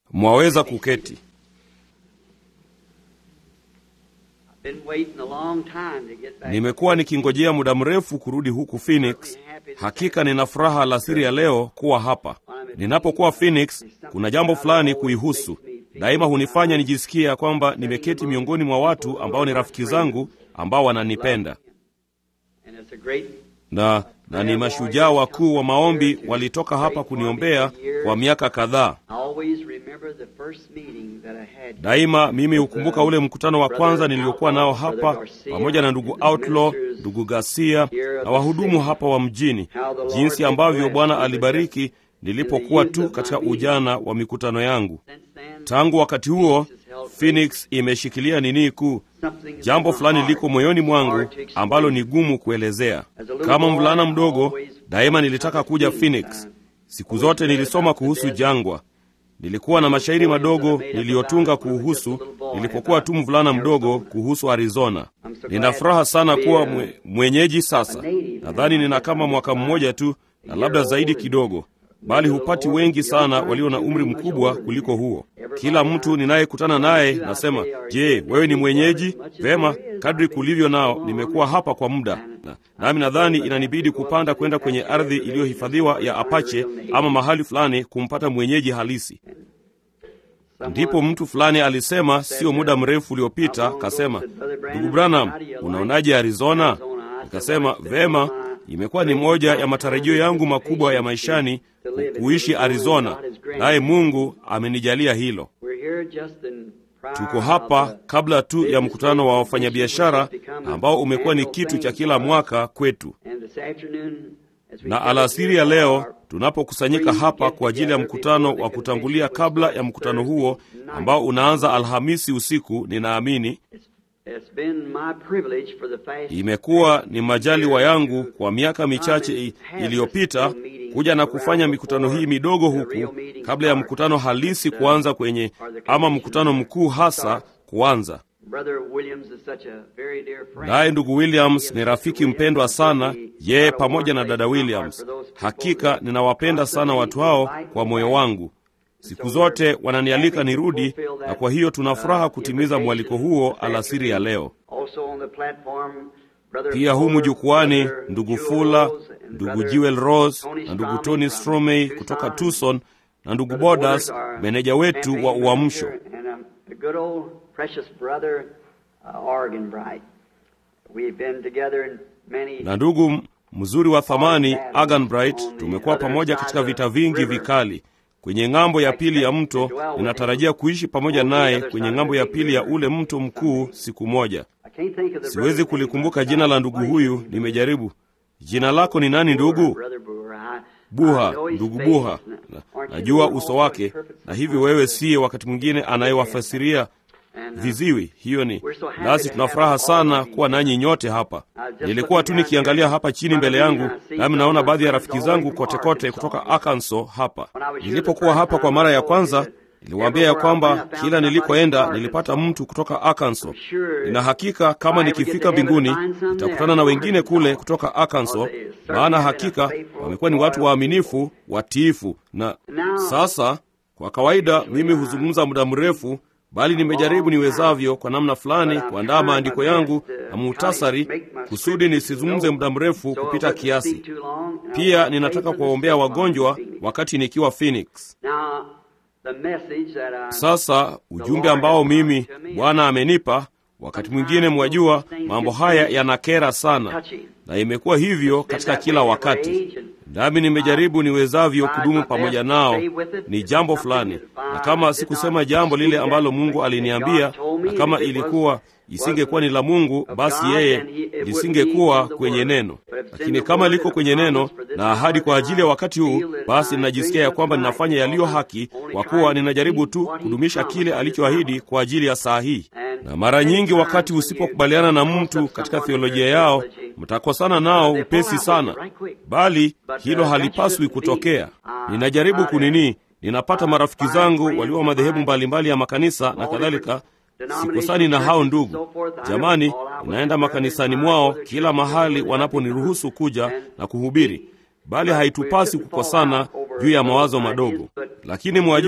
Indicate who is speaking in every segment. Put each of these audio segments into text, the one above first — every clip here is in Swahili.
Speaker 1: mwaweza kuketi.
Speaker 2: Been waiting a long time to get back.
Speaker 1: Nimekuwa nikingojea muda mrefu kurudi huku Phoenix. Hakika nina furaha alasiri ya leo kuwa hapa. Ninapokuwa Phoenix, kuna jambo fulani kuihusu. Daima hunifanya nijisikie ya kwamba nimeketi miongoni mwa watu ambao ni rafiki zangu ambao wananipenda
Speaker 2: And it's a great
Speaker 1: na, na ni mashujaa wakuu wa maombi walitoka hapa kuniombea kwa miaka kadhaa.
Speaker 2: I always remember the first meeting that I had.
Speaker 1: Daima mimi hukumbuka ule mkutano wa kwanza niliokuwa nao hapa pamoja na ndugu Outlaw, ndugu Garcia na wahudumu hapa wa mjini, jinsi ambavyo Bwana alibariki nilipokuwa tu katika ujana wa mikutano yangu.
Speaker 2: Since then,
Speaker 1: Tangu wakati huo Phoenix imeshikilia nini kuu.
Speaker 2: something
Speaker 1: Jambo fulani liko moyoni mwangu ambalo ni gumu kuelezea. Kama mvulana mdogo, daima nilitaka kuja Phoenix. Siku zote nilisoma kuhusu jangwa. Nilikuwa na mashairi madogo niliyotunga kuhusu nilipokuwa tu mvulana mdogo kuhusu Arizona. Nina furaha sana kuwa mwe, mwenyeji sasa. Nadhani nina kama mwaka mmoja tu na labda zaidi kidogo, bali hupati wengi sana walio na umri mkubwa kuliko huo. Kila mtu ninayekutana naye nasema, je, wewe ni mwenyeji? Vema, kadri kulivyo nao, nimekuwa hapa kwa muda na, nami nadhani inanibidi kupanda kwenda kwenye ardhi iliyohifadhiwa ya Apache ama mahali fulani kumpata mwenyeji halisi. Ndipo mtu fulani alisema sio muda mrefu uliopita, kasema, ndugu Branham, unaonaje Arizona? Nikasema vema, imekuwa ni moja ya matarajio yangu makubwa ya maishani ku- kuishi Arizona, naye Mungu amenijalia hilo.
Speaker 2: We're here just in prior
Speaker 1: Tuko hapa
Speaker 2: of the
Speaker 1: kabla tu ya mkutano wa wafanyabiashara
Speaker 2: It's become
Speaker 1: ambao umekuwa ni
Speaker 2: annual
Speaker 1: kitu
Speaker 2: thing
Speaker 1: cha kila
Speaker 2: for us.
Speaker 1: mwaka kwetu.
Speaker 2: And this afternoon, as we
Speaker 1: Na
Speaker 2: gather
Speaker 1: alasiri ya
Speaker 2: here
Speaker 1: leo
Speaker 2: for our
Speaker 1: tunapokusanyika hapa kwa ajili ya mkutano wa kutangulia kabla ya mkutano huo ambao unaanza Alhamisi usiku, ninaamini
Speaker 2: It's been my privilege for the past
Speaker 1: imekuwa ni majaliwa yangu kwa miaka michache i- iliyopita kuja na kufanya mikutano hii midogo huku kabla ya mkutano halisi kuanza kwenye ama mkutano mkuu hasa kuanza.
Speaker 2: Brother Williams is such a very dear friend.
Speaker 1: Naye ndugu Williams ni rafiki mpendwa sana, yeye pamoja na dada Williams. Hakika ninawapenda sana watu hao kwa moyo wangu. Siku zote wananialika nirudi, na kwa hiyo tuna furaha kutimiza mwaliko huo alasiri ya leo.
Speaker 2: Also on the platform, Brother
Speaker 1: Pia humu
Speaker 2: Fuller,
Speaker 1: jukwani,
Speaker 2: Brother
Speaker 1: ndugu
Speaker 2: Jewel
Speaker 1: Fula,
Speaker 2: Rose, and
Speaker 1: ndugu
Speaker 2: Brother
Speaker 1: Jewel Rose
Speaker 2: Tony
Speaker 1: na ndugu
Speaker 2: Stromey
Speaker 1: Tony
Speaker 2: from
Speaker 1: Stromey
Speaker 2: Tucson.
Speaker 1: kutoka Tucson na ndugu
Speaker 2: Brother
Speaker 1: Bodas,
Speaker 2: Woodard, our
Speaker 1: meneja wetu wa
Speaker 2: campaign
Speaker 1: Uamsho.
Speaker 2: manager, and, um, the good old precious brother uh, Oregon Bright. We've been together in many
Speaker 1: na ndugu m- mzuri wa thamani Agan Bright. Tumekuwa pamoja katika vita vingi vikali kwenye ng'ambo ya pili ya mto. Ninatarajia kuishi pamoja naye kwenye ng'ambo ya pili ya ule mto mkuu siku moja.
Speaker 2: I can't think of the
Speaker 1: Siwezi
Speaker 2: brother's
Speaker 1: kulikumbuka
Speaker 2: name.
Speaker 1: jina la ndugu huyu, nimejaribu. Jina lako ni nani ndugu?
Speaker 2: Brother Brewer. I- I
Speaker 1: Buha,
Speaker 2: know his
Speaker 1: ndugu
Speaker 2: face.
Speaker 1: Buha.
Speaker 2: Na-
Speaker 1: Na-
Speaker 2: aren't you
Speaker 1: Najua
Speaker 2: the
Speaker 1: uso
Speaker 2: one
Speaker 1: wake,
Speaker 2: perfect
Speaker 1: na hivyo
Speaker 2: sometimes?
Speaker 1: wewe siye wakati mwingine anayewafasiria
Speaker 2: And, uh,
Speaker 1: viziwi. Hiyo ni
Speaker 2: We're so happy
Speaker 1: nasi
Speaker 2: to
Speaker 1: tuna
Speaker 2: have
Speaker 1: furaha
Speaker 2: all
Speaker 1: sana
Speaker 2: of you
Speaker 1: kuwa
Speaker 2: here.
Speaker 1: nanyi nyote hapa.
Speaker 2: Uh, just
Speaker 1: Nilikuwa tu
Speaker 2: looking down
Speaker 1: nikiangalia
Speaker 2: here,
Speaker 1: hapa chini mbele
Speaker 2: front of me,
Speaker 1: yangu,
Speaker 2: I see
Speaker 1: nami
Speaker 2: some
Speaker 1: naona
Speaker 2: of my
Speaker 1: baadhi ya
Speaker 2: friends
Speaker 1: rafiki
Speaker 2: all the way
Speaker 1: zangu
Speaker 2: from
Speaker 1: kote kote
Speaker 2: Arkansas.
Speaker 1: kutoka Arkansas hapa.
Speaker 2: When I was here
Speaker 1: Nilipokuwa
Speaker 2: the
Speaker 1: hapa
Speaker 2: first
Speaker 1: kwa
Speaker 2: time,
Speaker 1: mara
Speaker 2: I
Speaker 1: ya
Speaker 2: told you
Speaker 1: kwanza,
Speaker 2: that
Speaker 1: niliwaambia ya
Speaker 2: everywhere I
Speaker 1: kwamba
Speaker 2: went, I found
Speaker 1: kila
Speaker 2: somebody
Speaker 1: nilikoenda
Speaker 2: from
Speaker 1: nilipata
Speaker 2: Arkansas.
Speaker 1: mtu kutoka Arkansas.
Speaker 2: I'm sure
Speaker 1: Nina hakika kama
Speaker 2: if I ever get
Speaker 1: nikifika
Speaker 2: to heaven
Speaker 1: mbinguni
Speaker 2: and find some
Speaker 1: nitakutana
Speaker 2: there
Speaker 1: na
Speaker 2: from
Speaker 1: wengine kule
Speaker 2: Arkansas.
Speaker 1: kutoka Arkansas,
Speaker 2: Well, they certainly
Speaker 1: maana
Speaker 2: have been a
Speaker 1: hakika
Speaker 2: faithful,
Speaker 1: wamekuwa ni watu
Speaker 2: loyal
Speaker 1: waaminifu, watiifu. Na
Speaker 2: Now-
Speaker 1: sasa kwa kawaida mimi huzungumza muda mrefu, bali nimejaribu niwezavyo kwa namna fulani kuandaa maandiko yangu na muhtasari kusudi nisizungumze muda mrefu kupita kiasi. Pia ninataka kuwaombea wagonjwa wakati nikiwa Phoenix. Sasa ujumbe ambao mimi Bwana amenipa, wakati mwingine mwajua, mambo haya yanakera sana, na imekuwa hivyo katika kila wakati, nami nimejaribu niwezavyo kudumu pamoja nao. Ni jambo fulani, na kama sikusema jambo lile ambalo Mungu aliniambia, na kama ilikuwa isingekuwa ni la Mungu, basi yeye lisingekuwa kwenye neno. Lakini kama liko kwenye neno na ahadi kwa ajili ya wakati huu, basi ninajisikia ya kwamba ninafanya yaliyo haki, kwa kuwa ninajaribu tu kudumisha kile alichoahidi kwa ajili ya saa hii. Na mara nyingi wakati usipokubaliana na mtu katika theolojia yao, mtakosana nao upesi sana, bali hilo halipaswi kutokea. Ninajaribu kunini, ninapata marafiki zangu walio wa madhehebu mbalimbali ya makanisa na kadhalika Sikosani na hao ndugu. Jamani, ninaenda makanisani mwao kila mahali wanaponiruhusu kuja na kuhubiri, bali haitupasi kukosana juu ya mawazo madogo. Lakini mwajua,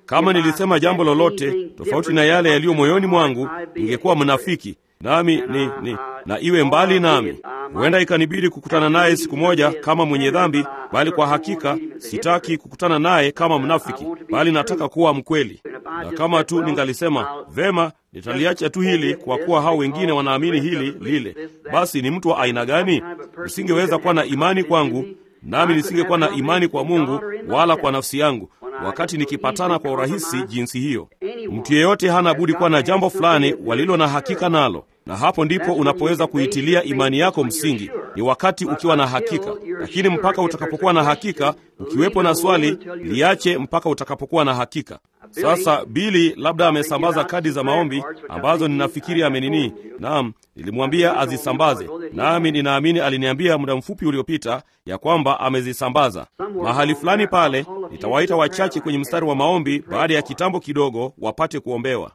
Speaker 1: Kama nilisema jambo lolote tofauti na yale yaliyo moyoni mwangu, ningekuwa mnafiki nami ni, ni na iwe mbali nami. Huenda ikanibidi kukutana naye siku moja kama mwenye dhambi, bali kwa hakika sitaki kukutana naye kama mnafiki, bali nataka kuwa mkweli. Na kama tu ningalisema vema, nitaliacha tu hili kwa kuwa hao wengine wanaamini hili lile, basi ni mtu wa aina gani? Nisingeweza kuwa na imani kwangu, nami nisingekuwa na imani kwa Mungu wala kwa nafsi yangu wakati nikipatana kwa urahisi jinsi hiyo. Mtu yeyote hana budi kuwa na jambo fulani walilo na hakika nalo, na hapo ndipo unapoweza kuitilia imani yako msingi. Ni wakati ukiwa na hakika, lakini mpaka utakapokuwa na hakika, ukiwepo na swali, liache mpaka utakapokuwa na hakika. Sasa Bili labda amesambaza kadi za maombi ambazo ninafikiri amenini. Naam, nilimwambia azisambaze, nami ninaamini aliniambia muda mfupi uliopita ya kwamba amezisambaza mahali fulani pale. Nitawaita wachache kwenye mstari wa maombi baada ya kitambo kidogo, wapate kuombewa.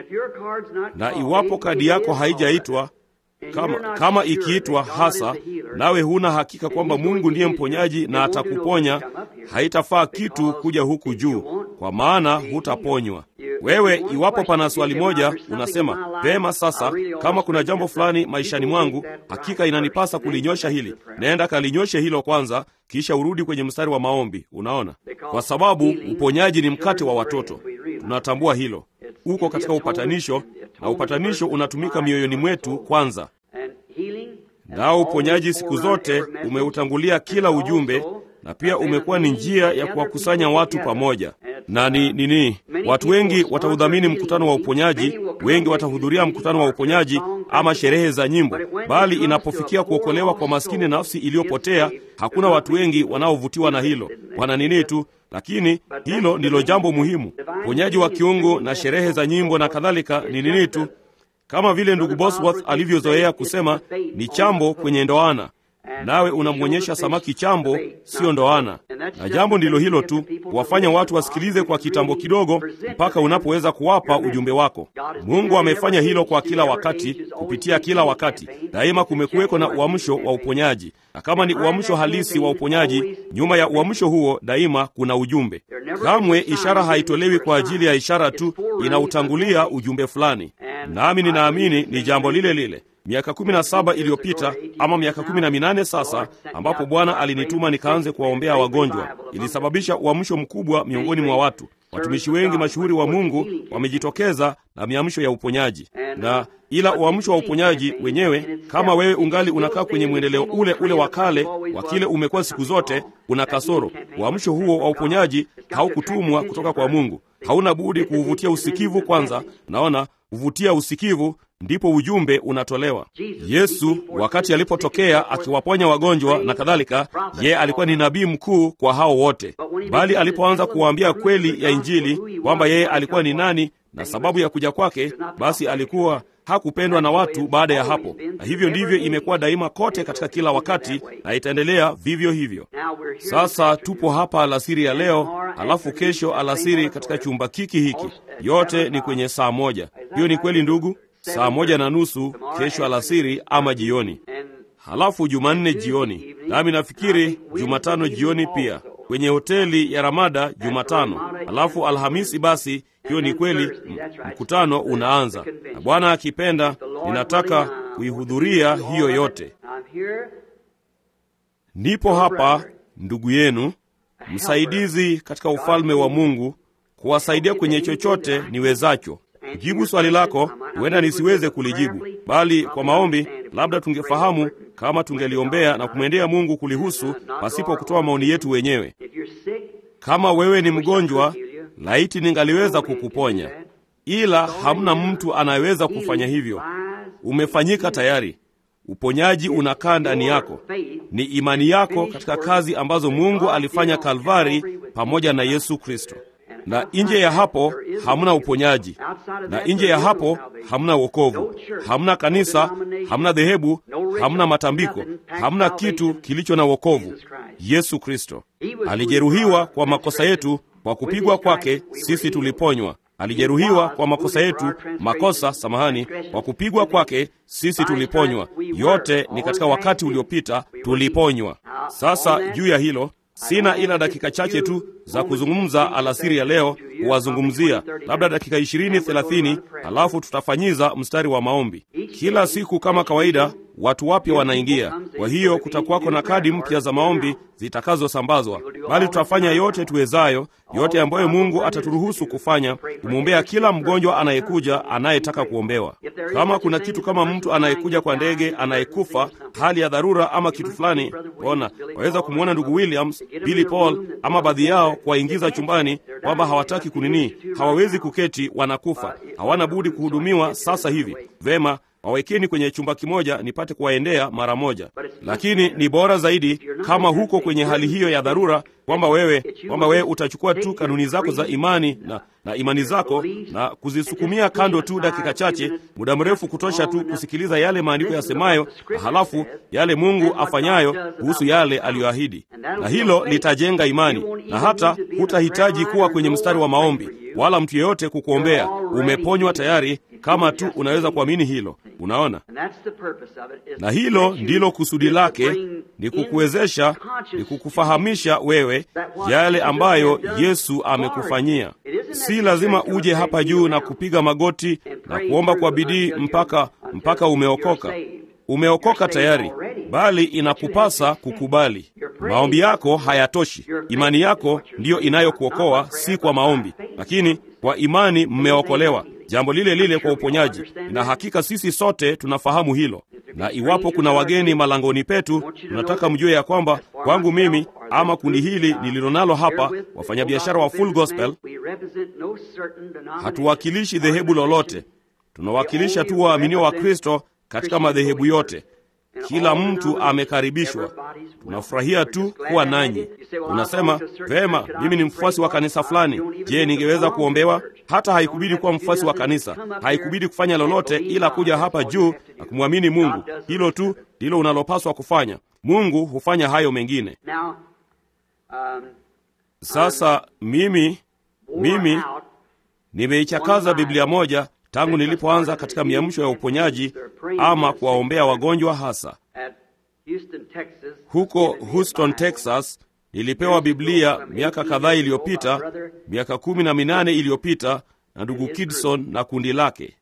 Speaker 1: Na iwapo kadi yako haijaitwa kama, kama ikiitwa hasa, nawe huna hakika kwamba Mungu ndiye mponyaji na atakuponya, haitafaa kitu kuja huku juu, kwa maana hutaponywa wewe. Iwapo pana swali moja unasema vema, sasa kama kuna jambo fulani maishani mwangu, hakika inanipasa kulinyosha hili, naenda kalinyoshe hilo kwanza, kisha urudi kwenye mstari wa maombi. Unaona, kwa sababu uponyaji ni mkate wa watoto. Tunatambua hilo, uko katika upatanisho na upatanisho unatumika mioyoni mwetu kwanza, nao uponyaji siku zote umeutangulia kila ujumbe, na pia umekuwa ni njia ya kuwakusanya watu pamoja. Na ni nini? Watu wengi wataudhamini mkutano wa uponyaji, wengi watahudhuria mkutano wa uponyaji ama sherehe za nyimbo, bali inapofikia kuokolewa kwa maskini nafsi iliyopotea, hakuna watu wengi wanaovutiwa na hilo. Wana nini tu lakini hilo ndilo jambo muhimu. Uponyaji wa kiungu na sherehe za nyimbo na kadhalika ni nini tu, kama vile ndugu Bosworth alivyozoea kusema, ni chambo kwenye ndoana, nawe unamwonyesha samaki chambo, siyo ndoana. Na jambo ndilo hilo tu, kuwafanya watu wasikilize kwa kitambo kidogo, mpaka unapoweza kuwapa ujumbe wako. Mungu amefanya hilo kwa kila wakati, kupitia kila wakati. Daima kumekuweko na uamsho wa uponyaji, na kama ni uamsho halisi wa uponyaji, nyuma ya uamsho huo daima kuna ujumbe. Kamwe ishara haitolewi kwa ajili ya ishara tu, inautangulia ujumbe fulani. Nami ninaamini ni jambo lile lile miaka kumi na saba iliyopita ama miaka kumi na minane sasa, ambapo Bwana alinituma nikaanze kuwaombea wagonjwa, ilisababisha uamsho mkubwa miongoni mwa watu. Watumishi wengi mashuhuri wa Mungu wamejitokeza na miamsho ya uponyaji, na ila uamsho wa uponyaji wenyewe, kama wewe ungali unakaa kwenye mwendeleo ule ule wa kale wa kile umekuwa siku zote, una kasoro. Uamsho huo wa uponyaji haukutumwa kutoka kwa Mungu. Hauna budi kuuvutia usikivu kwanza. Naona huvutia usikivu ndipo ujumbe unatolewa. Yesu wakati alipotokea akiwaponya wagonjwa na kadhalika, yeye alikuwa ni nabii mkuu kwa hao wote, bali alipoanza kuwaambia kweli ya Injili kwamba yeye alikuwa ni nani na sababu ya kuja kwake, basi alikuwa hakupendwa na watu baada ya hapo. Na hivyo ndivyo imekuwa daima kote katika kila wakati, na itaendelea vivyo hivyo. Sasa tupo hapa alasiri ya leo, alafu kesho alasiri katika chumba kiki hiki, yote ni kwenye saa moja. Hiyo ni kweli ndugu? Saa moja na nusu kesho alasiri ama jioni, halafu Jumanne jioni, nami nafikiri Jumatano jioni pia kwenye hoteli ya Ramada Jumatano, halafu Alhamisi. Basi hiyo ni kweli, mkutano unaanza, na Bwana akipenda, ninataka kuihudhuria hiyo yote. Nipo hapa ndugu yenu, msaidizi katika ufalme wa Mungu, kuwasaidia kwenye chochote niwezacho. Jibu swali lako, huenda nisiweze kulijibu, bali kwa maombi labda tungefahamu kama tungeliombea na kumwendea Mungu kulihusu pasipo kutoa maoni yetu wenyewe. Kama wewe ni mgonjwa, laiti ningaliweza kukuponya, ila hamna mtu anayeweza kufanya hivyo. Umefanyika tayari. Uponyaji unakaa ndani yako, ni imani yako katika kazi ambazo Mungu alifanya Kalvari pamoja na Yesu Kristo na nje ya hapo hamna uponyaji, na nje ya hapo hamna wokovu, hamna kanisa, hamna dhehebu, hamna matambiko, hamna kitu kilicho na wokovu. Yesu Kristo alijeruhiwa kwa makosa yetu, kwa kupigwa kwake sisi tuliponywa. Alijeruhiwa kwa makosa yetu, makosa, samahani, kwa kupigwa kwake sisi tuliponywa. Yote ni katika wakati uliopita tuliponywa. Sasa juu ya hilo Sina ila dakika chache tu za kuzungumza alasiri ya leo kuwazungumzia labda dakika ishirini thelathini, halafu tutafanyiza mstari wa maombi kila siku kama kawaida. Watu wapya wanaingia, kwa hiyo kutakuwako na kadi mpya za maombi zitakazosambazwa, bali tutafanya yote tuwezayo, yote ambayo Mungu ataturuhusu kufanya, kumwombea kila mgonjwa anayekuja, anayetaka kuombewa. Kama kuna kitu kama mtu anayekuja kwa ndege, anayekufa, hali ya dharura ama kitu fulani, ona, waweza kumwona ndugu Williams, Billy Paul ama baadhi yao kuwaingiza chumbani, kwamba hawataki kunini, hawawezi kuketi, wanakufa, hawana budi kuhudumiwa sasa hivi. Vema, wawekeni kwenye chumba kimoja nipate kuwaendea mara moja. Lakini ni bora zaidi kama huko kwenye hali hiyo ya dharura, kwamba wewe kwamba wewe utachukua tu kanuni zako za imani na, na imani zako na kuzisukumia kando tu dakika chache, muda mrefu kutosha tu kusikiliza yale maandiko yasemayo, na halafu yale Mungu afanyayo kuhusu yale aliyoahidi, na hilo litajenga imani, na hata hutahitaji kuwa kwenye mstari wa maombi wala mtu yeyote kukuombea. Umeponywa tayari kama tu unaweza kuamini hilo. Unaona, na hilo ndilo kusudi lake, ni kukuwezesha, ni kukufahamisha wewe yale ambayo Yesu amekufanyia. Si lazima uje hapa juu na kupiga magoti na kuomba kwa bidii mpaka mpaka umeokoka. Umeokoka tayari, bali inakupasa kukubali. Maombi yako hayatoshi. Imani yako ndiyo inayokuokoa, si kwa maombi, lakini kwa imani mmeokolewa. Jambo lile lile kwa uponyaji, na hakika sisi sote tunafahamu hilo. Na iwapo kuna wageni malangoni petu, tunataka mjue ya kwamba kwangu mimi ama kundi hili nililonalo hapa, wafanyabiashara wa Full Gospel, hatuwakilishi dhehebu lolote. Tunawakilisha tu waaminio wa Kristo katika madhehebu yote. Kila mtu amekaribishwa. Tunafurahia tu kuwa nanyi. Unasema vema, mimi ni mfuasi wa kanisa fulani. Je, ningeweza kuombewa? Hata haikubidi kuwa mfuasi wa kanisa, haikubidi kufanya lolote ila kuja hapa juu na kumwamini Mungu. Hilo tu ndilo unalopaswa kufanya. Mungu hufanya hayo mengine. Sasa mimi mimi nimeichakaza Biblia moja tangu nilipoanza katika miamsho ya uponyaji ama kuwaombea wagonjwa hasa huko Houston, Texas. Nilipewa Biblia miaka kadhaa iliyopita, miaka kumi na minane iliyopita na ndugu Kidson na kundi lake,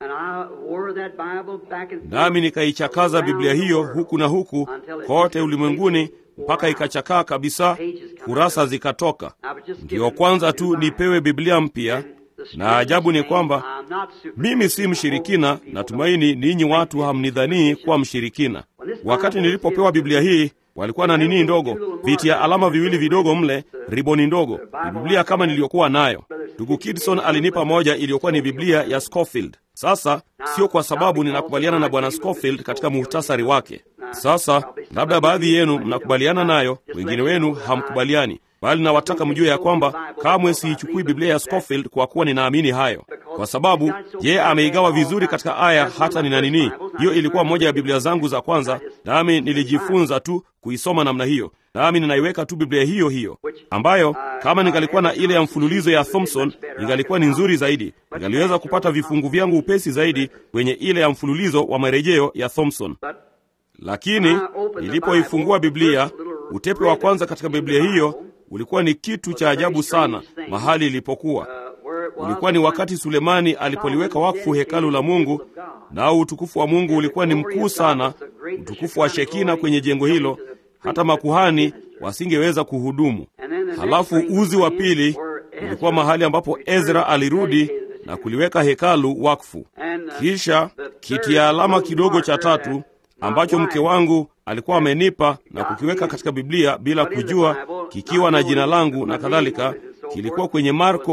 Speaker 1: nami nikaichakaza Biblia hiyo huku na huku kote ulimwenguni mpaka ikachakaa kabisa, kurasa zikatoka. Ndiyo kwanza tu nipewe Biblia mpya na ajabu ni kwamba mimi si mshirikina. Natumaini ninyi watu hamnidhanii kuwa mshirikina. Wakati nilipopewa Biblia hii, walikuwa na nini ndogo, viti ya alama viwili vidogo mle, riboni ndogo. Ni Biblia kama niliyokuwa nayo. Ndugu Kidson alinipa moja iliyokuwa ni Biblia ya Scofield. Sasa sio kwa sababu ninakubaliana na bwana Scofield katika muhtasari wake. Sasa labda baadhi yenu mnakubaliana nayo, wengine wenu hamkubaliani bali nawataka mjue ya kwamba kamwe siichukui Biblia ya Scofield kwa kuwa ninaamini hayo, kwa sababu yeye ameigawa vizuri katika aya hata nina nini. Hiyo ilikuwa moja ya Biblia zangu za kwanza, nami nilijifunza tu kuisoma namna hiyo, nami ninaiweka tu Biblia hiyo hiyo, ambayo kama ningalikuwa na ile ya mfululizo ya Thompson ingalikuwa ni nzuri zaidi, ningaliweza kupata vifungu vyangu upesi zaidi kwenye ile ya mfululizo wa marejeo ya Thompson. Lakini nilipoifungua Biblia, utepe wa kwanza katika Biblia hiyo ulikuwa ni kitu cha ajabu sana. Mahali ilipokuwa ulikuwa ni wakati Sulemani alipoliweka wakfu hekalu la Mungu, nao utukufu wa Mungu ulikuwa ni mkuu sana, utukufu wa Shekina kwenye jengo hilo, hata makuhani wasingeweza kuhudumu. Halafu uzi wa pili ulikuwa mahali ambapo Ezra alirudi na kuliweka hekalu wakfu. Kisha kiti ya alama kidogo cha tatu ambacho mke wangu alikuwa amenipa na kukiweka katika Biblia bila kujua, kikiwa na jina langu na kadhalika, kilikuwa kwenye Marko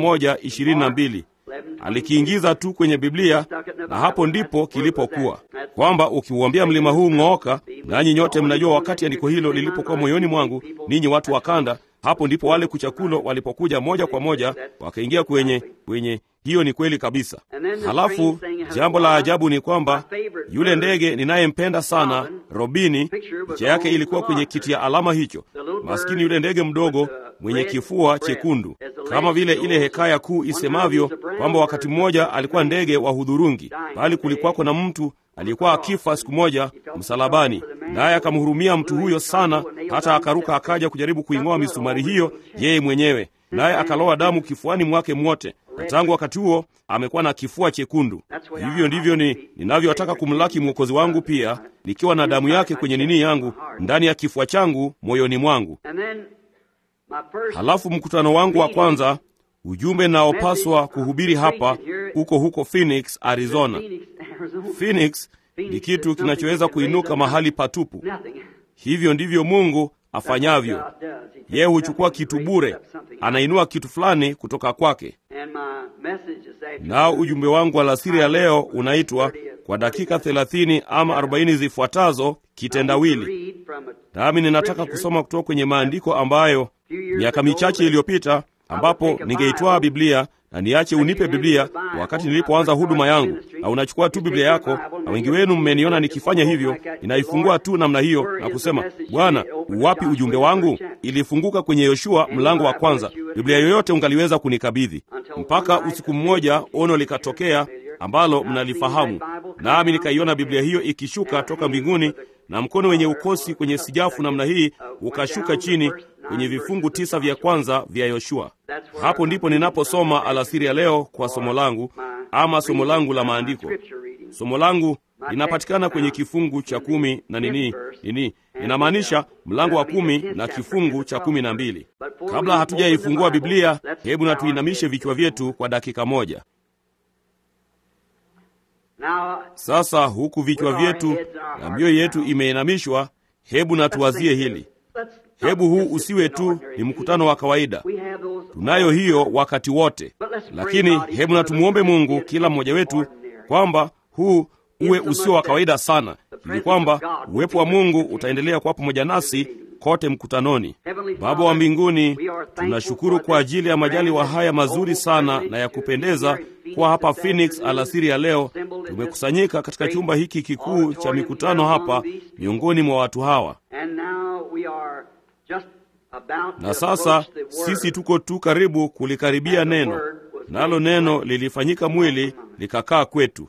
Speaker 1: 11:22. Alikiingiza tu kwenye Biblia na hapo ndipo kilipokuwa, kwamba ukiuambia mlima huu ng'ooka, nanyi nyote mnajua wakati andiko hilo lilipokuwa moyoni mwangu, ninyi watu wa kanda, hapo ndipo wale kuchakulo walipokuja moja kwa moja wakaingia kwenye kwenye hiyo ni kweli kabisa. Halafu jambo la ajabu ni kwamba yule ndege ninayempenda sana, Robini, picha yake ilikuwa kwenye kiti ya alama hicho. Maskini yule ndege mdogo mwenye kifua chekundu, kama vile ile hekaya kuu isemavyo kwamba wakati mmoja alikuwa ndege wa hudhurungi, bali kulikuwako na mtu aliyekuwa akifa siku moja msalabani, naye akamhurumia mtu huyo sana, hata akaruka akaja kujaribu kuing'oa misumari hiyo yeye mwenyewe naye akaloa damu kifuani mwake mwote, na tangu wakati huo amekuwa na kifua chekundu. Hivyo ndivyo ni ninavyotaka kumlaki mwokozi wangu pia, nikiwa na damu yake kwenye nini yangu ndani ya kifua changu moyoni mwangu. Halafu mkutano wangu wa kwanza, ujumbe naopaswa kuhubiri hapa huko huko Phoenix, Arizona. Phoenix ni kitu kinachoweza kuinuka mahali patupu. Hivyo ndivyo Mungu afanyavyo. Yeye huchukua kitu bure, anainua kitu fulani kutoka kwake. Nao ujumbe wangu alasiri ya leo unaitwa kwa dakika thelathini ama arobaini zifuatazo kitendawili. Nami ninataka kusoma kutoka kwenye maandiko ambayo miaka michache iliyopita, ambapo ningeitwaa Biblia na niache unipe Biblia wakati nilipoanza huduma yangu, na unachukua tu Biblia yako, na wengi wenu mmeniona nikifanya hivyo. Ninaifungua tu namna hiyo na kusema, Bwana, uwapi ujumbe wangu? Ilifunguka kwenye Yoshua mlango wa kwanza. Biblia yoyote ungaliweza kunikabidhi, mpaka usiku mmoja ono likatokea ambalo mnalifahamu, nami nikaiona Biblia hiyo ikishuka toka mbinguni na mkono wenye ukosi kwenye sijafu namna hii ukashuka chini kwenye vifungu tisa vya kwanza vya Yoshua. Hapo ndipo ninaposoma alasiri ya leo kwa somo langu ama somo langu la maandiko. Somo langu linapatikana kwenye kifungu cha kumi na nini nini, inamaanisha mlango wa kumi na kifungu cha kumi na mbili. Kabla hatujaifungua Biblia, hebu na tuinamishe vichwa vyetu kwa dakika moja. Sasa huku vichwa vyetu na mioyo yetu imeinamishwa, hebu na tuwazie hili. Hebu huu usiwe tu ni mkutano wa kawaida, tunayo hiyo wakati wote, lakini hebu na tumwombe Mungu kila mmoja wetu kwamba huu uwe usio wa kawaida sana, ili kwamba uwepo wa Mungu utaendelea kuwa pamoja nasi kote mkutanoni. Baba wa mbinguni, tunashukuru kwa ajili ya majaliwa haya mazuri sana na ya kupendeza kuwa hapa Phoenix alasiri ya leo. Tumekusanyika katika chumba hiki kikuu cha mikutano hapa miongoni mwa watu hawa, na sasa sisi tuko tu karibu kulikaribia neno, nalo neno lilifanyika mwili likakaa kwetu.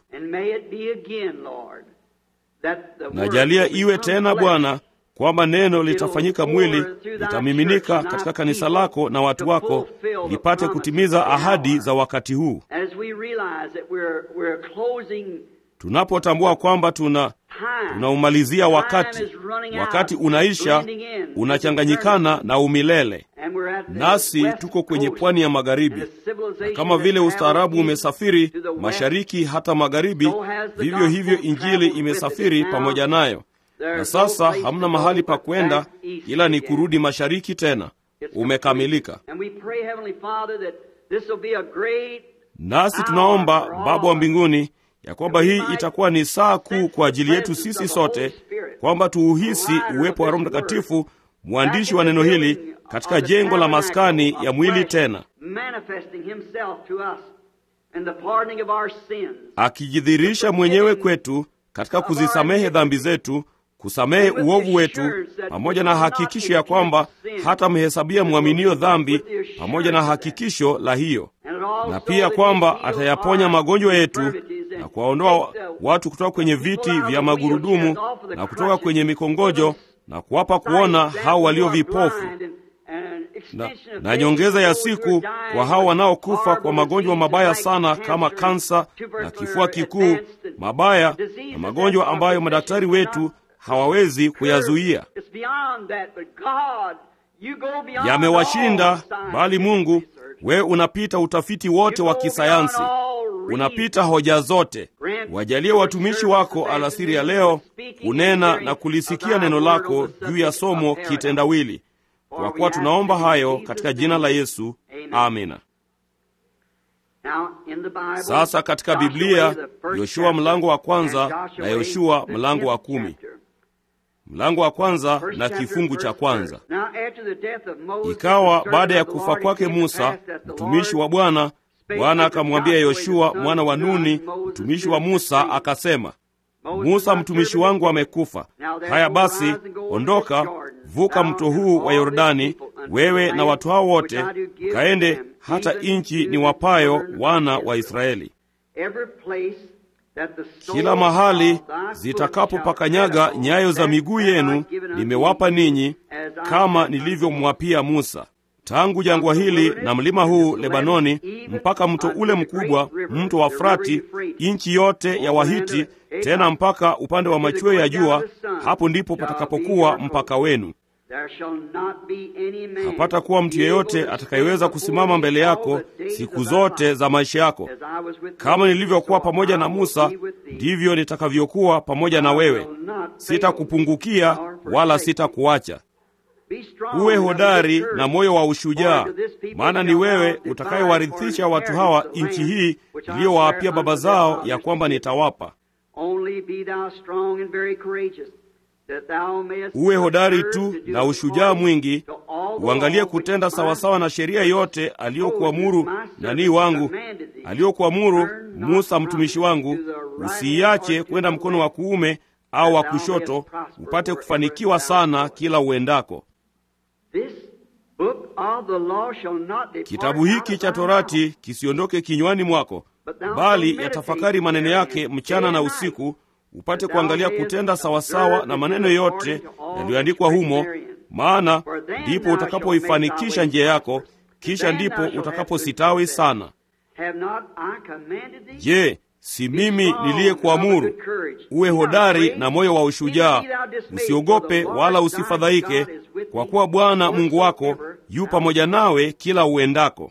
Speaker 1: Najalia iwe tena Bwana kwamba neno litafanyika mwili, litamiminika katika kanisa lako na watu wako, lipate kutimiza ahadi za wakati huu. Tunapotambua kwamba tuna tunaumalizia wakati, wakati unaisha, unachanganyikana na umilele, nasi tuko kwenye pwani ya magharibi, na kama vile ustaarabu umesafiri mashariki hata magharibi, vivyo hivyo Injili imesafiri pamoja nayo na sasa hamna mahali pa kwenda ila ni kurudi mashariki tena. Umekamilika. Nasi tunaomba Baba wa mbinguni ya kwamba hii itakuwa ni saa kuu kwa ajili yetu sisi sote, kwamba tuuhisi uwepo wa Roho Mtakatifu, mwandishi wa neno hili, katika jengo la maskani ya mwili tena, akijidhirisha mwenyewe kwetu katika kuzisamehe dhambi zetu kusamehe uovu wetu, pamoja na hakikisho ya kwamba hata mhesabia mwaminio dhambi, pamoja na hakikisho la hiyo, na pia kwamba atayaponya magonjwa yetu na kuwaondoa watu kutoka kwenye viti vya magurudumu na kutoka kwenye mikongojo na kuwapa kuona hao walio vipofu na, na nyongeza ya siku kwa hao wanaokufa kwa magonjwa mabaya sana kama kansa na kifua kikuu, mabaya na magonjwa ambayo madaktari wetu hawawezi kuyazuia, yamewashinda. Bali Mungu, wewe unapita utafiti wote wa kisayansi, unapita hoja zote. Wajalie watumishi wako alasiri ya leo kunena na kulisikia neno lako juu ya somo kitendawili, kwa kuwa tunaomba hayo katika jina la Yesu, amina. Sasa katika Biblia, Yoshua mlango wa kwanza na Yoshua mlango wa kumi mlango wa kwanza na kifungu cha kwanza. Ikawa baada ya kufa kwake Musa mtumishi wa Bwana, Bwana akamwambia Yoshua mwana wa Nuni mtumishi wa Musa akasema, Musa mtumishi wangu amekufa. Haya basi, ondoka, vuka mto huu wa Yordani, wewe na watu hao wote, mkaende hata nchi ni wapayo wana wa Israeli. Kila mahali zitakapopakanyaga nyayo za miguu yenu nimewapa ninyi, kama nilivyomwapia Musa. tangu jangwa hili na mlima huu Lebanoni mpaka mto ule mkubwa, mto wa Frati, nchi yote ya Wahiti, tena mpaka upande wa machweo ya jua. Hapo ndipo patakapokuwa mpaka wenu. Hapata kuwa mtu yeyote atakayeweza kusimama mbele yako siku zote za maisha yako. Kama nilivyokuwa pamoja na Musa, ndivyo nitakavyokuwa pamoja na wewe. Sitakupungukia wala sitakuacha. Uwe hodari na moyo wa ushujaa, maana ni wewe utakayewarithisha watu hawa nchi hii iliyowaapia baba zao ya kwamba nitawapa. Uwe hodari tu na ushujaa mwingi, uangalie kutenda sawasawa na sheria yote aliyokuamuru nanii wangu, aliyokuamuru Musa mtumishi wangu, usiiache kwenda mkono wa kuume au wa kushoto, upate kufanikiwa sana kila uendako. Kitabu hiki cha Torati kisiondoke kinywani mwako, bali yatafakari maneno yake mchana na usiku, upate kuangalia kutenda sawasawa na maneno yote yaliyoandikwa humo, maana ndipo utakapoifanikisha njia yako, kisha ndipo utakapositawi sana. Je, si mimi niliyekuamuru? Uwe hodari na moyo wa ushujaa, usiogope wala usifadhaike, kwa kuwa Bwana Mungu wako yu pamoja nawe kila uendako.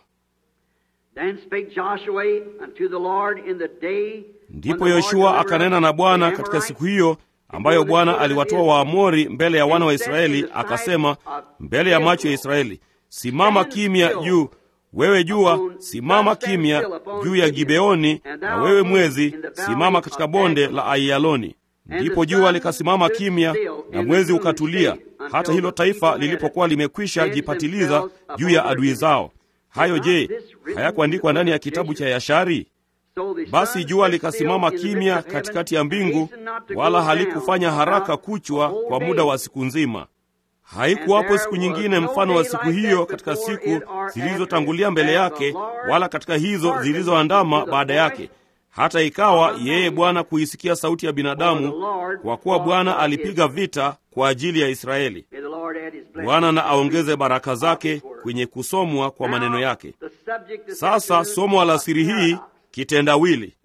Speaker 1: Ndipo Yoshua akanena na Bwana katika siku hiyo ambayo Bwana aliwatoa Waamori mbele ya wana wa Israeli, akasema mbele ya macho ya Israeli, simama kimya juu wewe jua, simama kimya juu ya Gibeoni, na wewe mwezi, simama katika bonde la Aiyaloni. Ndipo jua likasimama kimya na mwezi ukatulia, hata hilo taifa lilipokuwa limekwisha jipatiliza juu ya adui zao. Hayo je, hayakuandikwa ndani ya kitabu cha Yashari? Basi jua likasimama kimya katikati ya mbingu, wala halikufanya haraka kuchwa kwa muda wa siku nzima. Haikuwapo siku nyingine mfano wa siku hiyo katika siku zilizotangulia mbele yake, wala katika hizo zilizoandama baada yake, hata ikawa yeye Bwana kuisikia sauti ya binadamu, kwa kuwa Bwana alipiga vita kwa ajili ya Israeli. Bwana na aongeze baraka zake kwenye kusomwa kwa maneno yake. Sasa somo alasiri hii kitendawili.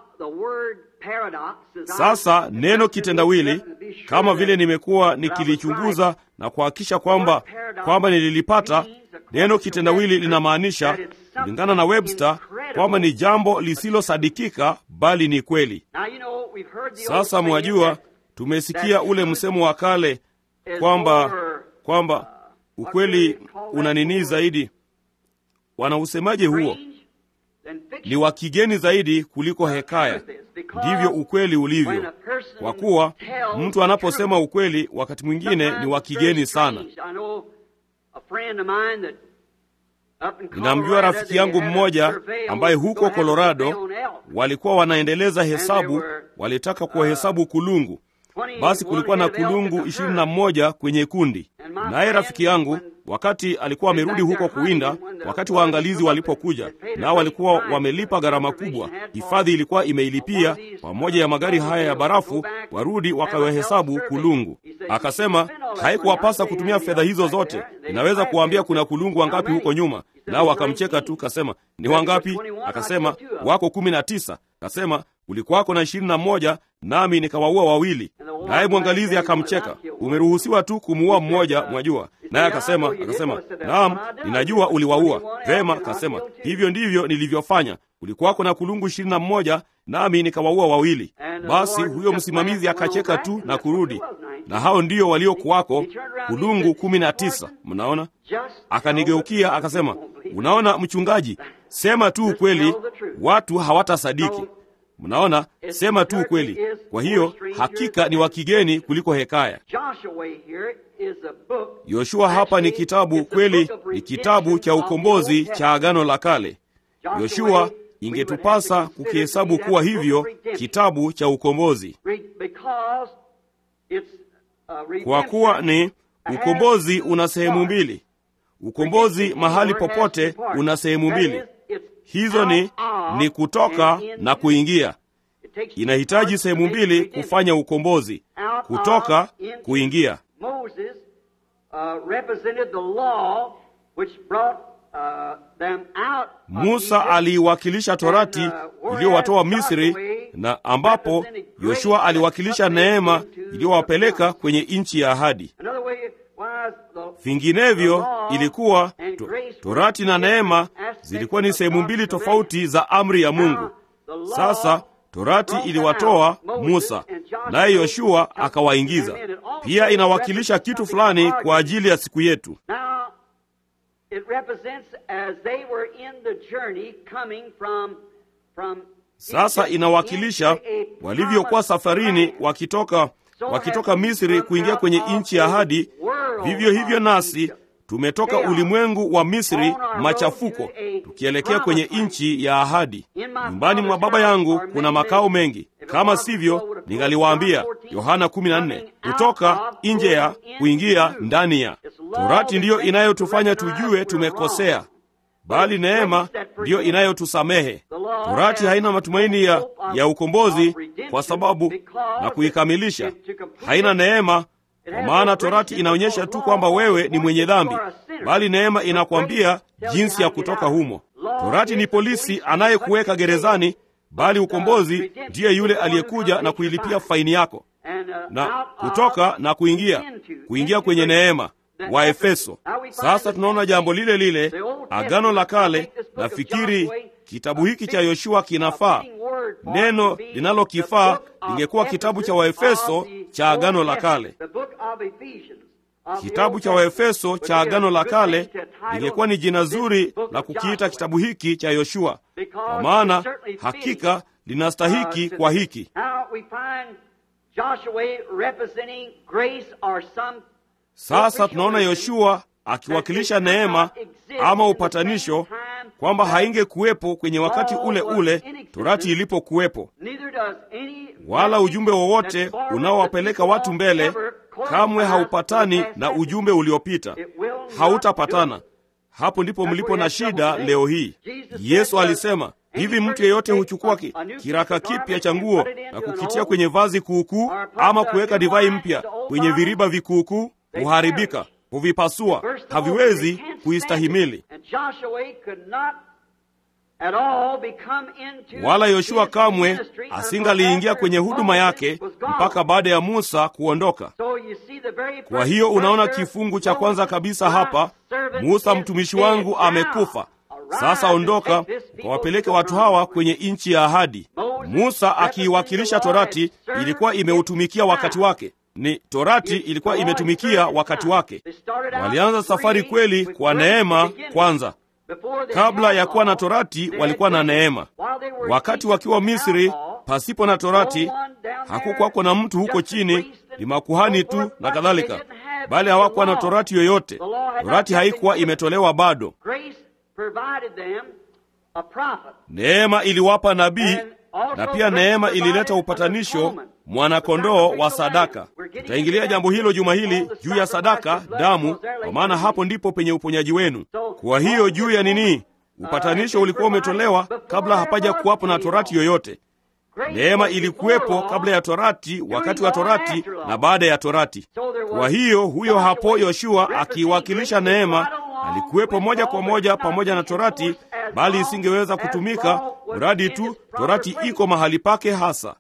Speaker 1: Sasa neno kitendawili, kama vile nimekuwa nikilichunguza na kuhakikisha kwamba kwamba nililipata, neno kitendawili linamaanisha kulingana na Webster kwamba ni jambo lisilosadikika bali ni kweli. Sasa mwajua, tumesikia ule msemo wa kale kwamba kwamba ukweli una nini zaidi. Wanausemaje huo? Ni wa kigeni zaidi kuliko hekaya. Ndivyo ukweli ulivyo, kwa kuwa mtu anaposema ukweli wakati mwingine ni wa kigeni sana. Ninamjua rafiki yangu mmoja ambaye huko Colorado walikuwa wanaendeleza hesabu, walitaka kuwahesabu kulungu. Basi kulikuwa na kulungu ishirini na mmoja kwenye kundi, naye rafiki yangu wakati alikuwa amerudi huko kuwinda, wakati waangalizi walipokuja, nao walikuwa wamelipa gharama kubwa, hifadhi ilikuwa imeilipia pamoja ya magari haya ya barafu, warudi wakawahesabu kulungu. Akasema haikuwapasa kutumia fedha hizo zote, inaweza kuwaambia kuna kulungu wangapi huko nyuma. Nao wakamcheka tu, kasema ni wangapi? Akasema wako kumi na tisa. Kasema kulikuwako na ishirini na mmoja nami nikawaua wawili. Naye mwangalizi akamcheka, umeruhusiwa tu kumuua mmoja, mwajua. Naye akasema akasema, naam, ninajua uliwaua. Vema, akasema hivyo ndivyo nilivyofanya. Kulikuwako na kulungu ishirini na mmoja nami nikawaua wawili. Basi huyo msimamizi akacheka tu na kurudi, na hao ndio waliokuwako kulungu kumi na tisa. Mnaona, akanigeukia akasema, unaona mchungaji, sema tu ukweli, watu hawatasadiki. Mnaona, sema tu ukweli. Kwa hiyo hakika ni wa kigeni kuliko hekaya. Yoshua hapa ni kitabu kweli, ni kitabu cha ukombozi cha Agano la Kale. Yoshua ingetupasa kukihesabu kuwa hivyo, kitabu cha ukombozi, kwa kuwa ni ukombozi. Una sehemu mbili. Ukombozi mahali popote una sehemu mbili hizo ni ni kutoka na kuingia. Inahitaji sehemu mbili kufanya ukombozi: kutoka, kuingia.
Speaker 2: which brought uh, them out of
Speaker 1: Musa
Speaker 2: Egypt.
Speaker 1: aliiwakilisha Torati iliyowatoa Misri, na ambapo Yoshua aliwakilisha neema iliyowapeleka kwenye nchi ya ahadi.
Speaker 2: Another way was the
Speaker 1: Vinginevyo ilikuwa to, Torati na neema zilikuwa ni sehemu mbili tofauti za amri ya Mungu. Sasa Torati iliwatoa Musa, naye Yoshua akawaingiza. Pia inawakilisha kitu fulani kwa ajili ya siku yetu.
Speaker 2: Now, it represents as they were in the journey coming from from
Speaker 1: Sasa
Speaker 2: Egypt
Speaker 1: inawakilisha
Speaker 2: into a
Speaker 1: walivyokuwa
Speaker 2: promised
Speaker 1: safarini
Speaker 2: land.
Speaker 1: wakitoka wakitoka Misri kuingia kwenye nchi ya ahadi. Vivyo hivyo nasi tumetoka ulimwengu wa Misri machafuko, tukielekea kwenye nchi ya ahadi. Nyumbani mwa Baba yangu kuna makao mengi, kama sivyo ningaliwaambia. Yohana 14. Kutoka nje ya kuingia ndani ya. Torati ndiyo inayotufanya tujue tumekosea, bali neema ndiyo inayotusamehe. Torati haina matumaini ya, ya ukombozi kwa sababu na kuikamilisha haina neema, kwa maana Torati inaonyesha tu kwamba wewe ni mwenye dhambi, bali neema inakwambia jinsi ya kutoka humo. Torati ni polisi anayekuweka gerezani, bali ukombozi ndiye yule aliyekuja na kuilipia faini yako na kutoka na kuingia kuingia kwenye neema wa Efeso. Sasa tunaona jambo lile lile, agano la kale. Nafikiri kitabu hiki cha Yoshua kinafaa. Neno linalokifaa lingekuwa kitabu cha Waefeso cha agano la kale. Kitabu cha Waefeso cha agano la kale lingekuwa ni jina zuri la kukiita kitabu hiki cha Yoshua, kwa maana hakika linastahiki kwa hiki. Sasa tunaona Yoshua akiwakilisha neema ama upatanisho, kwamba haingekuwepo kwenye wakati ule ule Torati ilipokuwepo, wala ujumbe wowote unaowapeleka watu mbele kamwe haupatani na ujumbe uliopita, hautapatana. Hapo ndipo mlipo na shida leo hii. Yesu alisema hivi, mtu yeyote huchukua ki, kiraka kipya cha nguo na kukitia kwenye vazi kuukuu, ama kuweka divai mpya kwenye viriba vikuukuu, huharibika, huvipasua, haviwezi kuistahimili. Wala Yoshua kamwe asingaliingia kwenye huduma yake mpaka baada ya Musa kuondoka. Kwa hiyo unaona kifungu cha kwanza kabisa hapa, Musa mtumishi wangu amekufa. Sasa ondoka ukawapeleke watu hawa kwenye nchi ya ahadi. Musa akiiwakilisha Torati ilikuwa imeutumikia wakati wake ni Torati ilikuwa imetumikia wakati wake. Walianza safari kweli kwa neema kwanza. Kabla ya kuwa na Torati walikuwa na neema. Wakati wakiwa Misri pasipo na Torati, hakukwako na mtu huko chini, ni makuhani tu na kadhalika, bali hawakuwa na Torati yoyote. Torati haikuwa imetolewa bado. Neema iliwapa nabii na pia neema ilileta upatanisho, mwanakondoo wa sadaka. Tutaingilia jambo hilo juma hili juu ya sadaka, damu, kwa maana hapo ndipo penye uponyaji wenu. Kwa hiyo juu ya nini? Upatanisho ulikuwa umetolewa kabla hapaja kuwapo na torati yoyote. Neema ilikuwepo kabla ya torati, wakati wa torati na baada ya torati. Kwa hiyo huyo hapo Yoshua akiwakilisha neema alikuwepo moja kwa moja pamoja na torati, bali isingeweza kutumika mradi tu torati iko mahali pake hasa.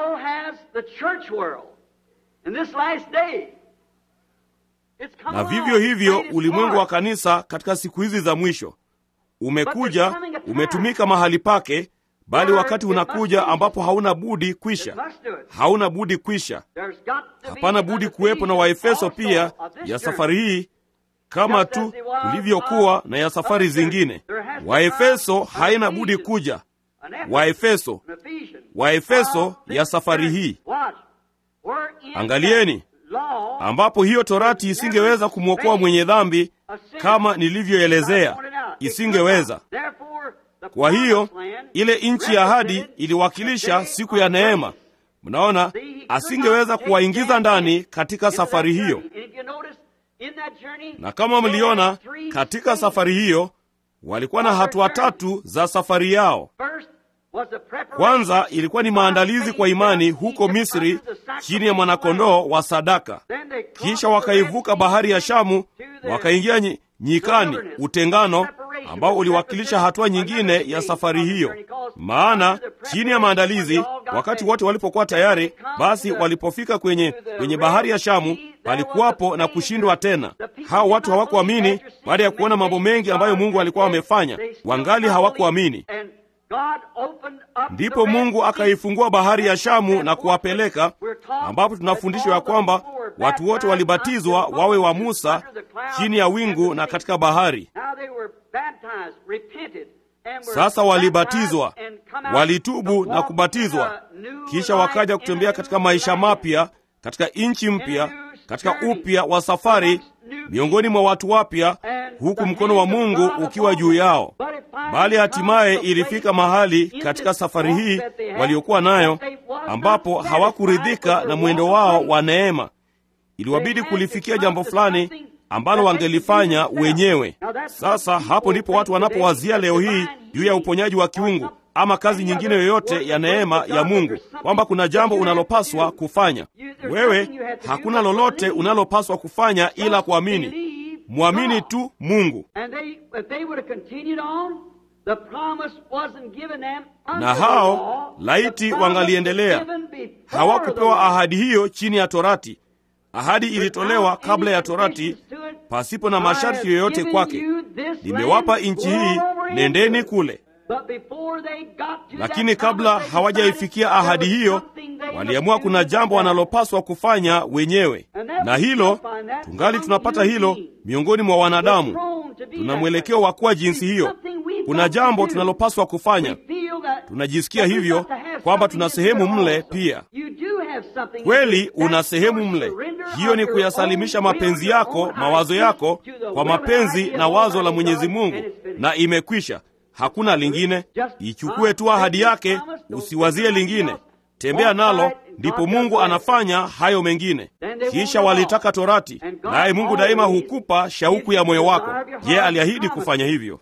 Speaker 1: Na vivyo hivyo ulimwengu wa kanisa katika siku hizi za mwisho umekuja, umetumika mahali pake, bali wakati unakuja ambapo hauna budi kwisha, hauna budi kwisha. Hapana budi kuwepo na Waefeso pia ya safari hii kama tu kulivyokuwa na ya safari zingine. Waefeso haina budi kuja, Waefeso, Waefeso ya safari hii. Angalieni, ambapo hiyo torati isingeweza kumwokoa mwenye dhambi kama nilivyoelezea, isingeweza. Kwa hiyo ile nchi ya ahadi iliwakilisha siku ya neema. Mnaona, asingeweza kuwaingiza ndani katika safari hiyo na kama mliona katika safari hiyo walikuwa na hatua tatu za safari yao. Kwanza ilikuwa ni maandalizi kwa imani huko Misri chini ya mwanakondoo wa sadaka. Kisha wakaivuka bahari ya Shamu, wakaingia nyikani, utengano ambao uliwakilisha hatua nyingine ya safari hiyo. Maana chini ya maandalizi, wakati wote walipokuwa tayari, basi walipofika kwenye kwenye bahari ya Shamu, palikuwapo na kushindwa tena. Hao watu hawakuamini baada ya kuona mambo mengi ambayo Mungu alikuwa amefanya, wangali hawakuamini. Ndipo Mungu akaifungua bahari ya Shamu na kuwapeleka, ambapo tunafundishwa ya kwamba watu wote walibatizwa wawe wa Musa chini ya wingu na katika bahari. Sasa walibatizwa, walitubu na kubatizwa, kisha wakaja kutembea katika maisha mapya, katika nchi mpya, katika upya wa safari miongoni mwa watu wapya, huku mkono wa Mungu ukiwa juu yao. Bali hatimaye ilifika mahali katika safari hii waliokuwa nayo, ambapo hawakuridhika na mwendo wao wa neema. Iliwabidi kulifikia jambo fulani ambalo wangelifanya wenyewe. Sasa hapo ndipo watu wanapowazia leo hii juu ya uponyaji wa kiungu ama kazi nyingine yoyote ya neema ya Mungu, kwamba kuna jambo unalopaswa kufanya wewe. Hakuna lolote unalopaswa kufanya ila kuamini. Mwamini tu Mungu. Na hao laiti wangaliendelea, hawakupewa ahadi hiyo chini ya Torati. Ahadi ilitolewa kabla ya Torati, pasipo na masharti yoyote kwake. Nimewapa nchi hii, nendeni kule. Lakini kabla hawajaifikia ahadi hiyo, waliamua kuna jambo wanalopaswa kufanya wenyewe, na hilo tungali tunapata hilo miongoni mwa wanadamu. Tuna mwelekeo wa kuwa jinsi hiyo. Kuna jambo tunalopaswa kufanya, tunajisikia hivyo kwamba tuna sehemu mle pia. Kweli una sehemu mle, hiyo ni kuyasalimisha mapenzi yako, mawazo yako kwa mapenzi na wazo la Mwenyezi Mungu, na imekwisha. Hakuna lingine. Ichukue tu ahadi yake, usiwazie lingine, tembea nalo, ndipo Mungu anafanya hayo mengine. Kisha walitaka Torati, naye Mungu daima hukupa shauku ya moyo wako. Je, aliahidi kufanya hivyo?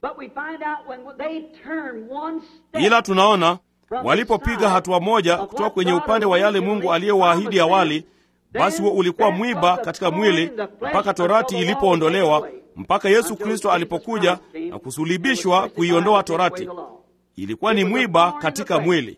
Speaker 1: Ila tunaona walipopiga hatua moja kutoka kwenye upande wa yale Mungu aliyowaahidi awali, basi huo ulikuwa mwiba katika mwili mpaka Torati ilipoondolewa mpaka Yesu Kristo alipokuja na kusulibishwa kuiondoa Torati. Ilikuwa ni mwiba katika mwili,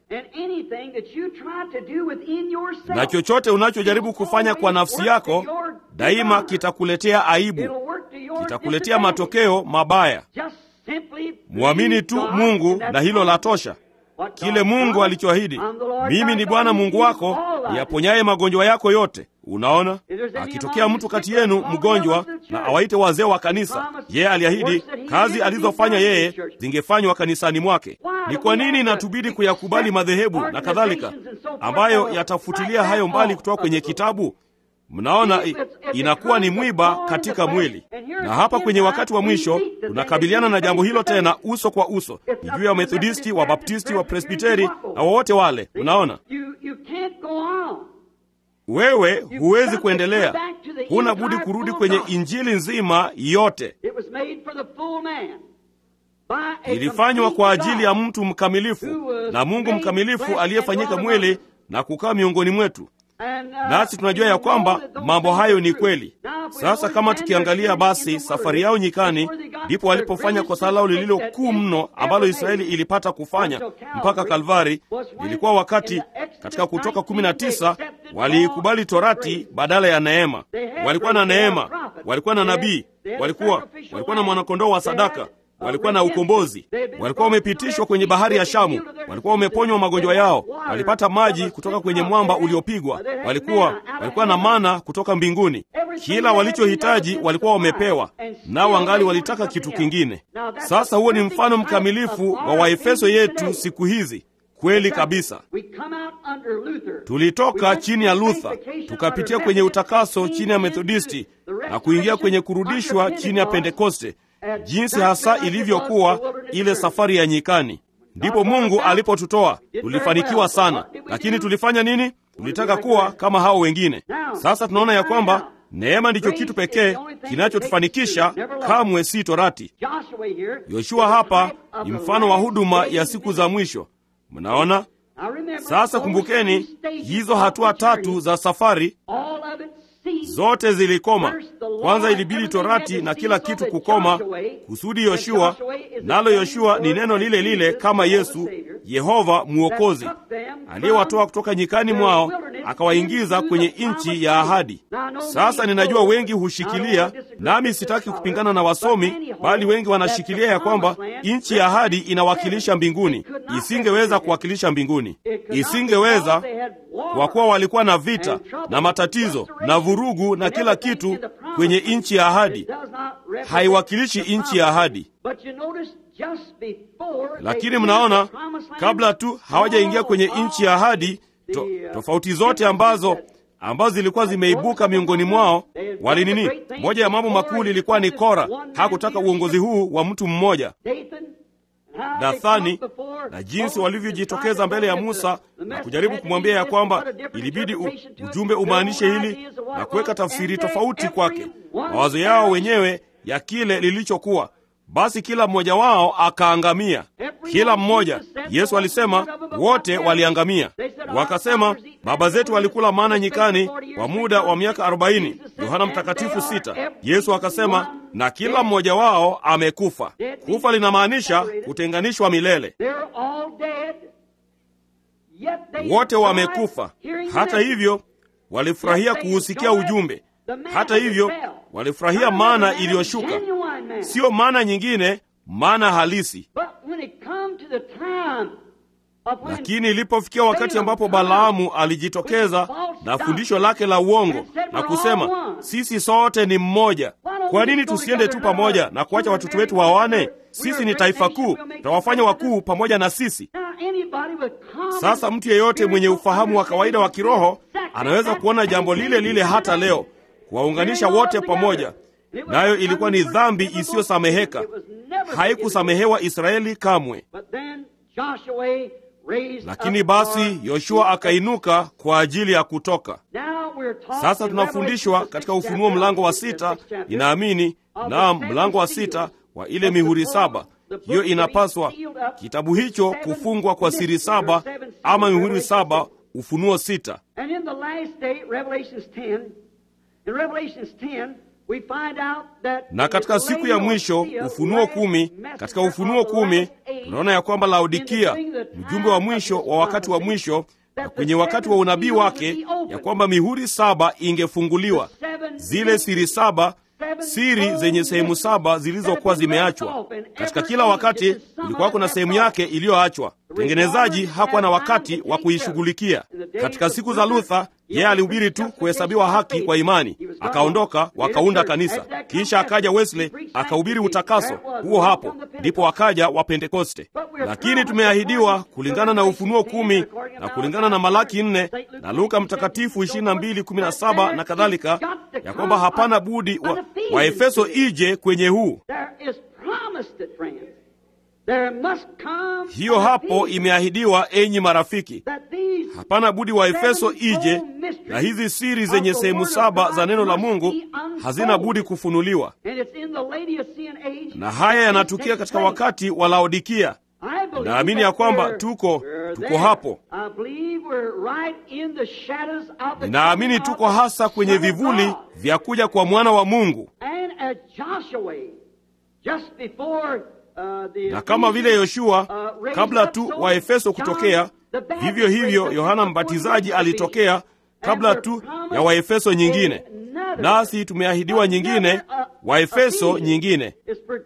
Speaker 1: na chochote unachojaribu kufanya kwa nafsi yako daima kitakuletea aibu, kitakuletea matokeo mabaya. Mwamini tu Mungu na hilo la tosha. Kile Mungu alichoahidi, mimi ni Bwana Mungu wako niyaponyaye magonjwa yako yote. Unaona, akitokea mtu kati yenu mgonjwa na awaite wazee wa kanisa, yeye aliahidi kazi alizofanya yeye zingefanywa kanisani mwake. Ni kwa nini inatubidi kuyakubali madhehebu na kadhalika ambayo yatafutilia hayo mbali kutoka kwenye kitabu? Mnaona, inakuwa ni mwiba katika mwili. Na hapa kwenye wakati wa mwisho tunakabiliana na jambo hilo tena uso kwa uso, ni juu ya Wamethodisti, Wabaptisti, Wapresbiteri na wowote wale. Unaona, wewe huwezi kuendelea, huna budi kurudi kwenye injili nzima yote. Ilifanywa kwa ajili ya mtu mkamilifu na Mungu mkamilifu aliyefanyika mwili na kukaa miongoni mwetu nasi tunajua ya kwamba mambo hayo ni kweli. Sasa kama tukiangalia basi safari yao nyikani, ndipo walipofanya kosa lao lililo kuu mno ambalo Israeli ilipata kufanya mpaka Kalvari. Ilikuwa wakati katika Kutoka kumi na tisa waliikubali Torati badala ya neema. Walikuwa na neema, walikuwa na nabii, walikuwa walikuwa na mwanakondoo wa sadaka walikuwa na ukombozi, walikuwa wamepitishwa kwenye bahari ya Shamu, walikuwa wameponywa magonjwa yao, walipata maji kutoka kwenye mwamba uliopigwa, walikuwa walikuwa na mana kutoka mbinguni. Kila walichohitaji walikuwa wamepewa, nao wangali walitaka kitu kingine. Sasa huo ni mfano mkamilifu wa Waefeso yetu siku hizi. Kweli kabisa. Tulitoka chini ya Luther tukapitia kwenye utakaso chini ya Methodisti na kuingia kwenye kurudishwa chini ya Pentekoste jinsi hasa ilivyokuwa ile safari ya nyikani. Ndipo Mungu alipotutoa. Tulifanikiwa sana, lakini tulifanya nini? Tulitaka kuwa kama hao wengine. Sasa tunaona ya kwamba neema ndicho kitu pekee kinachotufanikisha, kamwe si Torati. Yoshua hapa ni mfano wa huduma ya siku za mwisho. Mnaona sasa, kumbukeni hizo hatua tatu za safari zote zilikoma. Kwanza ilibidi torati na kila kitu kukoma kusudi Yoshua, nalo Yoshua ni neno lile lile kama Yesu, Yehova Mwokozi, aliyewatoa kutoka nyikani mwao akawaingiza kwenye nchi ya ahadi. Sasa ninajua wengi hushikilia, nami sitaki kupingana na wasomi, bali wengi wanashikilia ya kwamba nchi ya ahadi inawakilisha mbinguni. Isingeweza kuwakilisha mbinguni, isingeweza kwa kuwa walikuwa na vita na matatizo na vurugu na kila kitu kwenye nchi ya ahadi. Haiwakilishi nchi ya ahadi. Lakini mnaona, kabla tu hawajaingia kwenye nchi ya ahadi, to, tofauti zote ambazo ambazo zilikuwa zimeibuka miongoni mwao wali nini? Moja ya mambo makuu lilikuwa ni Kora hakutaka uongozi huu wa mtu mmoja. Dathani na jinsi walivyojitokeza mbele ya Musa na kujaribu kumwambia ya kwamba ilibidi u, ujumbe umaanishe hili na kuweka tafsiri tofauti kwake, mawazo yao wenyewe ya kile lilichokuwa. Basi kila mmoja wao akaangamia, kila mmoja. Yesu alisema wote waliangamia. Wakasema baba zetu walikula mana nyikani kwa muda wa miaka arobaini. Yohana Mtakatifu sita. Yesu akasema na kila mmoja wao amekufa. Kufa linamaanisha kutenganishwa milele. Wote wamekufa. Hata hivyo walifurahia kuusikia ujumbe. Hata hivyo walifurahia mana iliyoshuka, siyo mana nyingine, mana halisi. Lakini ilipofikia wakati ambapo Balaamu alijitokeza na fundisho lake la uongo na kusema sisi sote ni mmoja, kwa nini tusiende tu pamoja na kuacha watoto wetu wawane? Sisi ni taifa kuu, tutawafanya wakuu pamoja na sisi. Sasa mtu yeyote mwenye ufahamu wa kawaida wa kiroho anaweza kuona jambo lile lile hata leo, kuwaunganisha wote pamoja, nayo ilikuwa ni dhambi isiyosameheka, haikusamehewa Israeli kamwe. Lakini basi Yoshua akainuka kwa ajili ya kutoka. Sasa tunafundishwa katika Ufunuo mlango wa sita, ninaamini naam, mlango wa sita wa ile mihuri saba. Hiyo inapaswa kitabu hicho kufungwa kwa siri saba ama mihuri saba, Ufunuo sita. Na katika siku ya mwisho Ufunuo kumi, katika Ufunuo kumi tunaona ya kwamba Laodikia, mjumbe wa mwisho wa wakati wa mwisho, na kwenye wakati wa unabii wake, ya kwamba mihuri saba ingefunguliwa, zile siri saba siri zenye sehemu saba zilizokuwa zimeachwa. Katika kila wakati kulikuwa kuna sehemu yake iliyoachwa. Mtengenezaji hakuwa na wakati wa kuishughulikia. Katika siku za Luther, yeye alihubiri tu kuhesabiwa haki kwa imani, akaondoka, wakaunda kanisa. Kisha akaja Wesley akahubiri utakaso huo, hapo ndipo akaja wa Pentekoste. Lakini tumeahidiwa kulingana na Ufunuo kumi na kulingana na Malaki nne na Luka Mtakatifu ishirini na mbili kumi na saba na kadhalika, ya kwamba hapana budi wa, wa Efeso ije kwenye huu hiyo hapo imeahidiwa, enyi marafiki, hapana budi wa Efeso ije, na hizi siri zenye sehemu saba za neno la Mungu hazina budi kufunuliwa, na haya yanatukia katika wakati wa Laodikia. Naamini ya kwamba tuko tuko hapo. Ninaamini tuko hasa kwenye vivuli vya kuja kwa mwana wa Mungu na kama vile Yoshua kabla tu wa Efeso kutokea, vivyo hivyo Yohana Mbatizaji alitokea kabla tu ya Waefeso nyingine, nasi tumeahidiwa nyingine, Waefeso nyingine.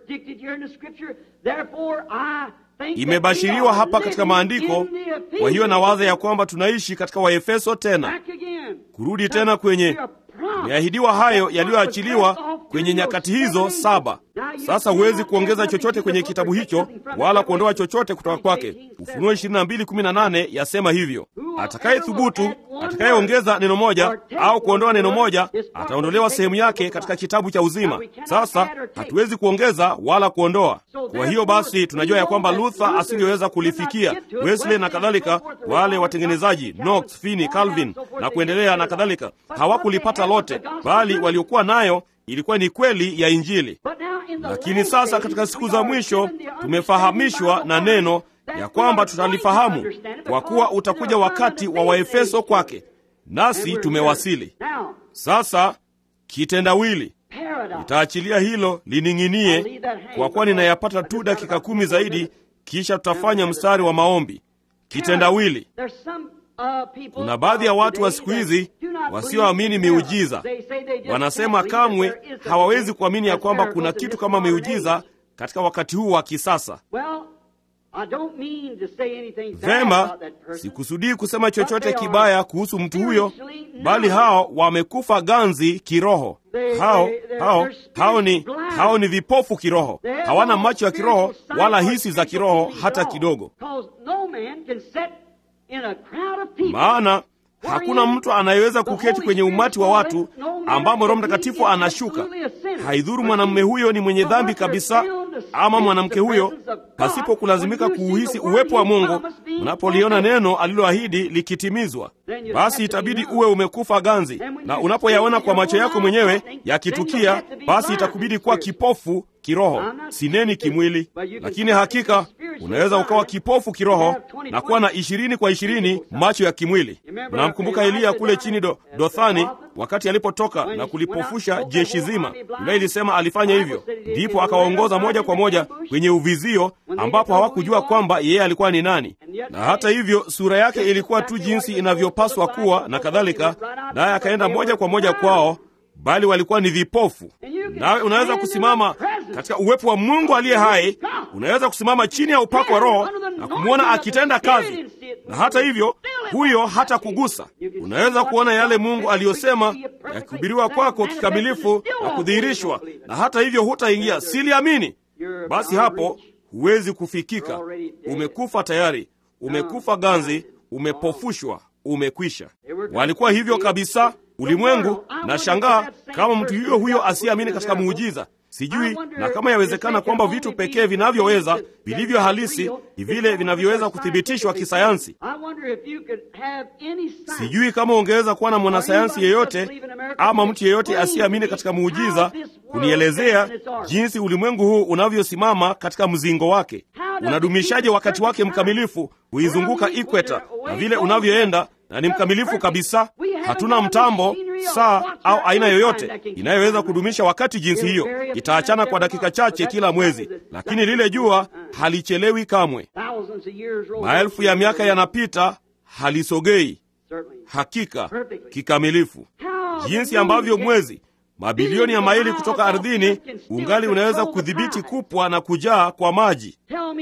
Speaker 1: Imebashiriwa hapa katika maandiko. Kwa hiyo nawaza ya kwamba tunaishi katika Waefeso tena, kurudi tena kwenye Imeahidiwa hayo yaliyoachiliwa kwenye nyakati hizo saba. Sasa huwezi kuongeza chochote kwenye kitabu hicho wala kuondoa chochote kutoka kwake. Ufunuo 22:18 yasema hivyo. Atakaye thubutu, atakayeongeza neno moja au kuondoa neno moja, ataondolewa sehemu yake katika kitabu cha uzima. Sasa hatuwezi kuongeza wala kuondoa. Kwa hiyo basi, tunajua ya kwamba Luther asingeweza kulifikia, Wesley na kadhalika, wale watengenezaji Knox, Finney, Calvin na kuendelea na kadhalika, hawakulipata lote, bali waliokuwa nayo ilikuwa ni kweli ya Injili. Lakini sasa katika siku za mwisho tumefahamishwa na neno ya kwamba tutalifahamu, kwa kuwa utakuja wakati wa Waefeso kwake, nasi tumewasili. Sasa kitendawili
Speaker 2: Paradox.
Speaker 1: nitaachilia hilo lining'inie, kwa kuwa ninayapata tu dakika kumi zaidi, kisha tutafanya mstari wa maombi. Kitendawili.
Speaker 2: There's some, uh, people
Speaker 1: Kuna baadhi ya watu wa siku hizi
Speaker 2: do not
Speaker 1: wasioamini
Speaker 2: believe in
Speaker 1: miujiza.
Speaker 2: miracles. They say they just
Speaker 1: Wanasema
Speaker 2: can't believe
Speaker 1: kamwe
Speaker 2: that there is a
Speaker 1: hawawezi
Speaker 2: thing
Speaker 1: kuamini ya
Speaker 2: as
Speaker 1: kwamba
Speaker 2: miracles
Speaker 1: kuna
Speaker 2: in
Speaker 1: kitu
Speaker 2: this
Speaker 1: kama
Speaker 2: modern
Speaker 1: miujiza
Speaker 2: age.
Speaker 1: katika wakati huu wa kisasa.
Speaker 2: Well, I don't mean to say anything bad
Speaker 1: Vema,
Speaker 2: about that person.
Speaker 1: sikusudii kusema chochote kibaya kuhusu mtu huyo, bali hao wamekufa ganzi kiroho. Hao hao hao ni hao ni vipofu kiroho,
Speaker 2: They have
Speaker 1: hawana
Speaker 2: no
Speaker 1: macho ya kiroho
Speaker 2: spiritual
Speaker 1: wala
Speaker 2: sight or
Speaker 1: hisi za
Speaker 2: spiritual
Speaker 1: kiroho
Speaker 2: feelings
Speaker 1: hata
Speaker 2: at all.
Speaker 1: kidogo.
Speaker 2: 'Cause no man can sit in a crowd of people
Speaker 1: Maana hakuna mtu anayeweza kuketi kwenye umati wa watu ambamo Roho Mtakatifu anashuka. Haidhuru mwanamume huyo ni mwenye dhambi kabisa ama mwanamke huyo, pasipo kulazimika kuuhisi uwepo wa Mungu. Unapoliona neno aliloahidi likitimizwa, basi itabidi uwe umekufa ganzi, na unapoyaona kwa macho yako mwenyewe yakitukia, basi itakubidi kuwa kipofu kiroho, sineni kimwili. Lakini hakika unaweza ukawa kipofu kiroho na kuwa na ishirini kwa ishirini macho ya kimwili. Mnamkumbuka Eliya kule chini do, Dothani wakati alipotoka na kulipofusha jeshi zima. Biblia ilisema alifanya hivyo, ndipo akawaongoza moja kwa moja kwenye uvizio ambapo hawakujua kwamba yeye alikuwa ni nani, na hata hivyo sura yake ilikuwa tu jinsi inavyopaswa kuwa na kadhalika, naye akaenda moja kwa moja kwao bali walikuwa ni vipofu. Nawe unaweza kusimama katika uwepo wa Mungu aliye hai, unaweza kusimama chini ya upako wa Roho na kumwona akitenda kazi, na hata hivyo huyo hata kugusa. Unaweza kuona yale Mungu aliyosema yakihubiriwa kwako kikamilifu na kudhihirishwa, na hata hivyo hutaingia. Siliamini, basi hapo huwezi kufikika. Umekufa tayari, umekufa ganzi, umepofushwa, umekwisha. Walikuwa hivyo kabisa ulimwengu. Na shangaa kama mtu huyo huyo asiyeamini katika muujiza. Sijui na kama yawezekana kwamba vitu pekee vinavyoweza vilivyo halisi ni vile vinavyoweza kuthibitishwa kisayansi. Sijui kama ungeweza kuwa na mwanasayansi yeyote ama mtu yeyote asiyeamini katika muujiza kunielezea jinsi ulimwengu huu unavyosimama katika mzingo wake, unadumishaje wakati wake mkamilifu kuizunguka ikweta, na vile unavyoenda na ni mkamilifu kabisa. Hatuna mtambo, saa au aina yoyote inayoweza kudumisha wakati jinsi hiyo. Itaachana kwa dakika chache kila mwezi, lakini lile jua halichelewi kamwe. Maelfu ya miaka yanapita, halisogei hakika kikamilifu, jinsi ambavyo mwezi mabilioni ya maili kutoka ardhini ungali unaweza kudhibiti kupwa na kujaa kwa maji.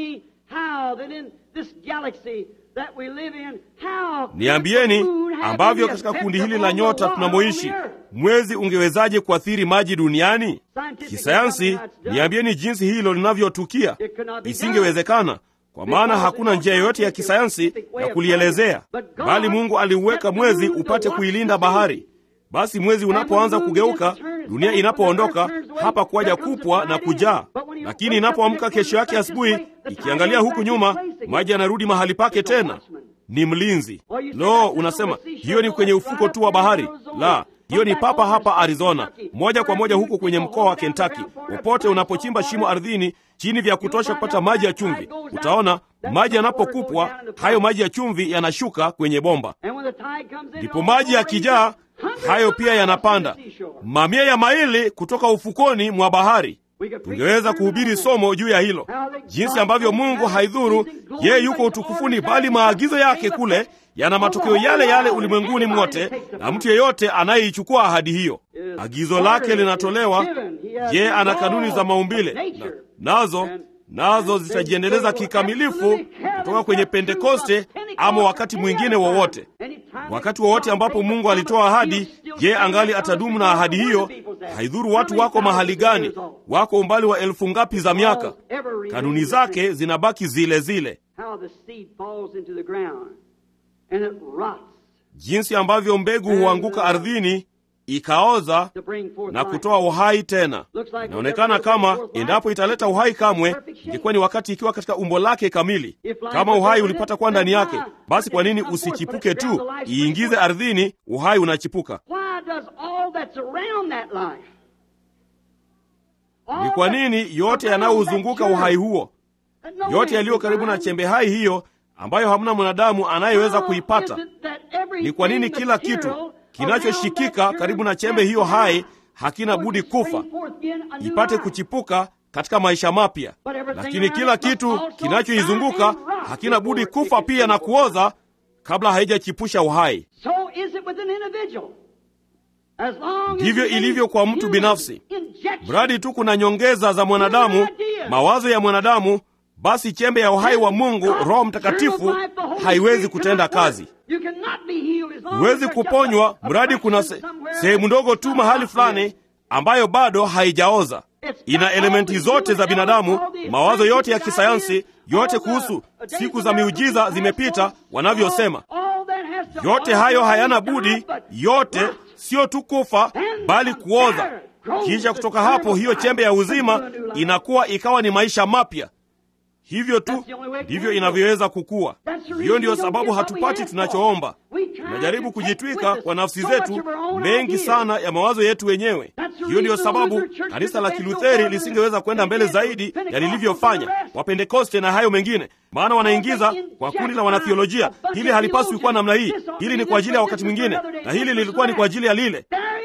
Speaker 1: Niambieni ambavyo katika kundi hili la nyota tunamoishi mwezi ungewezaje kuathiri maji duniani? Kisayansi, niambieni jinsi hilo linavyotukia. Isingewezekana, kwa maana hakuna njia yoyote ya kisayansi ya kulielezea, bali Mungu aliuweka mwezi upate kuilinda bahari. Basi mwezi unapoanza kugeuka, dunia inapoondoka hapa kuwaja kupwa na kujaa, lakini inapoamka kesho yake asubuhi, ikiangalia huku nyuma, maji yanarudi mahali pake tena. Ni mlinzi. Lo, unasema hiyo ni kwenye ufuko tu wa bahari? La, hiyo ni papa hapa Arizona, moja kwa moja huko kwenye mkoa wa Kentucky. Popote unapochimba shimo ardhini chini vya kutosha kupata maji ya chumvi, utaona maji yanapokupwa, hayo maji ya chumvi yanashuka kwenye bomba, ndipo maji yakijaa hayo pia yanapanda mamia ya maili kutoka ufukoni mwa bahari. Tungeweza kuhubiri somo juu ya hilo, jinsi ambavyo Mungu haidhuru yeye yuko utukufuni, bali maagizo yake kule yana matokeo yale yale ulimwenguni mwote, na mtu yeyote anayeichukua ahadi hiyo. Agizo lake linatolewa. Yeye ana kanuni za maumbile na, nazo nazo zitajiendeleza kikamilifu kutoka kwenye Pentekoste ama wakati mwingine wowote. Wakati wowote ambapo Mungu alitoa ahadi, je, angali atadumu na ahadi hiyo? Haidhuru watu wako mahali gani, wako umbali wa elfu ngapi za miaka, kanuni zake zinabaki zile zile. Jinsi ambavyo mbegu huanguka ardhini ikaoza na kutoa uhai tena. Inaonekana kama endapo italeta uhai kamwe, ingekuwa ni wakati ikiwa katika umbo lake kamili. Kama uhai ulipata kuwa ndani yake, basi kwa nini usichipuke tu? Iingize ardhini, uhai unachipuka. Ni kwa nini yote yanayouzunguka uhai huo, yote yaliyo karibu na chembe hai hiyo ambayo hamna mwanadamu anayeweza kuipata. Ni kwa nini kila kitu kinachoshikika karibu na chembe hiyo hai hakina budi kufa ipate kuchipuka katika maisha mapya, lakini kila kitu kinachoizunguka hakina budi kufa pia na kuoza kabla haijachipusha uhai. Ndivyo ilivyo kwa mtu binafsi. Mradi tu kuna nyongeza za mwanadamu, mawazo ya mwanadamu, basi chembe ya uhai wa Mungu, Roho Mtakatifu, haiwezi kutenda kazi. Huwezi kuponywa mradi kuna se, sehemu ndogo tu mahali fulani ambayo bado haijaoza. Ina elementi zote za binadamu, mawazo yote ya kisayansi, yote kuhusu siku za miujiza zimepita, wanavyosema. Yote hayo hayana budi, yote sio tu kufa, bali kuoza. Kisha kutoka hapo, hiyo chembe ya uzima inakuwa ikawa ni maisha mapya. Hivyo tu ndivyo inavyoweza kukua. Hiyo ndiyo sababu hatupati tunachoomba. Tunajaribu kujitwika kwa nafsi zetu mengi sana ya mawazo yetu wenyewe. Hiyo ndiyo sababu kanisa la Kilutheri lisingeweza kwenda mbele zaidi ya lilivyofanya, Wapentekoste na hayo mengine, maana wanaingiza kwa kundi la wanathiolojia, hili halipaswi kuwa namna hii, hili ni kwa ajili ya wakati mwingine, na hili lilikuwa ni kwa ajili ya lile.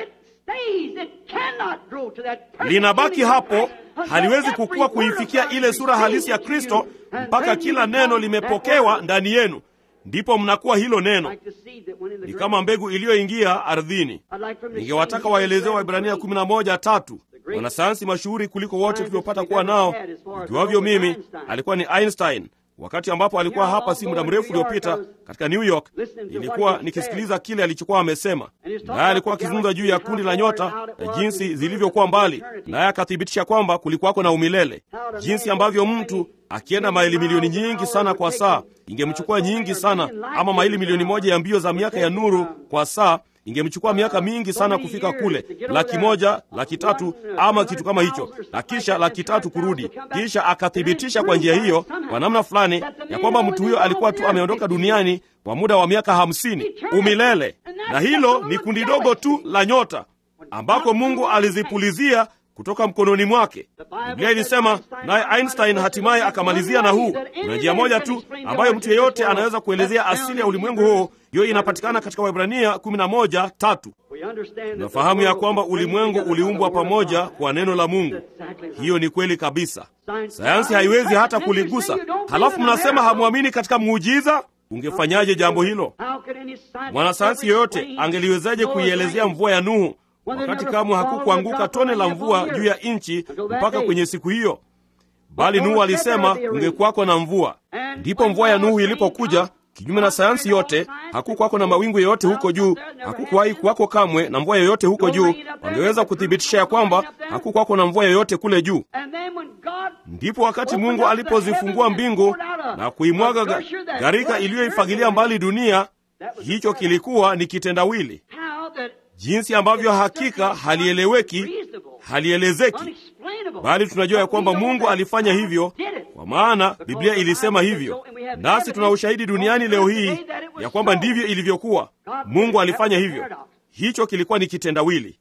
Speaker 1: Linabaki hapo haliwezi kukua kuifikia ile sura halisi ya Kristo mpaka kila neno limepokewa ndani yenu, ndipo mnakuwa hilo neno. Ni kama mbegu iliyoingia ardhini. Ningewataka waelezewa Waibrania 11 tatu. Mwanasayansi mashuhuri kuliko wote tuliopata kuwa nao, ikiwavyo mimi, alikuwa ni Einstein. Wakati ambapo alikuwa hapa si muda mrefu uliopita katika New York, ilikuwa nikisikiliza kile alichokuwa amesema, naye alikuwa akizungumza juu ya kundi la nyota na jinsi zilivyokuwa mbali, naye akathibitisha kwamba kulikuwako na umilele, jinsi ambavyo mtu akienda maili milioni nyingi sana kwa saa ingemchukua nyingi sana, ama maili milioni moja ya mbio za miaka ya nuru kwa saa ingemchukua miaka mingi sana kufika kule, laki moja, laki tatu ama kitu kama hicho, na kisha laki tatu kurudi. Kisha akathibitisha kwa njia hiyo, kwa namna fulani, ya kwamba mtu huyo alikuwa tu ameondoka duniani kwa muda wa miaka hamsini, umilele. Na hilo ni kundi dogo tu la nyota ambako Mungu alizipulizia kutoka mkononi mwake. Biblia ilisema, naye Einstein hatimaye akamalizia na huu. Kuna njia moja tu ambayo mtu yeyote anaweza kuelezea asili ya ulimwengu huo, hiyo inapatikana katika Waebrania 11 tatu. Tunafahamu ya kwamba ulimwengu uliumbwa pamoja kwa neno la Mungu. Hiyo ni kweli kabisa, sayansi haiwezi hata kuligusa. Halafu mnasema hamwamini katika muujiza. Ungefanyaje jambo hilo? Mwanasayansi yoyote angeliwezaje kuielezea mvua ya Nuhu wakati kamwe hakukuanguka tone la mvua juu ya nchi mpaka kwenye siku hiyo, bali Nuhu alisema kungekuwako na mvua. Ndipo mvua ya Nuhu ilipokuja, kinyume na sayansi yote, hakukuwako na mawingu yoyote huko juu, hakukuwahi kuwako kamwe na mvua yoyote huko juu. Wangeweza kuthibitisha ya kwamba hakukuwako na mvua yoyote kule juu. Ndipo wakati Mungu alipozifungua mbingu na kuimwaga gharika iliyoifagilia mbali dunia, hicho kilikuwa ni kitendawili jinsi ambavyo hakika halieleweki, halielezeki, bali tunajua ya kwamba Mungu alifanya hivyo, kwa maana Biblia ilisema hivyo, nasi tuna ushahidi duniani leo hii ya kwamba ndivyo ilivyokuwa. Mungu alifanya hivyo. Hicho kilikuwa ni kitendawili.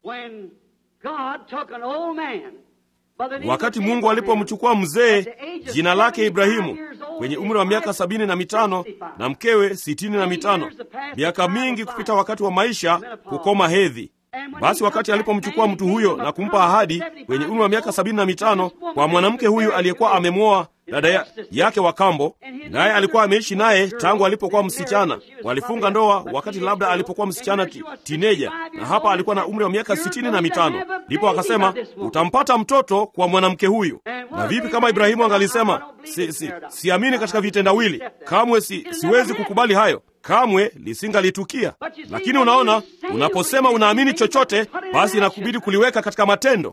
Speaker 1: Wakati Mungu alipomchukua mzee jina lake Ibrahimu kwenye umri wa miaka sabini na mitano na mkewe sitini na mitano miaka mingi kupita wakati wa maisha kukoma hedhi. Basi wakati alipomchukua mtu huyo na kumpa ahadi kwenye umri wa miaka sabini na mitano kwa mwanamke huyu aliyekuwa amemwoa dada ya, yake wa kambo, naye alikuwa ameishi naye tangu alipokuwa msichana. Walifunga ndoa wakati labda alipokuwa msichana ti, tineja, na hapa alikuwa na umri wa miaka sitini na mitano. Ndipo akasema utampata mtoto kwa mwanamke huyu. Na vipi kama Ibrahimu angalisema si, si, siamini katika vitendawili kamwe, si, siwezi kukubali hayo kamwe lisingalitukia. Lakini unaona, unaposema unaamini chochote, basi inakubidi kuliweka katika matendo.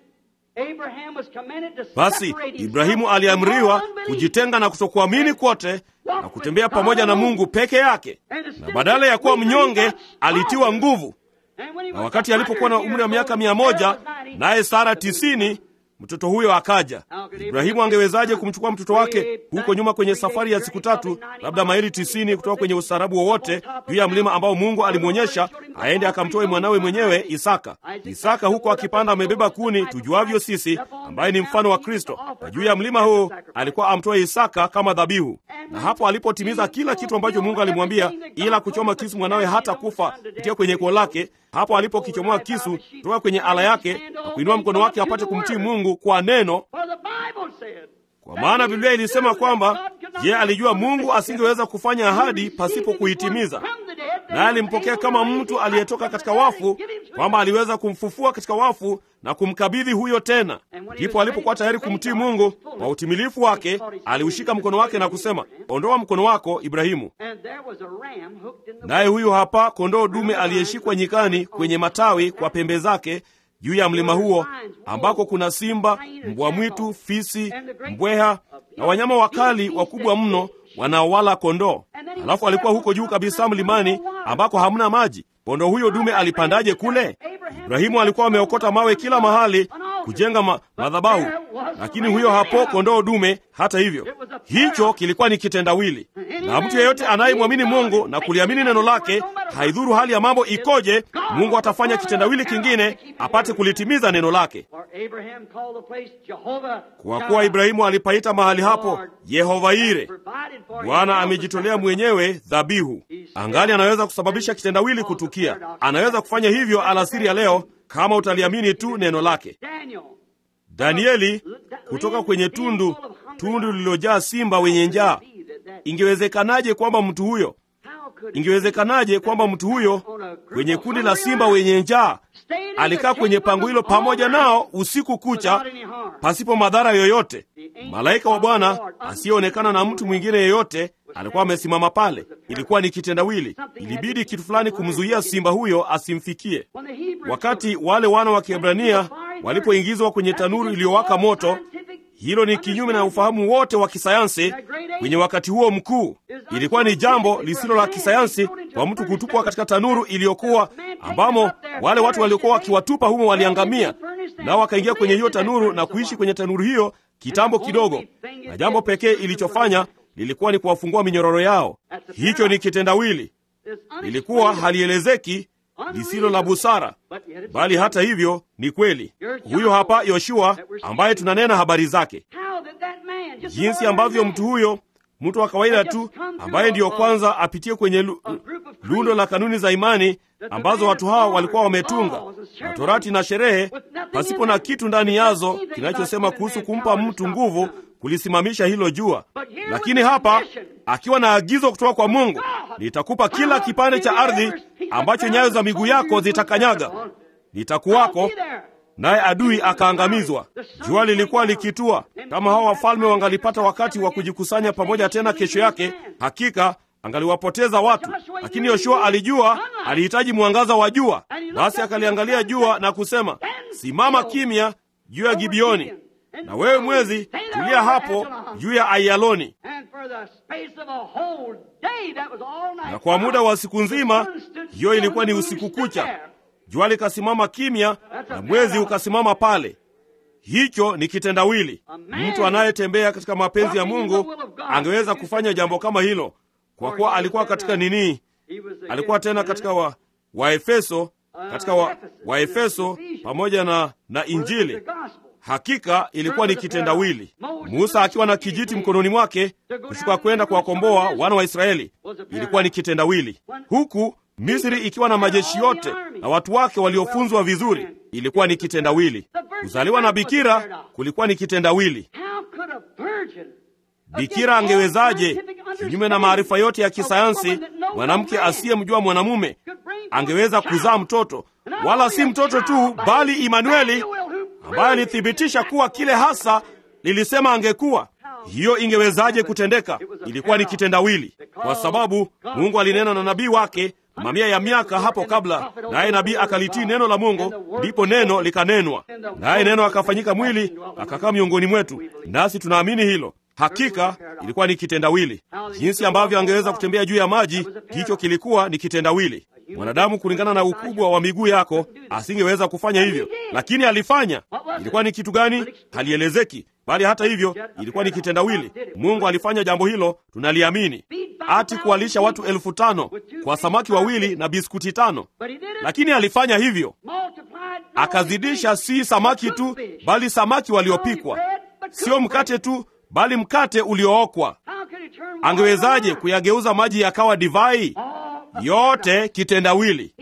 Speaker 1: Basi Ibrahimu aliamriwa kujitenga na kutokuamini kwote na kutembea pamoja na Mungu peke yake, na badala ya kuwa mnyonge alitiwa nguvu. Na wakati alipokuwa na umri wa miaka mia moja naye Sara tisini, mtoto huyo akaja. Ibrahimu angewezaje kumchukua mtoto wake huko nyuma kwenye safari ya siku tatu, labda maili tisini kutoka kwenye ustaarabu wowote juu ya mlima ambao Mungu alimwonyesha aende akamtoe mwanawe mwenyewe Isaka. Isaka huko akipanda amebeba kuni, tujuavyo sisi, ambaye ni mfano wa Kristo, na juu ya mlima huu alikuwa amtoe Isaka kama dhabihu. Na hapo alipotimiza kila kitu ambacho Mungu alimwambia, ila kuchoma kisu mwanawe hata kufa kupitia kwenye koo lake, hapo alipokichomoa kisu kutoka kwenye ala yake na kuinua mkono wake apate kumtii Mungu kwa neno, kwa maana Biblia ilisema kwamba ye alijua Mungu asingeweza kufanya ahadi pasipo kuitimiza, naye alimpokea kama mtu aliyetoka katika wafu, kwamba aliweza kumfufua katika wafu na kumkabidhi huyo tena. Ndipo alipokuwa tayari kumtii Mungu kwa utimilifu wake, aliushika mkono wake na kusema, ondoa mkono wako Ibrahimu. Naye huyu hapa kondoo dume aliyeshikwa nyikani kwenye matawi kwa pembe zake juu ya mlima huo ambako kuna simba, mbwa mwitu, fisi, mbweha na wanyama wakali wakubwa mno wanaowala kondoo. Halafu alikuwa huko juu kabisa mlimani ambako hamna maji. Kondoo huyo dume alipandaje kule? Ibrahimu alikuwa ameokota mawe kila mahali kujenga ma madhabahu, lakini huyo hapo kondoo dume. Hata hivyo, hicho kilikuwa ni kitendawili, na mtu yeyote anayemwamini Mungu na kuliamini neno lake, haidhuru hali ya mambo ikoje, Mungu atafanya kitendawili kingine apate kulitimiza neno lake. Kwa kuwa Ibrahimu alipaita mahali hapo Yehova Ire, Bwana amejitolea mwenyewe dhabihu. Angali anaweza kusababisha kitendawili kutukia. Anaweza kufanya hivyo alasiri ya leo kama utaliamini tu neno lake. Danieli kutoka kwenye tundu tundu lililojaa simba wenye njaa. Ingewezekanaje kwamba mtu huyo ingewezekanaje kwamba mtu huyo kwenye kundi la simba wenye njaa alikaa kwenye pango hilo pamoja nao usiku kucha pasipo madhara yoyote? Malaika wa Bwana asiyeonekana na mtu mwingine yeyote alikuwa amesimama pale. Ilikuwa ni kitendawili, ilibidi kitu fulani kumzuia simba huyo asimfikie. Wakati wale wana wa Kiebrania walipoingizwa kwenye tanuru iliyowaka moto, hilo ni kinyume na ufahamu wote wa kisayansi kwenye wakati huo mkuu. Ilikuwa ni jambo lisilo la kisayansi kwa mtu kutupwa katika tanuru iliyokuwa ambamo wale watu waliokuwa wakiwatupa humo waliangamia, nao wakaingia kwenye hiyo tanuru na kuishi kwenye tanuru hiyo kitambo kidogo, na jambo pekee ilichofanya lilikuwa ni kuwafungua minyororo yao. Hicho ni kitendawili, lilikuwa halielezeki, lisilo la busara, bali hata hivyo ni kweli. Huyo hapa Yoshua ambaye tunanena habari zake, jinsi ambavyo mtu huyo, mtu wa kawaida tu, ambaye ndiyo kwanza apitie kwenye lu, lundo la kanuni za imani ambazo watu hawa walikuwa wametunga na torati na sherehe, pasipo na kitu ndani yazo kinachosema kuhusu kumpa mtu nguvu kulisimamisha hilo jua. Lakini hapa akiwa na agizo kutoka kwa Mungu, nitakupa kila kipande cha ardhi ambacho nyayo za miguu yako zitakanyaga, nitakuwako naye adui akaangamizwa. Jua lilikuwa likitua. Kama hawa wafalme wangalipata wakati wa kujikusanya pamoja tena kesho yake, hakika angaliwapoteza watu. Lakini Yoshua alijua alihitaji mwangaza wa jua, basi akaliangalia jua na kusema, simama kimya juu ya Gibioni, na wewe mwezi tulia hapo juu ya Aiyaloni. Na kwa muda wa siku nzima, hiyo ilikuwa ni usiku kucha, jua likasimama kimya na mwezi ukasimama pale. Hicho ni kitendawili. Mtu anayetembea katika mapenzi ya Mungu angeweza kufanya jambo kama hilo, kwa kuwa alikuwa katika nini? Alikuwa tena katika wa Waefeso, katika wa Waefeso pamoja na, na Injili. Hakika ilikuwa ni kitendawili. Musa akiwa na kijiti mkononi mwake kushuka kwenda kuwakomboa wana wa Israeli, ilikuwa ni kitendawili, huku Misri ikiwa na majeshi yote na watu wake waliofunzwa vizuri, ilikuwa ni kitendawili. Kuzaliwa na bikira kulikuwa ni kitendawili. Bikira angewezaje, kinyume na maarifa yote ya kisayansi, mwanamke asiyemjua mwanamume angeweza kuzaa mtoto, wala si mtoto tu, bali Imanueli ambaye alithibitisha kuwa kile hasa lilisema angekuwa. Hiyo ingewezaje kutendeka? Ilikuwa ni kitendawili, kwa sababu Mungu alinena na nabii wake mamia ya miaka hapo kabla, naye nabii akalitii neno la Mungu, ndipo neno likanenwa, naye neno akafanyika mwili akakaa miongoni mwetu, nasi tunaamini hilo. Hakika ilikuwa ni kitendawili. Jinsi ambavyo angeweza kutembea juu ya maji, hicho kilikuwa ni kitendawili. Mwanadamu kulingana na ukubwa wa miguu yako asingeweza kufanya hivyo, lakini alifanya. Ilikuwa ni kitu gani? Halielezeki, bali hata hivyo ilikuwa ni kitendawili. Mungu alifanya jambo hilo, tunaliamini. Ati kuwalisha watu elfu tano kwa samaki wawili na biskuti tano, lakini alifanya hivyo, akazidisha, si samaki tu, bali samaki waliopikwa, sio mkate tu, bali mkate uliookwa. Angewezaje kuyageuza maji yakawa divai? Yote kitendawili.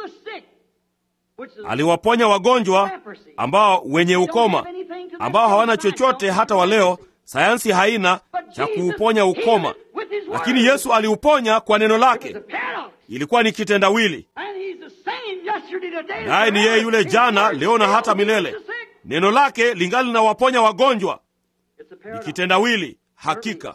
Speaker 1: Aliwaponya wagonjwa ambao wenye ukoma ambao hawana chochote hata wa leo, sayansi haina cha kuuponya ukoma, lakini Yesu aliuponya kwa neno lake. Ilikuwa ni kitendawili, naye ni yeye yule jana, leo na hata milele. Neno lake lingali linawaponya wagonjwa. Ni kitendawili hakika.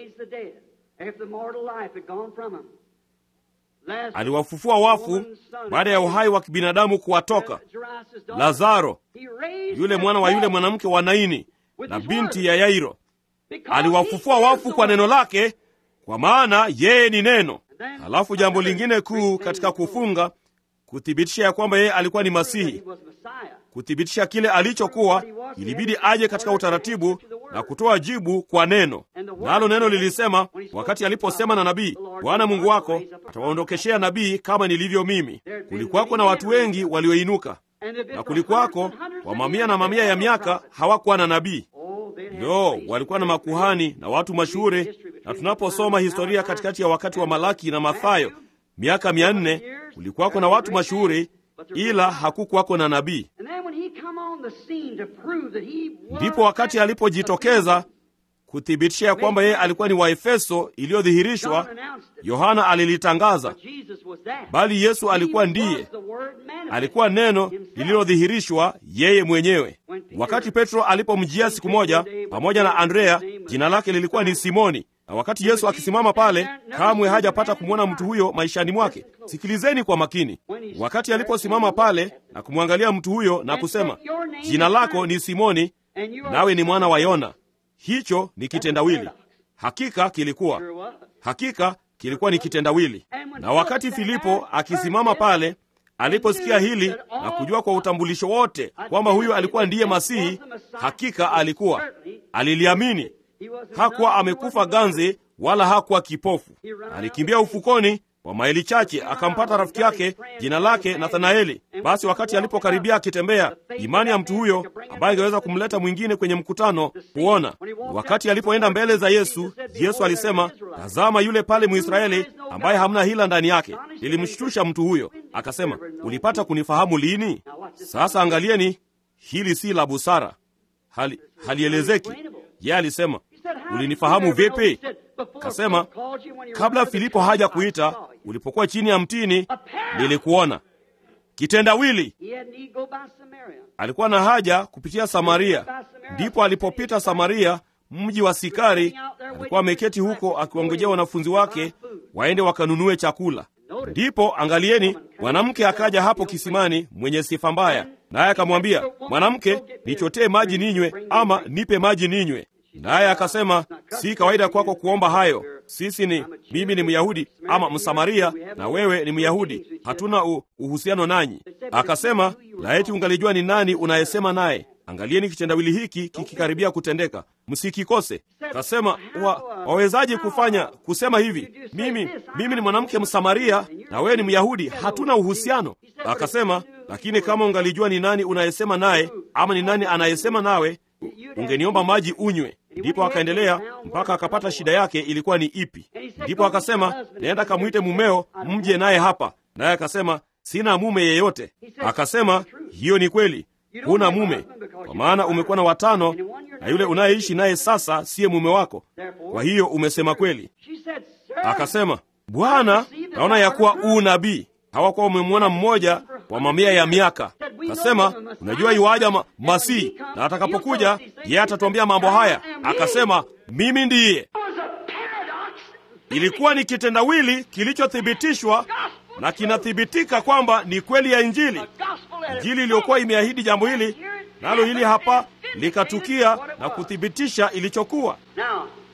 Speaker 1: Aliwafufua wafu baada ya uhai wa kibinadamu kuwatoka. Lazaro, yule mwana wa yule mwanamke wa Naini na binti ya Yairo, aliwafufua wafu kwa neno lake, kwa maana yeye ni neno. Halafu jambo lingine kuu katika kufunga, kuthibitisha ya kwamba yeye alikuwa ni Masihi, kuthibitisha kile alichokuwa, ilibidi aje katika utaratibu na kutoa jibu kwa neno. Nalo neno lilisema, wakati aliposema na nabii, Bwana Mungu wako atawaondokeshea nabii kama nilivyo mimi. Kulikuwako na watu wengi walioinuka, na kulikuwako kwa mamia na mamia ya miaka hawakuwa na nabii. Lo, walikuwa na makuhani na watu mashuhuri, na tunaposoma historia katikati ya wakati wa Malaki na Mathayo, miaka mia nne kulikuwako na watu mashuhuri ila hakukuwako na nabii. Ndipo wakati alipojitokeza kuthibitisha ya kwamba yeye alikuwa ni Waefeso iliyodhihirishwa, Yohana alilitangaza, bali Yesu alikuwa ndiye, alikuwa neno lililodhihirishwa yeye mwenyewe. Wakati Petro alipomjia siku moja pamoja na Andrea, jina lake lilikuwa ni Simoni na wakati Yesu akisimama pale, kamwe hajapata kumwona mtu huyo maishani mwake. Sikilizeni kwa makini. Wakati aliposimama pale na kumwangalia mtu huyo na kusema, jina lako ni Simoni, nawe ni mwana wa Yona, hicho ni kitendawili. Hakika kilikuwa, hakika kilikuwa ni kitendawili. Na wakati Filipo akisimama pale aliposikia hili na kujua kwa utambulisho wote kwamba huyo alikuwa ndiye Masihi, hakika alikuwa, aliliamini. Hakuwa amekufa ganzi wala hakuwa kipofu. Alikimbia ufukoni kwa maili chache, akampata rafiki yake jina lake Nathanaeli. Basi wakati alipokaribia akitembea, imani ya mtu huyo ambaye ingeweza kumleta mwingine kwenye mkutano kuona. Wakati alipoenda mbele za Yesu, Yesu alisema, tazama yule pale Mwisraeli ambaye hamna hila ndani yake. Lilimshtusha mtu huyo, akasema, ulipata kunifahamu lini? Sasa angalieni, hili si la busara, hali halielezeki. Yeye alisema ulinifahamu vipi? Kasema, kabla Filipo haja kuita, ulipokuwa chini ya mtini nilikuona. Kitendawili. Alikuwa na haja kupitia Samaria, ndipo alipopita Samaria, mji wa Sikari. Alikuwa ameketi huko akiwangojea wanafunzi wake waende wakanunue chakula. Ndipo angalieni, mwanamke akaja hapo kisimani, mwenye sifa mbaya, naye akamwambia, mwanamke, nichotee maji ninywe, ama nipe maji ninywe. Naye akasema, si kawaida kwako kuomba hayo. Sisi ni mimi ni Myahudi ama Msamaria, na wewe ni Myahudi, hatuna uhusiano nanyi. Akasema, laiti ungalijua ni nani unayesema naye. Angalieni kitendawili hiki kikikaribia kutendeka, msikikose. Kasema, wa, wawezaje kufanya kusema hivi? Mimi mimi ni mwanamke Msamaria na wewe ni Myahudi, hatuna uhusiano. Akasema, lakini kama ungalijua ni nani unayesema naye ama ni nani anayesema nawe ungeniomba maji unywe. Ndipo akaendelea mpaka akapata shida yake ilikuwa ni ipi. Ndipo akasema, naenda kamwite mumeo mje naye hapa. Naye akasema, sina mume yeyote. Akasema, hiyo ni kweli, huna mume, kwa maana umekuwa na watano, na yule unayeishi naye sasa siye mume wako. Kwa hiyo umesema kweli. Akasema, Bwana, naona ya kuwa uu nabii. Hawakuwa umemwona mmoja kwa mamia ya miaka. Akasema, unajua iwaja ma Masihi, na atakapokuja yeye atatuambia mambo haya. Akasema, mimi ndiye. Ilikuwa ni kitendawili kilichothibitishwa na kinathibitika kwamba ni kweli ya Injili, Injili iliyokuwa imeahidi jambo hili, nalo hili hapa likatukia na kuthibitisha ilichokuwa.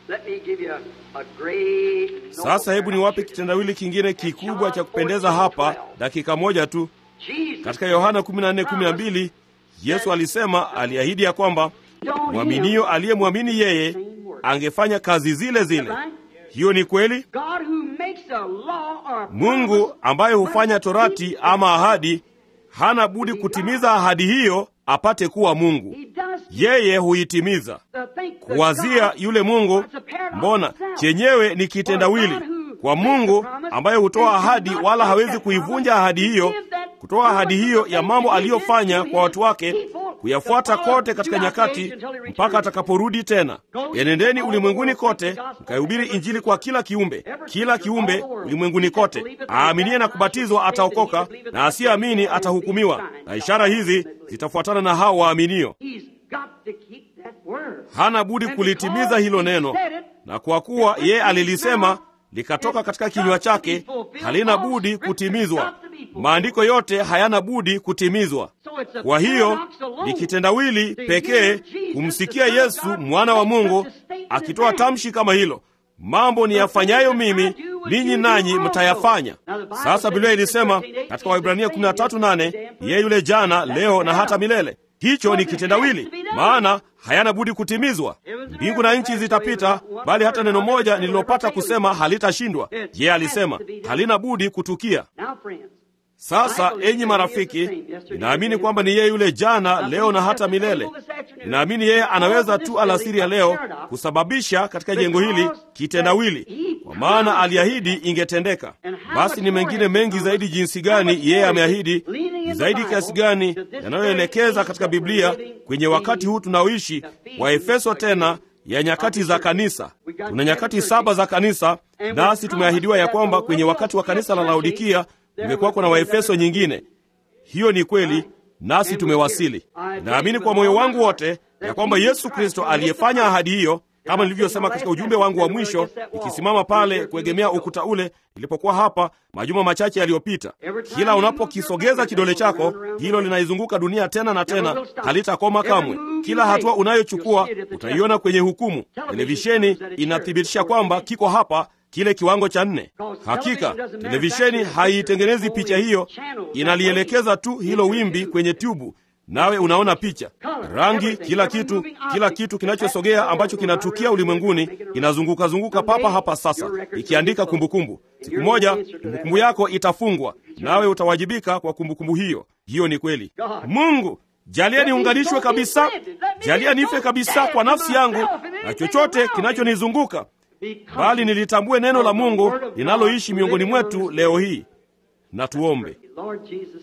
Speaker 2: Let me give you a, a great
Speaker 1: Sasa hebu niwape kitendawili kingine kikubwa cha kupendeza hapa, dakika moja tu.
Speaker 2: Jesus
Speaker 1: Katika Yohana 14:12 Yesu alisema, aliahidi ya kwamba mwaminio aliyemwamini yeye angefanya kazi zile zile. Hiyo ni kweli.
Speaker 2: God who makes a law or a
Speaker 1: Mungu
Speaker 2: promise
Speaker 1: ambaye hufanya torati ama ahadi hana budi kutimiza ahadi hiyo apate kuwa Mungu.
Speaker 2: He does
Speaker 1: Yeye huitimiza.
Speaker 2: the thing that
Speaker 1: Kuwazia
Speaker 2: God-
Speaker 1: yule Mungu,
Speaker 2: It's a paradox
Speaker 1: mbona
Speaker 2: itself.
Speaker 1: chenyewe ni kitendawili kwa Mungu ambaye hutoa ahadi wala hawezi kuivunja ahadi hiyo, kutoa ahadi hiyo ya mambo aliyofanya kwa watu wake, kuyafuata kote katika nyakati mpaka atakaporudi tena. Enendeni ulimwenguni kote mkaihubiri Injili kwa kila kiumbe, kila kiumbe ulimwenguni kote. Aaminie na kubatizwa ataokoka, na asiyeamini atahukumiwa, na ishara hizi zitafuatana na hao waaminio.
Speaker 2: He's got to keep that word.
Speaker 1: Hana budi kulitimiza hilo neno, na kwa kuwa yeye alilisema likatoka katika kinywa chake, halina budi kutimizwa. Maandiko yote hayana budi kutimizwa.
Speaker 2: So it's a
Speaker 1: Kwa hiyo
Speaker 2: paradox alone.
Speaker 1: ni kitendawili pekee kumsikia Yesu mwana wa Mungu akitoa tamshi kama hilo, mambo niyafanyayo mimi ninyi nanyi mtayafanya. Sasa Biblia ilisema katika Waibrania 13:8 yeye yule jana, leo na hata milele. Hicho ni kitendawili, maana hayana budi kutimizwa. Mbingu na nchi zitapita, bali hata neno moja nililopata kusema halitashindwa. Yeye alisema halina budi kutukia.
Speaker 2: Now, friends,
Speaker 1: Sasa enyi marafiki, ninaamini kwamba ni yeye yule jana, leo na hata milele. Ninaamini yeye anaweza tu alasiri ya leo kusababisha katika jengo hili kitendawili, kwa maana aliahidi ingetendeka. Basi ni mengine mengi zaidi jinsi gani yeye ameahidi, ni zaidi kiasi gani yanayoelekeza katika Biblia kwenye wakati huu tunaoishi wa Efeso, tena ya nyakati za kanisa. Tuna nyakati saba za kanisa, nasi tumeahidiwa ya kwamba kwenye wakati wa kanisa la Laodikia kumekuwa kuna Waefeso nyingine. Hiyo ni kweli, nasi tumewasili. Naamini kwa moyo wangu wote ya kwamba Yesu Kristo aliyefanya ahadi hiyo, kama nilivyosema katika ujumbe wangu wa mwisho, ikisimama pale kuegemea ukuta ule ilipokuwa hapa majuma machache yaliyopita, kila unapokisogeza kidole chako, hilo linaizunguka dunia tena na tena, halitakoma kamwe. Kila hatua unayochukua utaiona kwenye hukumu. Televisheni inathibitisha kwamba kiko hapa kile kiwango cha nne. Hakika televisheni haiitengenezi picha hiyo, inalielekeza tu hilo wimbi kwenye tubu, nawe unaona picha, rangi, kila kitu, kila kitu kinachosogea ambacho kinatukia ulimwenguni kinazunguka zunguka papa hapa sasa, ikiandika kumbukumbu. Siku moja kumbukumbu yako itafungwa, nawe utawajibika kwa kumbukumbu hiyo. Hiyo ni kweli. Mungu jalia niunganishwe kabisa, jalia nife kabisa kwa nafsi yangu na chochote kinachonizunguka bali nilitambue neno la Mungu linaloishi miongoni mwetu leo hii. Na tuombe.
Speaker 2: Lord Jesus,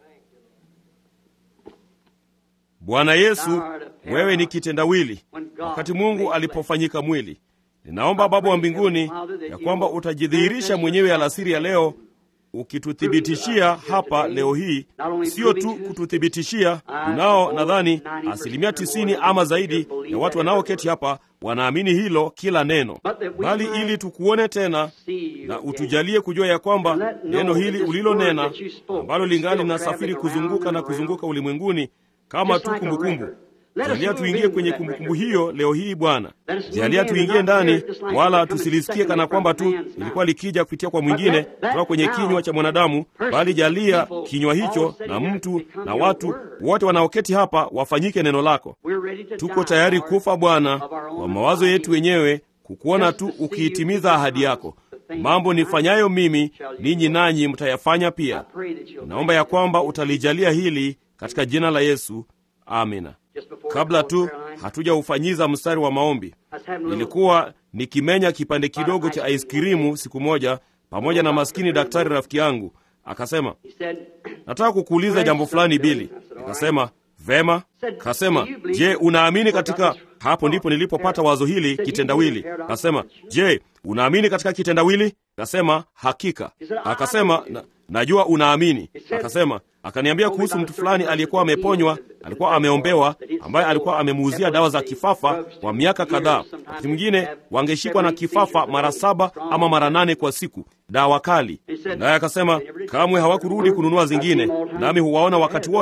Speaker 1: Bwana Yesu, wewe ni kitendawili. Wakati Mungu alipofanyika mwili, ninaomba Baba wa mbinguni ya kwamba utajidhihirisha mwenyewe alasiri ya leo, ukituthibitishia hapa leo hii, sio tu kututhibitishia. Tunao nadhani asilimia tisini ama zaidi ya watu wanaoketi hapa wanaamini hilo kila neno, bali ili tukuone tena na utujalie kujua ya kwamba neno hili ulilonena ambalo lingali linasafiri kuzunguka na kuzunguka ulimwenguni kama tu kumbukumbu. Jalia tuingie kwenye kumbukumbu hiyo leo hii Bwana. Jalia tuingie ndani, wala tusilisikie kana kwamba tu ilikuwa likija kupitia kwa mwingine kutoka kwenye kinywa cha mwanadamu, bali jalia kinywa hicho na mtu na watu wote wanaoketi hapa wafanyike neno lako. Tuko tayari kufa Bwana kwa mawazo yetu wenyewe, kukuona tu ukiitimiza ahadi yako. Mambo nifanyayo mimi, ninyi nanyi mtayafanya pia. Naomba ya kwamba utalijalia hili katika jina la Yesu, amina. Kabla tu hatujaufanyiza mstari wa maombi, nilikuwa nikimenya kipande kidogo cha aiskrimu siku moja pamoja na maskini daktari rafiki yangu. Akasema, nataka kukuuliza jambo fulani Bili. Nikasema vema. Kasema, je, unaamini katika... Hapo ndipo nilipopata wazo hili kitendawili. Kasema, je, unaamini katika kitendawili? Kasema, hakika. Akasema, na, najua unaamini. Akasema, akaniambia kuhusu mtu fulani aliyekuwa ameponywa, alikuwa ameombewa, ambaye alikuwa amemuuzia dawa za kifafa kwa miaka kadhaa. Wakati mwingine wangeshikwa na kifafa mara saba ama mara nane kwa siku, dawa kali. Naye akasema kamwe hawakurudi kununua zingine, nami huwaona wakati wote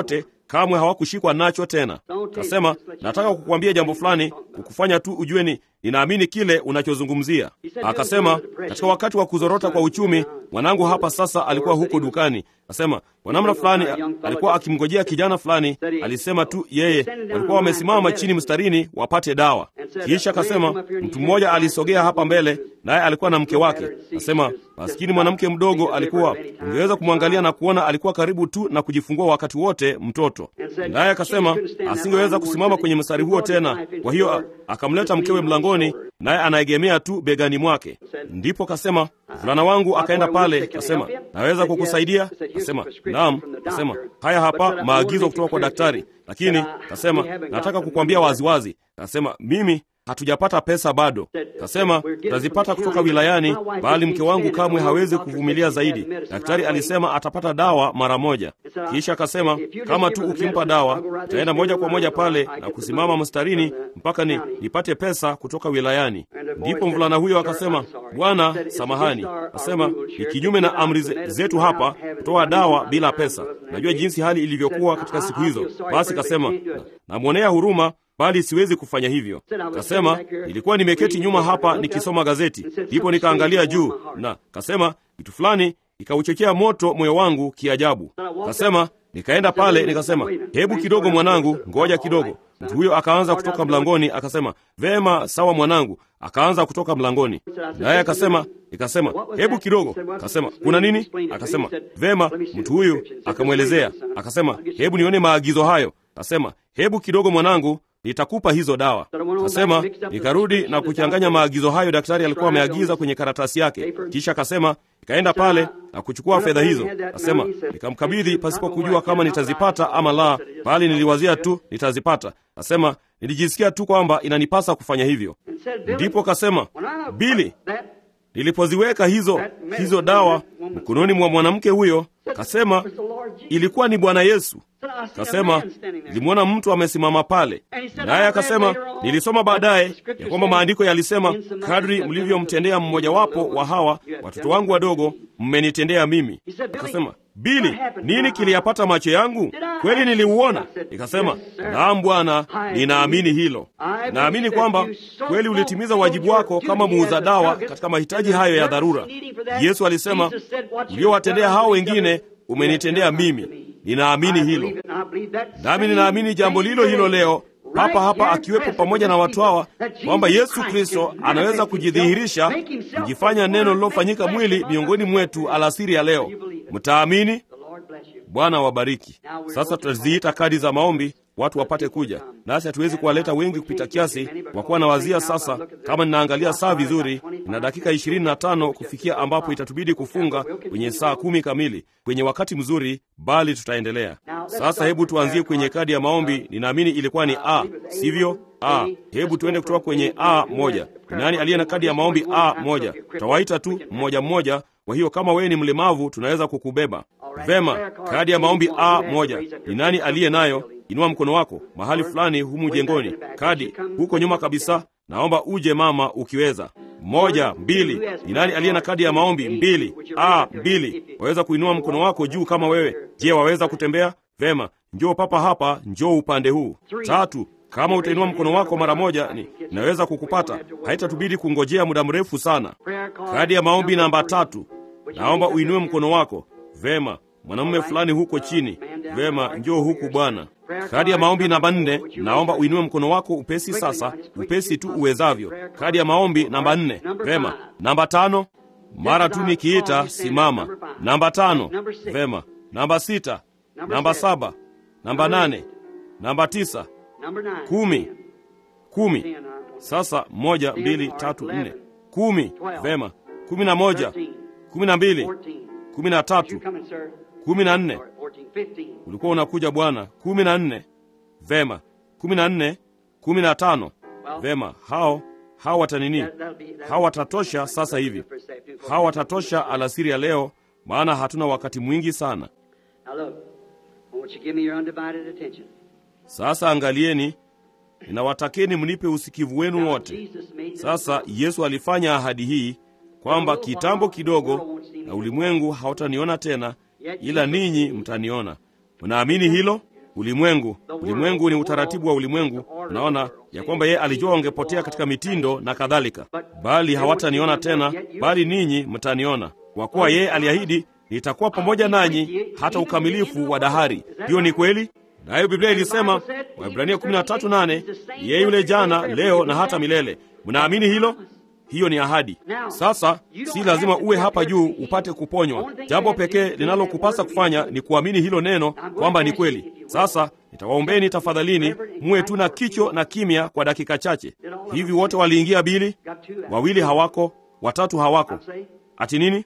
Speaker 1: kamwe hawakushikwa nacho tena. Kasema, nataka kukuambia jambo fulani, kukufanya tu ujue ni ninaamini kile unachozungumzia. Akasema, katika wakati wa kuzorota kwa uchumi, mwanangu hapa sasa alikuwa huko dukani. Akasema kwa namna fulani alikuwa akimngojea kijana fulani, alisema tu yeye, walikuwa wamesimama chini mstarini wapate dawa. Kisha akasema mtu mmoja alisogea hapa mbele, naye alikuwa na mke wake. Akasema maskini mwanamke mdogo alikuwa, ungeweza kumwangalia na kuona alikuwa karibu tu na kujifungua wakati wote mtoto, naye akasema asingeweza kusimama kwenye mstari huo tena. Kwa hiyo akamleta mkewe mlangoni, naye anaegemea tu begani mwake. Ndipo kasema mvulana wangu akaenda pale, kasema naweza kukusaidia? Kasema naam. Kasema haya hapa maagizo kutoka kwa daktari, lakini kasema nataka kukwambia waziwazi. Kasema mimi hatujapata pesa bado. Kasema tutazipata kutoka wilayani, bali mke wangu kamwe hawezi kuvumilia zaidi. Daktari alisema atapata dawa mara moja. Kisha akasema kama tu ukimpa dawa, taenda moja kwa moja pale na kusimama mstarini mpaka ni nipate pesa kutoka wilayani. Ndipo mvulana huyo akasema, Bwana, samahani. Akasema ni kinyume na amri zetu hapa kutoa dawa bila pesa. Najua jinsi hali ilivyokuwa katika siku hizo. Basi kasema namwonea huruma bali siwezi kufanya hivyo. Kasema nilikuwa nimeketi nyuma hapa nikisoma gazeti, ndipo nikaangalia juu, na kasema kitu fulani ikauchochea moto moyo wangu kiajabu. Kasema nikaenda pale, nikasema hebu kidogo mwanangu, ngoja kidogo. Mtu huyo akaanza kutoka mlangoni, akasema vema, sawa mwanangu. Akaanza kutoka mlangoni, naye akasema, nikasema hebu kidogo. Akasema kuna nini? Akasema vema. Mtu huyu akamwelezea, akasema hebu nione maagizo hayo. Akasema hebu kidogo mwanangu nitakupa hizo dawa. Kasema nikarudi na kuchanganya maagizo hayo daktari alikuwa ameagiza kwenye karatasi yake. Kisha akasema nikaenda pale na kuchukua fedha hizo. Kasema nikamkabidhi pasipo kujua kama nitazipata ama la, bali niliwazia tu nitazipata. Kasema nilijisikia tu kwamba inanipasa kufanya hivyo. Ndipo kasema Bili, nilipoziweka hizo hizo dawa mkononi mwa mwanamke huyo, kasema ilikuwa ni Bwana Yesu. Kasema nilimwona mtu amesimama pale, naye akasema nilisoma baadaye ya kwamba maandiko yalisema, kadri mlivyomtendea mmojawapo wa hawa watoto wangu wadogo, mmenitendea mimi. Akasema Bili, nini kiliyapata macho yangu? Kweli niliuona. Nikasema naam Bwana, ninaamini hilo. Naamini kwamba kweli ulitimiza wajibu wako kama muuza dawa katika mahitaji hayo ya dharura. Yesu alisema, uliowatendea hao wengine umenitendea mimi. Ninaamini hilo, nami ninaamini jambo lilo hilo leo papa hapa akiwepo pamoja na watu hawa, kwamba Yesu Kristo anaweza kujidhihirisha, kujifanya neno lilofanyika mwili miongoni mwetu alasiri ya leo. Mtaamini? Bwana wabariki. Sasa tutaziita kadi za maombi watu wapate kuja, nasi hatuwezi kuwaleta wengi kupita kiasi, kwa kuwa nawazia sasa, kama ninaangalia saa vizuri, na dakika ishirini na tano kufikia ambapo itatubidi kufunga kwenye saa kumi kamili, kwenye wakati mzuri, bali tutaendelea sasa. Hebu tuanzie kwenye kadi ya maombi. Ninaamini ilikuwa ni A, sivyo? A. Hebu tuende kutoka kwenye A moja. Nani aliye na kadi ya maombi A moja? Tutawaita tu mmoja mmoja. Kwa hiyo kama wewe ni mlemavu, tunaweza kukubeba vema. Kadi ya maombi A moja, ni nani aliye nayo? Inua mkono wako mahali fulani humu jengoni. Kadi huko nyuma kabisa, naomba uje mama, ukiweza. Moja, mbili. Ni nani aliye na kadi ya maombi mbili? A mbili. Waweza kuinua mkono wako juu kama wewe. Je, waweza kutembea? Vema, njoo papa hapa, njoo upande huu. Tatu. Kama utainua mkono wako mara moja, ni naweza kukupata, haitatubidi kungojea muda mrefu sana. Kadi ya maombi namba tatu, naomba uinue mkono wako. Vema, mwanamume fulani huko chini. Vema, njoo huku bwana. Kadi ya maombi namba nne, naomba uinue mkono wako upesi sasa, upesi tu uwezavyo. Kadi ya maombi namba nne. Vema, namba tano, mara tu nikiita simama. Namba tano. Vema, namba sita, namba saba, namba nane, namba tisa, kumi, kumi. Sasa moja, mbili, tatu, nne, kumi. Vema, kumi na moja, kumi na mbili, kumi na tatu, kumi na nne. Ulikuwa unakuja bwana. kumi na nne. Vema, kumi na nne, kumi na tano. Vema, hao hao watanini, hao watatosha sasa hivi, hao watatosha alasiri ya leo, maana hatuna wakati mwingi sana. Sasa angalieni, ninawatakeni mnipe usikivu wenu wote. Sasa Yesu alifanya ahadi hii kwamba kitambo kidogo na ulimwengu hautaniona tena, ila ninyi mtaniona. Mnaamini hilo? ulimwengu. Ulimwengu ni utaratibu wa ulimwengu. Unaona ya kwamba yeye alijua wangepotea katika mitindo na kadhalika, bali hawataniona tena, bali ninyi mtaniona, kwa kuwa yeye aliahidi, nitakuwa pamoja nanyi hata ukamilifu wa dahari. Hiyo ni kweli. Nayo Biblia ilisema, Waebrania 13:8, yeye yule jana, leo na hata milele. Mnaamini hilo? Hiyo ni ahadi. Sasa si lazima uwe hapa juu upate kuponywa. Jambo pekee linalokupasa kufanya ni kuamini hilo neno kwamba ni kweli. Sasa nitawaombeni tafadhalini, muwe tu na kicho na kimya kwa dakika chache. Hivi wote waliingia bili? Wawili hawako, watatu hawako. Ati nini?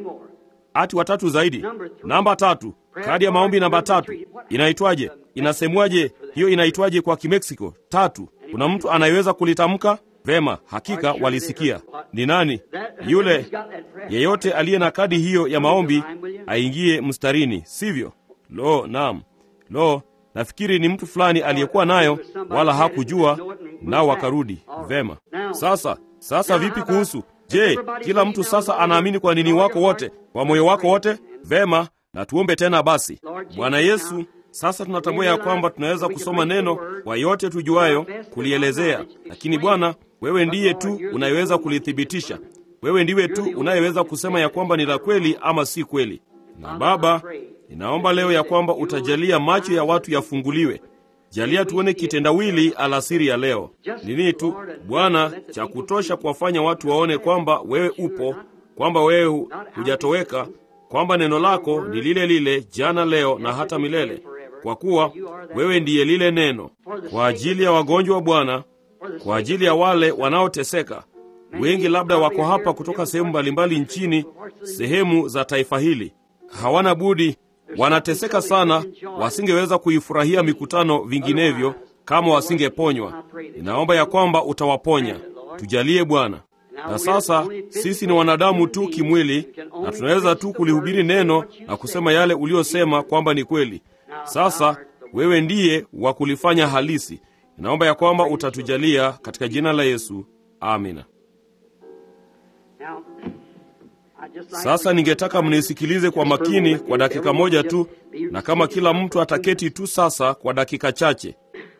Speaker 1: Ati watatu zaidi. Namba tatu, kadi ya maombi namba tatu inaitwaje? Inasemwaje hiyo? Inaitwaje kwa Kimeksiko? Tatu. Kuna mtu anayeweza kulitamka? Vema, hakika walisikia. Ni nani yule? Yeyote aliye na kadi hiyo ya maombi aingie mstarini, sivyo? Lo, naam. Lo, nafikiri ni mtu fulani aliyekuwa nayo, wala hakujua, nao wakarudi. Vema. Sasa, sasa vipi kuhusu Je, kila mtu sasa anaamini kwa nini wako wote, kwa moyo wako wote? Vema, na tuombe tena basi. Bwana Yesu, sasa tunatambua ya kwamba tunaweza kusoma neno kwa yote tujuayo kulielezea, lakini Bwana, wewe ndiye tu unayeweza kulithibitisha. Wewe ndiwe tu unayeweza kusema ya kwamba ni la kweli ama si kweli. Na Baba, ninaomba leo ya kwamba utajalia macho ya watu yafunguliwe. Jalia tuone kitendawili alasiri ya leo. Nini tu Bwana, cha kutosha kuwafanya watu waone kwamba wewe upo, kwamba wewe hujatoweka, kwamba neno lako ni lile lile jana, leo na hata milele, kwa kuwa wewe ndiye lile neno. Kwa ajili ya wagonjwa Bwana, kwa ajili ya wale wanaoteseka, wengi labda wako hapa kutoka sehemu mbalimbali nchini, sehemu za taifa hili, hawana budi wanateseka sana, wasingeweza kuifurahia mikutano vinginevyo kama wasingeponywa. Ninaomba ya kwamba utawaponya, tujalie Bwana. Na sasa sisi ni wanadamu tu kimwili, na tunaweza tu kulihubiri neno na kusema yale uliosema kwamba ni kweli. Sasa wewe ndiye wa kulifanya halisi. Ninaomba ya kwamba utatujalia katika jina la Yesu, amina. Sasa ningetaka mnisikilize kwa makini kwa dakika moja tu, na kama kila mtu ataketi tu sasa kwa dakika chache.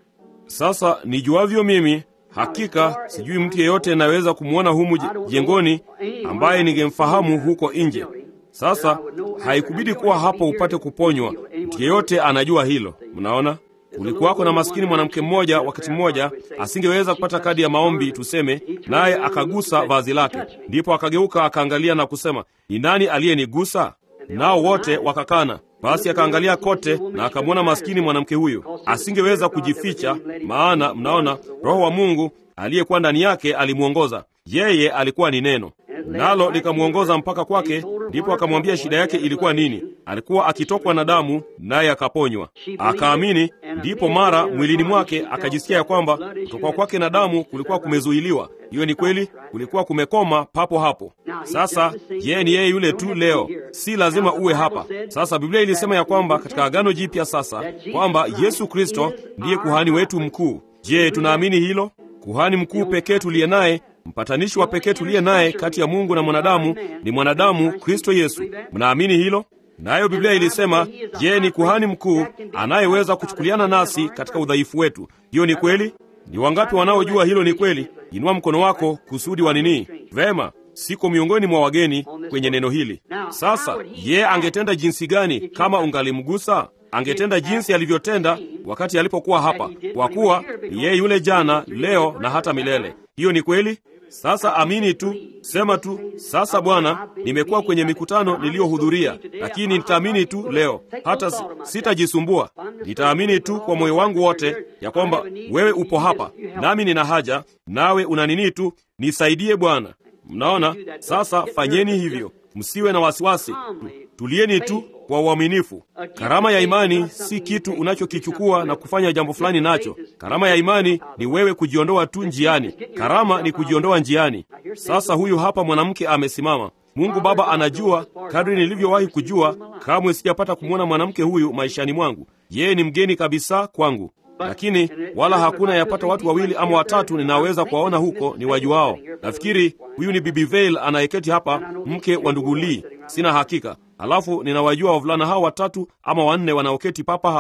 Speaker 1: Sasa nijuavyo mimi, hakika sijui mtu yeyote anaweza kumwona humu jengoni ambaye ningemfahamu huko nje. Sasa haikubidi kuwa hapo upate kuponywa. Mtu yeyote anajua hilo. Mnaona, kulikuwako na maskini mwanamke mmoja, wakati mmoja asingeweza kupata kadi ya maombi tuseme, naye akagusa vazi lake, ndipo akageuka akaangalia na kusema, ni nani aliyenigusa? Nao wote wakakana. Basi akaangalia kote na akamwona maskini mwanamke huyu, asingeweza kujificha, maana mnaona, Roho wa Mungu aliyekuwa ndani yake alimwongoza yeye. Alikuwa ni neno, nalo likamwongoza mpaka kwake. Ndipo akamwambia shida yake ilikuwa nini. Alikuwa akitokwa na damu, naye akaponywa, akaamini. Ndipo mara mwilini mwake akajisikia ya kwamba kutokwa kwake na damu kulikuwa kumezuiliwa. Hiyo ni kweli, kulikuwa kumekoma papo hapo. Sasa yeye ni yeye yule tu leo, si lazima uwe hapa. Sasa Biblia ilisema ya kwamba katika Agano Jipya sasa kwamba Yesu Kristo ndiye kuhani wetu mkuu. Je, tunaamini hilo? Kuhani mkuu pekee tuliye naye mpatanishi wa pekee tuliye naye kati ya Mungu na mwanadamu ni mwanadamu Kristo Yesu. Mnaamini hilo? Nayo Biblia ilisema je, ni kuhani mkuu anayeweza kuchukuliana nasi katika udhaifu wetu. Hiyo ni kweli? Ni wangapi wanaojua hilo ni kweli? Inua mkono wako kusudi wa nini? Vema, siko miongoni mwa wageni kwenye neno hili. Sasa ye angetenda jinsi gani kama ungalimgusa? Angetenda jinsi alivyotenda wakati alipokuwa hapa, kwa kuwa ni yeye yule jana, leo na hata milele. Hiyo ni kweli. Sasa amini tu, sema tu, sasa Bwana, nimekuwa kwenye mikutano niliyohudhuria, lakini nitaamini tu leo, hata sitajisumbua. Nitaamini tu kwa moyo wangu wote ya kwamba wewe upo hapa, nami nina haja nawe, una nini tu, nisaidie Bwana. Mnaona? Sasa fanyeni hivyo, msiwe na wasiwasi, tulieni tu kwa uaminifu. Karama ya imani si kitu unachokichukua na kufanya jambo fulani nacho. Karama ya imani ni wewe kujiondoa tu njiani. Karama ni kujiondoa njiani. Sasa huyu hapa mwanamke amesimama. Mungu Baba anajua, kadri nilivyowahi kujua, kamwe sijapata kumwona mwanamke huyu maishani mwangu. Yeye ni mgeni kabisa kwangu, lakini wala hakuna yapata watu wawili ama watatu ninaweza kuwaona huko ni wajuao. Nafikiri huyu ni Bibi Veil anayeketi hapa, mke wa ndugu Lee, sina hakika. Alafu ninawajua wavulana hao watatu ama wanne wanaoketi papa hapa,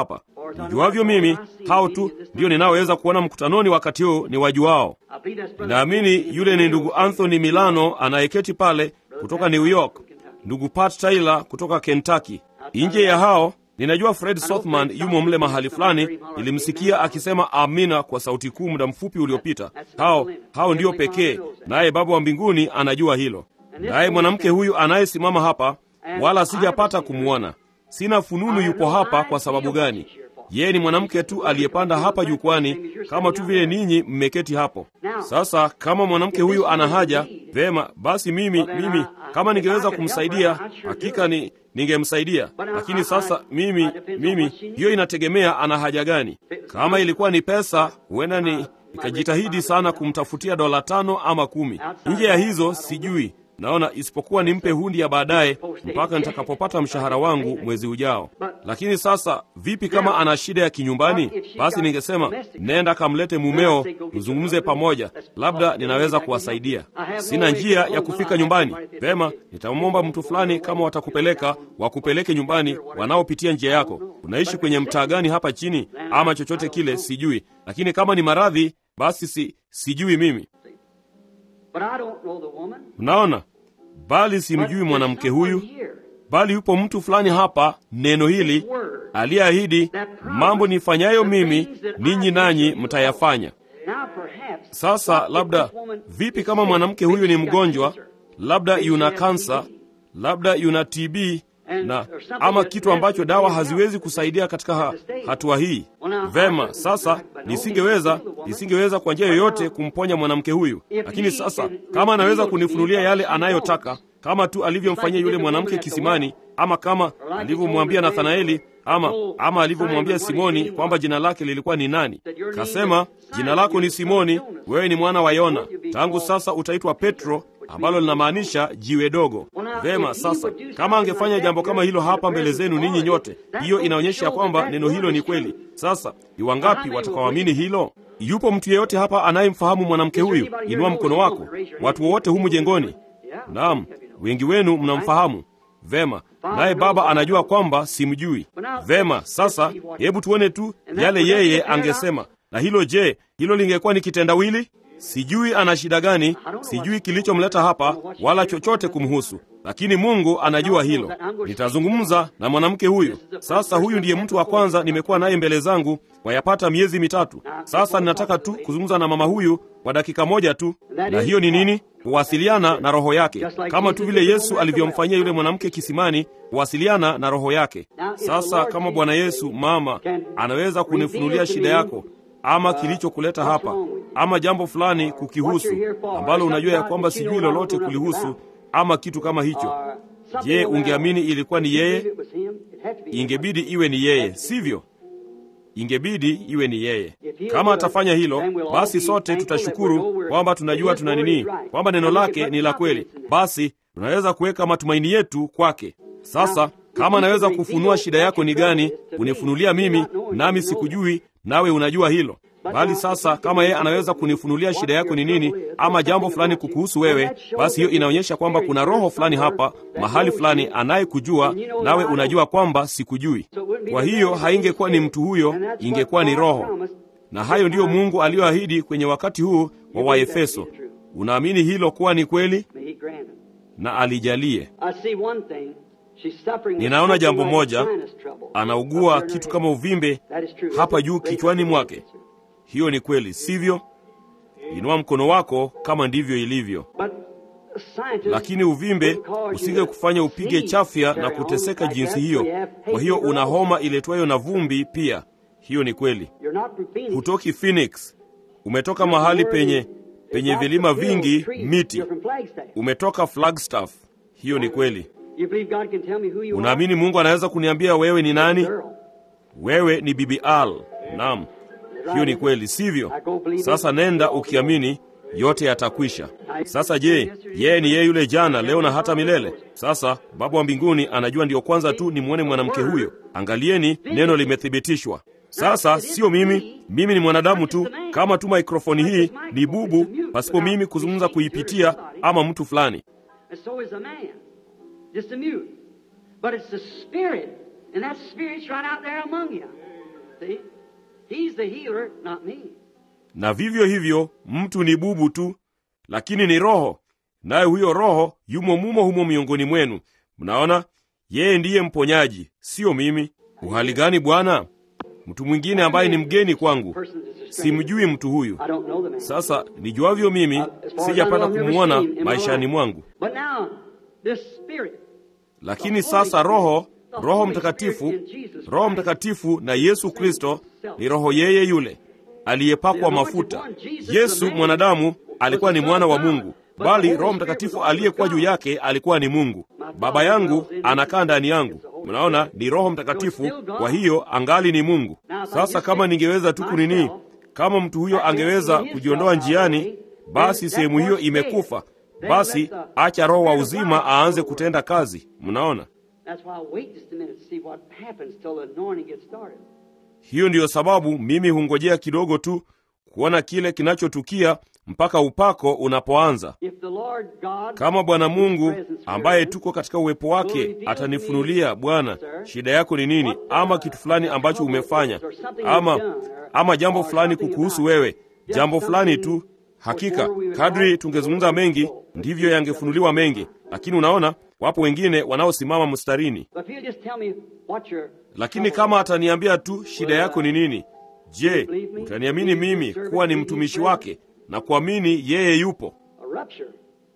Speaker 1: nijuavyo mimi, hao tu ndio ninaoweza kuona mkutanoni wakati huu ni wajuao. Ninaamini yule ni ndugu Anthony Milano anayeketi pale kutoka New York, ndugu Pat Taylor kutoka Kentucky. Nje ya hao ninajua Fred Sothman yumo mle mahali fulani. Nilimsikia akisema amina kwa sauti kuu muda mfupi uliopita. Hao hao ndio pekee, naye Baba wa mbinguni anajua hilo. Naye mwanamke huyu anayesimama hapa, wala sijapata kumwona. Sina fununu yupo hapa kwa sababu gani. Yeye ni mwanamke tu aliyepanda hapa jukwani, kama tu vile ninyi mmeketi hapo. Sasa kama mwanamke huyu ana haja, vema basi, mimi mimi kama ningeweza kumsaidia, hakika ni ningemsaidia. Lakini sasa mimi mimi, hiyo inategemea ana haja gani. Kama ilikuwa ni pesa, huenda ni nikajitahidi sana kumtafutia dola tano ama kumi. Nje ya hizo sijui naona isipokuwa nimpe hundi ya baadaye mpaka nitakapopata mshahara wangu mwezi ujao. Lakini sasa vipi kama ana shida ya kinyumbani? Basi ningesema nenda kamlete mumeo, mzungumze pamoja, labda ninaweza kuwasaidia. Sina njia ya kufika nyumbani. Vema, nitamwomba mtu fulani, kama watakupeleka wakupeleke nyumbani, wanaopitia njia yako. Unaishi kwenye mtaa gani hapa chini, ama chochote kile, sijui. Lakini kama ni maradhi, basi si sijui mimi Mnaona, bali simjui mwanamke huyu, bali yupo mtu fulani hapa, neno hili aliyeahidi, mambo nifanyayo mimi ninyi nanyi mtayafanya. Sasa labda, vipi kama mwanamke huyu ni mgonjwa, labda yuna kansa, labda yuna TB na ama kitu ambacho dawa haziwezi kusaidia katika ha, hatua hii. Vema, sasa nisingeweza nisingeweza kwa njia yoyote kumponya mwanamke huyu, lakini sasa kama anaweza kunifunulia yale anayotaka, kama tu alivyomfanyia yule mwanamke kisimani, ama kama alivyomwambia Nathanaeli, ama ama alivyomwambia Simoni kwamba jina lake lilikuwa ni nani. Kasema, jina lako ni Simoni, wewe ni mwana wa Yona, tangu sasa utaitwa Petro ambalo linamaanisha jiwe dogo. Vema, sasa kama angefanya jambo kama hilo hapa mbele zenu ninyi nyote, hiyo inaonyesha ya kwamba neno hilo ni kweli. Sasa ni wangapi watakaoamini hilo? Yupo mtu yeyote hapa anayemfahamu mwanamke huyu? Inua mkono wako. Watu wowote humu jengoni? Naam, wengi wenu mnamfahamu. Vema, naye Baba anajua kwamba simjui. Vema, sasa hebu tuone tu yale yeye angesema. Na hilo je, hilo lingekuwa ni kitendawili? Sijui ana shida gani, sijui kilichomleta hapa, wala chochote kumhusu, lakini Mungu anajua hilo. Nitazungumza na mwanamke huyu. Sasa huyu ndiye mtu wa kwanza nimekuwa naye mbele zangu wayapata miezi mitatu sasa. Ninataka tu kuzungumza na mama huyu kwa dakika moja tu, na hiyo ni nini? Kuwasiliana na roho yake, kama tu vile Yesu alivyomfanyia yule mwanamke kisimani, kuwasiliana na roho yake. Sasa kama Bwana Yesu mama anaweza kunifunulia shida yako ama kilichokuleta hapa ama jambo fulani kukihusu ambalo unajua ya kwamba sijui lolote kulihusu ama kitu kama hicho, je, ungeamini ilikuwa ni yeye? Ingebidi iwe ni yeye, sivyo? Ingebidi iwe ni yeye. Kama atafanya hilo, basi sote tutashukuru kwamba tunajua tuna nini, kwamba neno lake ni la kweli. Basi tunaweza kuweka matumaini yetu kwake. Sasa kama anaweza kufunua shida yako ni gani, kunifunulia mimi, nami sikujui, nawe unajua hilo bali sasa kama yeye anaweza kunifunulia shida yako ni nini, ama jambo fulani kukuhusu wewe, basi hiyo inaonyesha kwamba kuna roho fulani hapa mahali fulani anayekujua, nawe unajua kwamba sikujui. Kwa hiyo haingekuwa ni mtu huyo, ingekuwa ni roho. Na hayo ndiyo Mungu aliyoahidi kwenye wakati huu wa Waefeso. Unaamini hilo kuwa ni kweli? Na alijalie. Ninaona jambo moja, anaugua kitu kama uvimbe hapa juu kichwani mwake. Hiyo ni kweli, sivyo? Inua mkono wako kama ndivyo ilivyo. Lakini uvimbe usinge kufanya upige chafya na kuteseka jinsi hiyo. Kwa hiyo una homa iletwayo na vumbi pia. Hiyo ni kweli. Hutoki Phoenix, umetoka mahali penye penye vilima vingi, miti. Umetoka Flagstaff. Hiyo ni kweli. Unaamini Mungu anaweza kuniambia wewe ni nani? Wewe ni Bibi Al. Naam. Hiyo ni kweli, sivyo? Sasa nenda ukiamini, yote yatakwisha. Sasa je, yeye ni yeye yule jana, leo na hata milele? Sasa Baba wa mbinguni anajua ndiyo kwanza tu nimwone mwanamke huyo. Angalieni, neno limethibitishwa. Sasa sio mimi, mimi ni mwanadamu tu, kama tu mikrofoni hii ni bubu, pasipo mimi kuzungumza kuipitia, ama mtu fulani.
Speaker 2: See? He's the healer, not me.
Speaker 1: na vivyo hivyo mtu ni bubu tu lakini ni roho naye huyo roho yumo mumo humo miongoni mwenu mnaona yeye ndiye mponyaji siyo mimi uhali gani bwana mtu mwingine ambaye ni mgeni kwangu
Speaker 2: Person is a stranger.
Speaker 1: simjui mtu huyu
Speaker 2: I don't know the man.
Speaker 1: sasa nijuavyo mimi
Speaker 2: As far as I
Speaker 1: sijapata
Speaker 2: know, I've never
Speaker 1: kumwona
Speaker 2: seen him in my
Speaker 1: maishani
Speaker 2: life.
Speaker 1: mwangu
Speaker 2: But now, this spirit,
Speaker 1: lakini sasa roho roho mtakatifu roho mtakatifu na yesu kristo ni roho yeye yule aliyepakwa mafuta yesu mwanadamu alikuwa ni mwana wa mungu bali roho mtakatifu aliyekuwa juu yake alikuwa ni mungu baba yangu anakaa ndani yangu mnaona ni roho mtakatifu kwa hiyo angali ni mungu sasa kama ningeweza tu kunini kama mtu huyo angeweza kujiondoa njiani basi sehemu hiyo imekufa basi acha roho wa uzima aanze kutenda kazi mnaona
Speaker 2: that's why I wait just a minute to see what happens till the anointing gets started.
Speaker 1: hiyo ndiyo sababu mimi hungojea kidogo tu kuona kile kinachotukia mpaka upako unapoanza
Speaker 2: If the Lord God,
Speaker 1: kama bwana mungu
Speaker 2: His presence
Speaker 1: ambaye
Speaker 2: here,
Speaker 1: tuko katika uwepo wake atanifunulia bwana shida yako ni nini ama kitu fulani ambacho umefanya ama ama jambo fulani kukuhusu wewe jambo fulani tu hakika kadri tungezungumza mengi ndivyo yangefunuliwa mengi lakini unaona wapo wengine wanaosimama mstarini
Speaker 2: But if you just tell me what your
Speaker 1: lakini kama ataniambia tu shida yako ni nini je utaniamini mimi kuwa ni mtumishi wake na kuamini yeye yupo
Speaker 2: a rupture,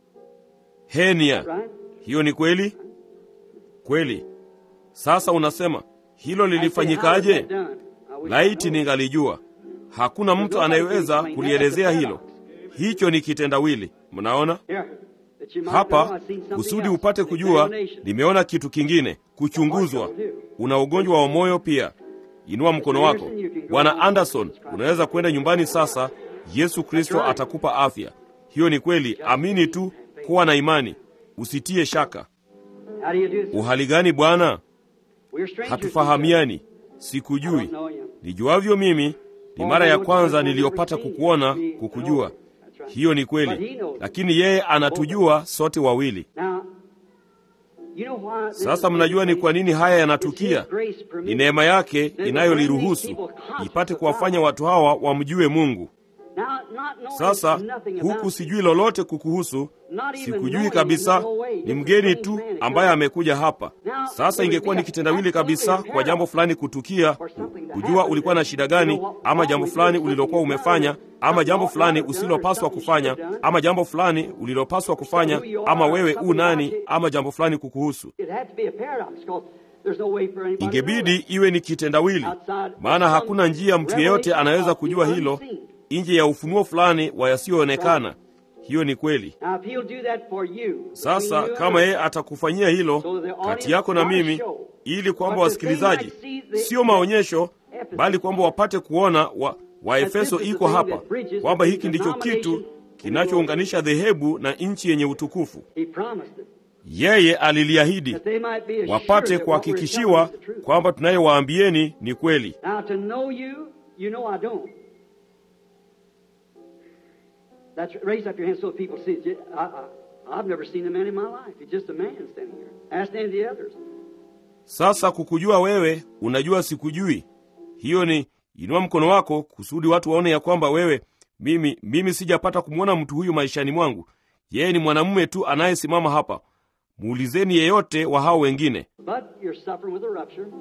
Speaker 1: henia
Speaker 2: right?
Speaker 1: hiyo ni kweli kweli sasa unasema hilo
Speaker 2: I say, how was
Speaker 1: lilifanyikaje
Speaker 2: that done? I wish I
Speaker 1: laiti
Speaker 2: knew.
Speaker 1: ningalijua hakuna mtu anayeweza kulielezea hilo hicho ni kitendawili mnaona
Speaker 2: Here, that you might know
Speaker 1: hapa
Speaker 2: I've seen something
Speaker 1: kusudi
Speaker 2: else,
Speaker 1: upate
Speaker 2: an
Speaker 1: kujua
Speaker 2: examination.
Speaker 1: nimeona kitu kingine kuchunguzwa una ugonjwa wa moyo pia inua mkono wako bwana anderson unaweza kwenda nyumbani sasa yesu kristo atakupa afya hiyo ni kweli amini tu kuwa na imani usitie shaka
Speaker 2: How do you do this?
Speaker 1: uhali gani bwana
Speaker 2: We're strangers.
Speaker 1: hatufahamiani
Speaker 2: I
Speaker 1: sikujui
Speaker 2: don't know you.
Speaker 1: nijuavyo mimi ni mara ya kwanza niliyopata kukuona kukujua hiyo ni kweli lakini yeye anatujua sote wawili
Speaker 2: Now, you know why this
Speaker 1: sasa
Speaker 2: is
Speaker 1: mnajua ni
Speaker 2: taking
Speaker 1: kwa
Speaker 2: place?
Speaker 1: nini haya
Speaker 2: It's
Speaker 1: yanatukia
Speaker 2: His grace
Speaker 1: ni
Speaker 2: permitted.
Speaker 1: neema yake inayoliruhusu ipate kuwafanya watu hawa wamjue mungu
Speaker 2: Now, not knowing
Speaker 1: sasa
Speaker 2: nothing
Speaker 1: huku
Speaker 2: about
Speaker 1: sijui lolote kukuhusu
Speaker 2: Not even
Speaker 1: sikujui
Speaker 2: knowing
Speaker 1: kabisa
Speaker 2: in no way.
Speaker 1: ni
Speaker 2: Just a
Speaker 1: mgeni
Speaker 2: strange
Speaker 1: tu
Speaker 2: man that
Speaker 1: ambaye
Speaker 2: comes.
Speaker 1: amekuja hapa
Speaker 2: Now,
Speaker 1: sasa
Speaker 2: it
Speaker 1: ingekuwa
Speaker 2: would
Speaker 1: ni
Speaker 2: be
Speaker 1: kitendawili kabisa
Speaker 2: absolutely
Speaker 1: kwa jambo fulani kutukia
Speaker 2: or something to
Speaker 1: kujua
Speaker 2: happen
Speaker 1: ulikuwa na
Speaker 2: that
Speaker 1: shida
Speaker 2: you
Speaker 1: gani
Speaker 2: know what
Speaker 1: ama
Speaker 2: wrong
Speaker 1: jambo
Speaker 2: with you,
Speaker 1: fulani
Speaker 2: something
Speaker 1: ulilokuwa
Speaker 2: you've done,
Speaker 1: umefanya ama
Speaker 2: something
Speaker 1: jambo
Speaker 2: you ought
Speaker 1: fulani
Speaker 2: not have done,
Speaker 1: usilopaswa
Speaker 2: something you should
Speaker 1: kufanya
Speaker 2: have done.
Speaker 1: ama jambo fulani ulilopaswa kufanya
Speaker 2: who you
Speaker 1: ama
Speaker 2: are,
Speaker 1: wewe u
Speaker 2: something
Speaker 1: nani
Speaker 2: about you.
Speaker 1: ama jambo fulani kukuhusu
Speaker 2: It had to be a paradox because there's no way for anybody to know
Speaker 1: ingebidi
Speaker 2: that.
Speaker 1: iwe ni kitendawili
Speaker 2: Outside
Speaker 1: maana
Speaker 2: of
Speaker 1: hakuna
Speaker 2: some
Speaker 1: njia mtu yeyote
Speaker 2: revelation
Speaker 1: anaweza
Speaker 2: of the
Speaker 1: kujua hilo
Speaker 2: unseen.
Speaker 1: nje ya ufunuo fulani wa yasiyoonekana hiyo ni kweli
Speaker 2: Now, if he'll do that for you,
Speaker 1: sasa
Speaker 2: between you and
Speaker 1: kama
Speaker 2: I,
Speaker 1: yeye atakufanyia hilo
Speaker 2: So the audience
Speaker 1: kati yako na
Speaker 2: not a
Speaker 1: mimi
Speaker 2: show,
Speaker 1: ili kwamba
Speaker 2: but that they
Speaker 1: wasikilizaji
Speaker 2: might see the-
Speaker 1: sio maonyesho
Speaker 2: Ephesus.
Speaker 1: bali kwamba wapate kuona wa, waefeso
Speaker 2: this is the
Speaker 1: iko
Speaker 2: thing
Speaker 1: hapa
Speaker 2: that bridges
Speaker 1: kwamba
Speaker 2: the
Speaker 1: hiki ndicho
Speaker 2: denomination
Speaker 1: kitu kinachounganisha dhehebu na nchi yenye utukufu
Speaker 2: he promised it.
Speaker 1: yeye aliliahidi
Speaker 2: That they might be assured
Speaker 1: wapate
Speaker 2: that what we're telling
Speaker 1: kuhakikishiwa
Speaker 2: is the truth.
Speaker 1: kwamba tunayewaambieni ni kweli
Speaker 2: Now, to know you, you know I don't. That's raise up your hand so people see. it. I, I, I've never seen a man in my life. He's just a man standing here. Ask any of the others.
Speaker 1: sasa kukujua wewe unajua sikujui hiyo ni inua mkono wako kusudi watu waone ya kwamba wewe mimi mimi sijapata kumwona mtu huyu maishani mwangu yeye ni mwanamume tu anayesimama hapa muulizeni yeyote wa hao wengine
Speaker 2: But you're suffering with a rupture.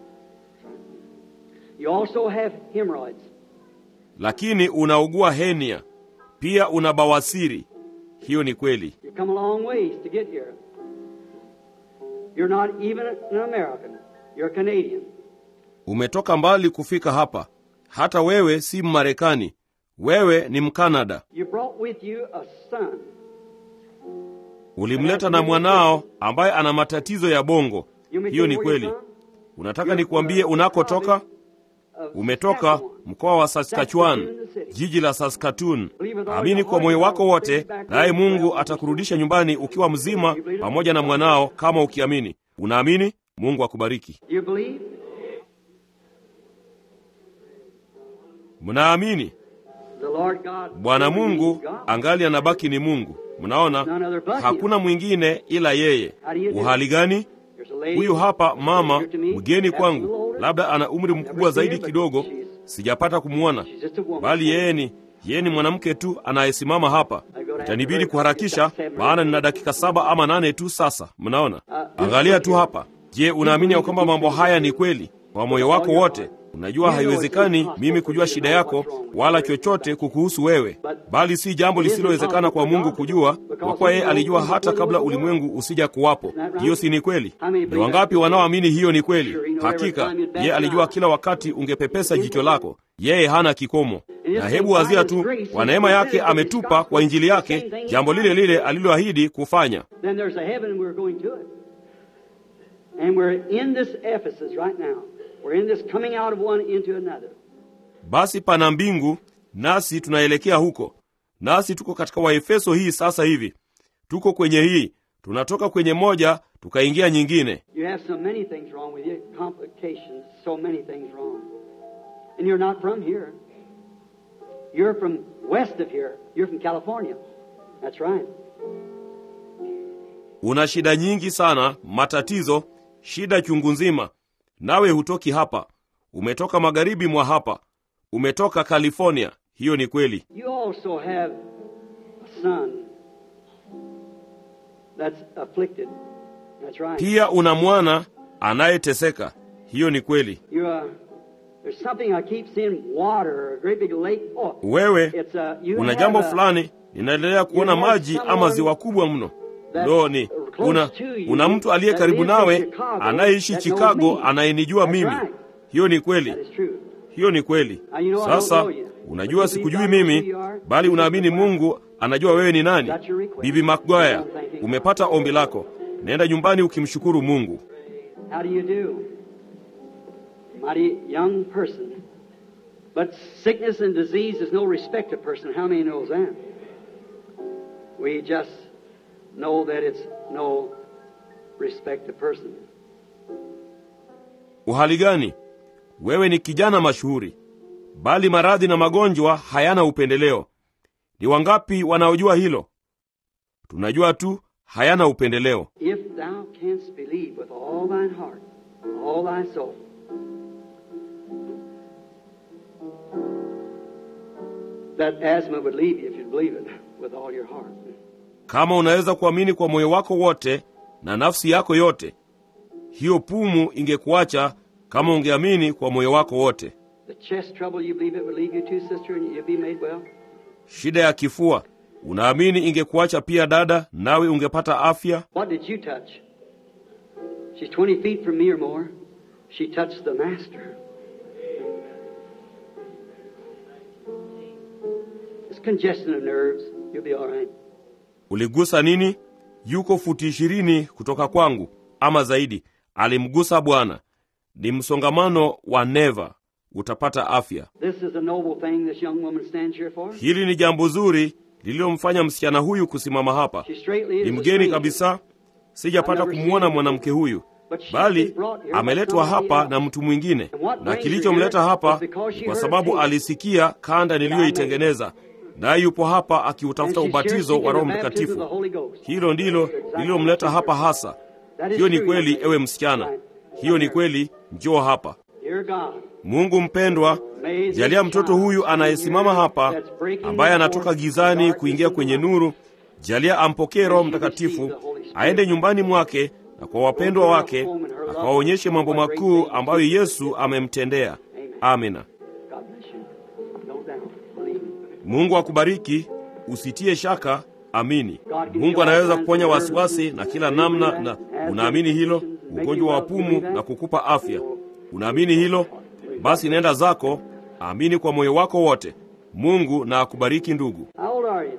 Speaker 2: You also have hemorrhoids.
Speaker 1: lakini unaugua henia pia una bawasiri hiyo ni kweli
Speaker 2: You've come a long ways to get here. You're not even an American. You're a Canadian.
Speaker 1: umetoka mbali kufika hapa hata wewe si mmarekani wewe ni mkanada
Speaker 2: You brought with you a son.
Speaker 1: ulimleta na mwanao ambaye ana matatizo ya bongo
Speaker 2: You may
Speaker 1: hiyo
Speaker 2: say
Speaker 1: ni
Speaker 2: where you're
Speaker 1: kweli
Speaker 2: from?
Speaker 1: unataka nikuambie unakotoka
Speaker 2: Of
Speaker 1: umetoka
Speaker 2: Saskatchewan.
Speaker 1: mkoa wa saskatchewan jiji la saskatoon amini kwa moyo wako wote naye mungu atakurudisha nyumbani ukiwa mzima pamoja na mwanao kama ukiamini unaamini mungu akubariki
Speaker 2: You believe?
Speaker 1: mnaamini
Speaker 2: The Lord God.
Speaker 1: bwana mungu
Speaker 2: God.
Speaker 1: angali anabaki ni mungu mnaona hakuna mwingine ila yeye uhali gani
Speaker 2: There's a lady
Speaker 1: huyu hapa mama
Speaker 2: here to me,
Speaker 1: mgeni
Speaker 2: that's
Speaker 1: kwangu
Speaker 2: a little
Speaker 1: labda ana umri mkubwa zaidi kidogo, sijapata kumwona, bali yeye ni yeye ni mwanamke tu anayesimama hapa. Itanibidi kuharakisha, maana nina dakika saba ama nane tu sasa. Mnaona, angalia tu hapa. Je, unaamini ya kwamba mambo haya ni kweli kwa moyo wako wote? Unajua haiwezekani mimi kujua shida yako wala chochote kukuhusu wewe, bali si jambo lisilowezekana kwa Mungu kujua, kwa kuwa yeye alijua hata kabla ulimwengu usija kuwapo. Hiyo si ni kweli? Ni wangapi wanaoamini hiyo ni kweli? Hakika yeye alijua kila wakati ungepepesa jicho lako. Yeye hana kikomo, na hebu wazia tu, kwa neema yake ametupa kwa injili yake jambo lile lile aliloahidi kufanya.
Speaker 2: Then there's a heaven and we're going to it. And we're in this Ephesus right now. We're in this coming out of one into another.
Speaker 1: Basi pana mbingu, nasi tunaelekea huko. Nasi tuko katika Waefeso hii sasa hivi, tuko kwenye hii, tunatoka kwenye moja tukaingia nyingine.
Speaker 2: You have so many things wrong with you, complications, so many things wrong. And you're not from here. You're from west of here. You're from California. That's right.
Speaker 1: Una shida nyingi sana, matatizo, shida chungu nzima. Nawe hutoki hapa, umetoka magharibi mwa hapa, umetoka California. Hiyo ni kweli.
Speaker 2: You also have a son that's afflicted. That's right.
Speaker 1: Pia una mwana anayeteseka. Hiyo ni kweli.
Speaker 2: You, uh, there's something I keep seeing water, a great big lake. Oh,
Speaker 1: Wewe
Speaker 2: it's uh, you
Speaker 1: una
Speaker 2: have
Speaker 1: jambo
Speaker 2: a-
Speaker 1: fulani, ninaendelea kuona maji ama ziwa kubwa mno. Ndo ni una, una mtu aliye karibu nawe anayeishi Chicago anayenijua mimi. Hiyo ni kweli.
Speaker 2: That is true.
Speaker 1: Hiyo ni kweli. Sasa unajua sikujui mimi, bali unaamini Mungu anajua wewe ni nani. Bibi McGuire, umepata ombi lako. Nenda nyumbani ukimshukuru Mungu.
Speaker 2: How do you do? Mighty young person. But sickness and disease is no respect of person. How many knows that? We just know that it's no respect of person.
Speaker 1: Uhali gani? Wewe ni kijana mashuhuri, bali maradhi na magonjwa hayana upendeleo. Ni wangapi wanaojua hilo? Tunajua tu hayana upendeleo.
Speaker 2: If thou canst believe with all thine heart, all thy soul, that asthma would leave you if you believe it with all your heart.
Speaker 1: Kama unaweza kuamini kwa moyo wako wote na nafsi yako yote, hiyo pumu ingekuacha kama ungeamini kwa moyo wako wote.
Speaker 2: The chest trouble, you believe it would leave you too, sister, and you'll be made well?
Speaker 1: Shida ya kifua, unaamini ingekuacha pia dada, nawe ungepata afya?
Speaker 2: What did you touch? She's 20 feet from me or more. She touched the Master. It's congestion of nerves. You'll be all right.
Speaker 1: Uligusa nini? Yuko futi ishirini kutoka kwangu ama zaidi. Alimgusa Bwana. Ni msongamano wa neva, utapata afya.
Speaker 2: This is a noble thing this young woman stands here for.
Speaker 1: Hili ni jambo zuri lililomfanya msichana huyu kusimama hapa.
Speaker 2: She straightly is
Speaker 1: Ni
Speaker 2: a
Speaker 1: mgeni
Speaker 2: stranger.
Speaker 1: kabisa, sijapata kumwona mwanamke huyu, bali ameletwa hapa na mtu mwingine, na kilichomleta hapa ni kwa sababu alisikia kanda niliyoitengeneza, naye yupo hapa akiutafuta
Speaker 2: And she's here
Speaker 1: ubatizo
Speaker 2: seeking
Speaker 1: wa Roho
Speaker 2: the baptism of the
Speaker 1: Mtakatifu.
Speaker 2: Holy Ghost.
Speaker 1: Hilo ndilo lililomleta hapa hasa.
Speaker 2: That is
Speaker 1: Hiyo ni
Speaker 2: true,
Speaker 1: kweli,
Speaker 2: young
Speaker 1: ewe
Speaker 2: man.
Speaker 1: msichana,
Speaker 2: Right.
Speaker 1: hiyo ni kweli. Njoo hapa.
Speaker 2: Dear God,
Speaker 1: Mungu mpendwa, jalia mtoto huyu anayesimama hapa, ambaye anatoka gizani kuingia kwenye nuru, jalia ampokee Roho Mtakatifu, aende nyumbani mwake na kwa wapendwa wake, akawaonyeshe mambo makuu ambayo Yesu amemtendea. Amina.
Speaker 2: God bless you. No doubt. Believe me.
Speaker 1: Mungu akubariki, usitie shaka, amini. Mungu anaweza kuponya wasiwasi na kila namna, na unaamini hilo, ugonjwa wa pumu na kukupa afya. Unaamini hilo? Basi nenda zako, amini kwa moyo wako wote. Mungu na akubariki ndugu.
Speaker 2: How old are you?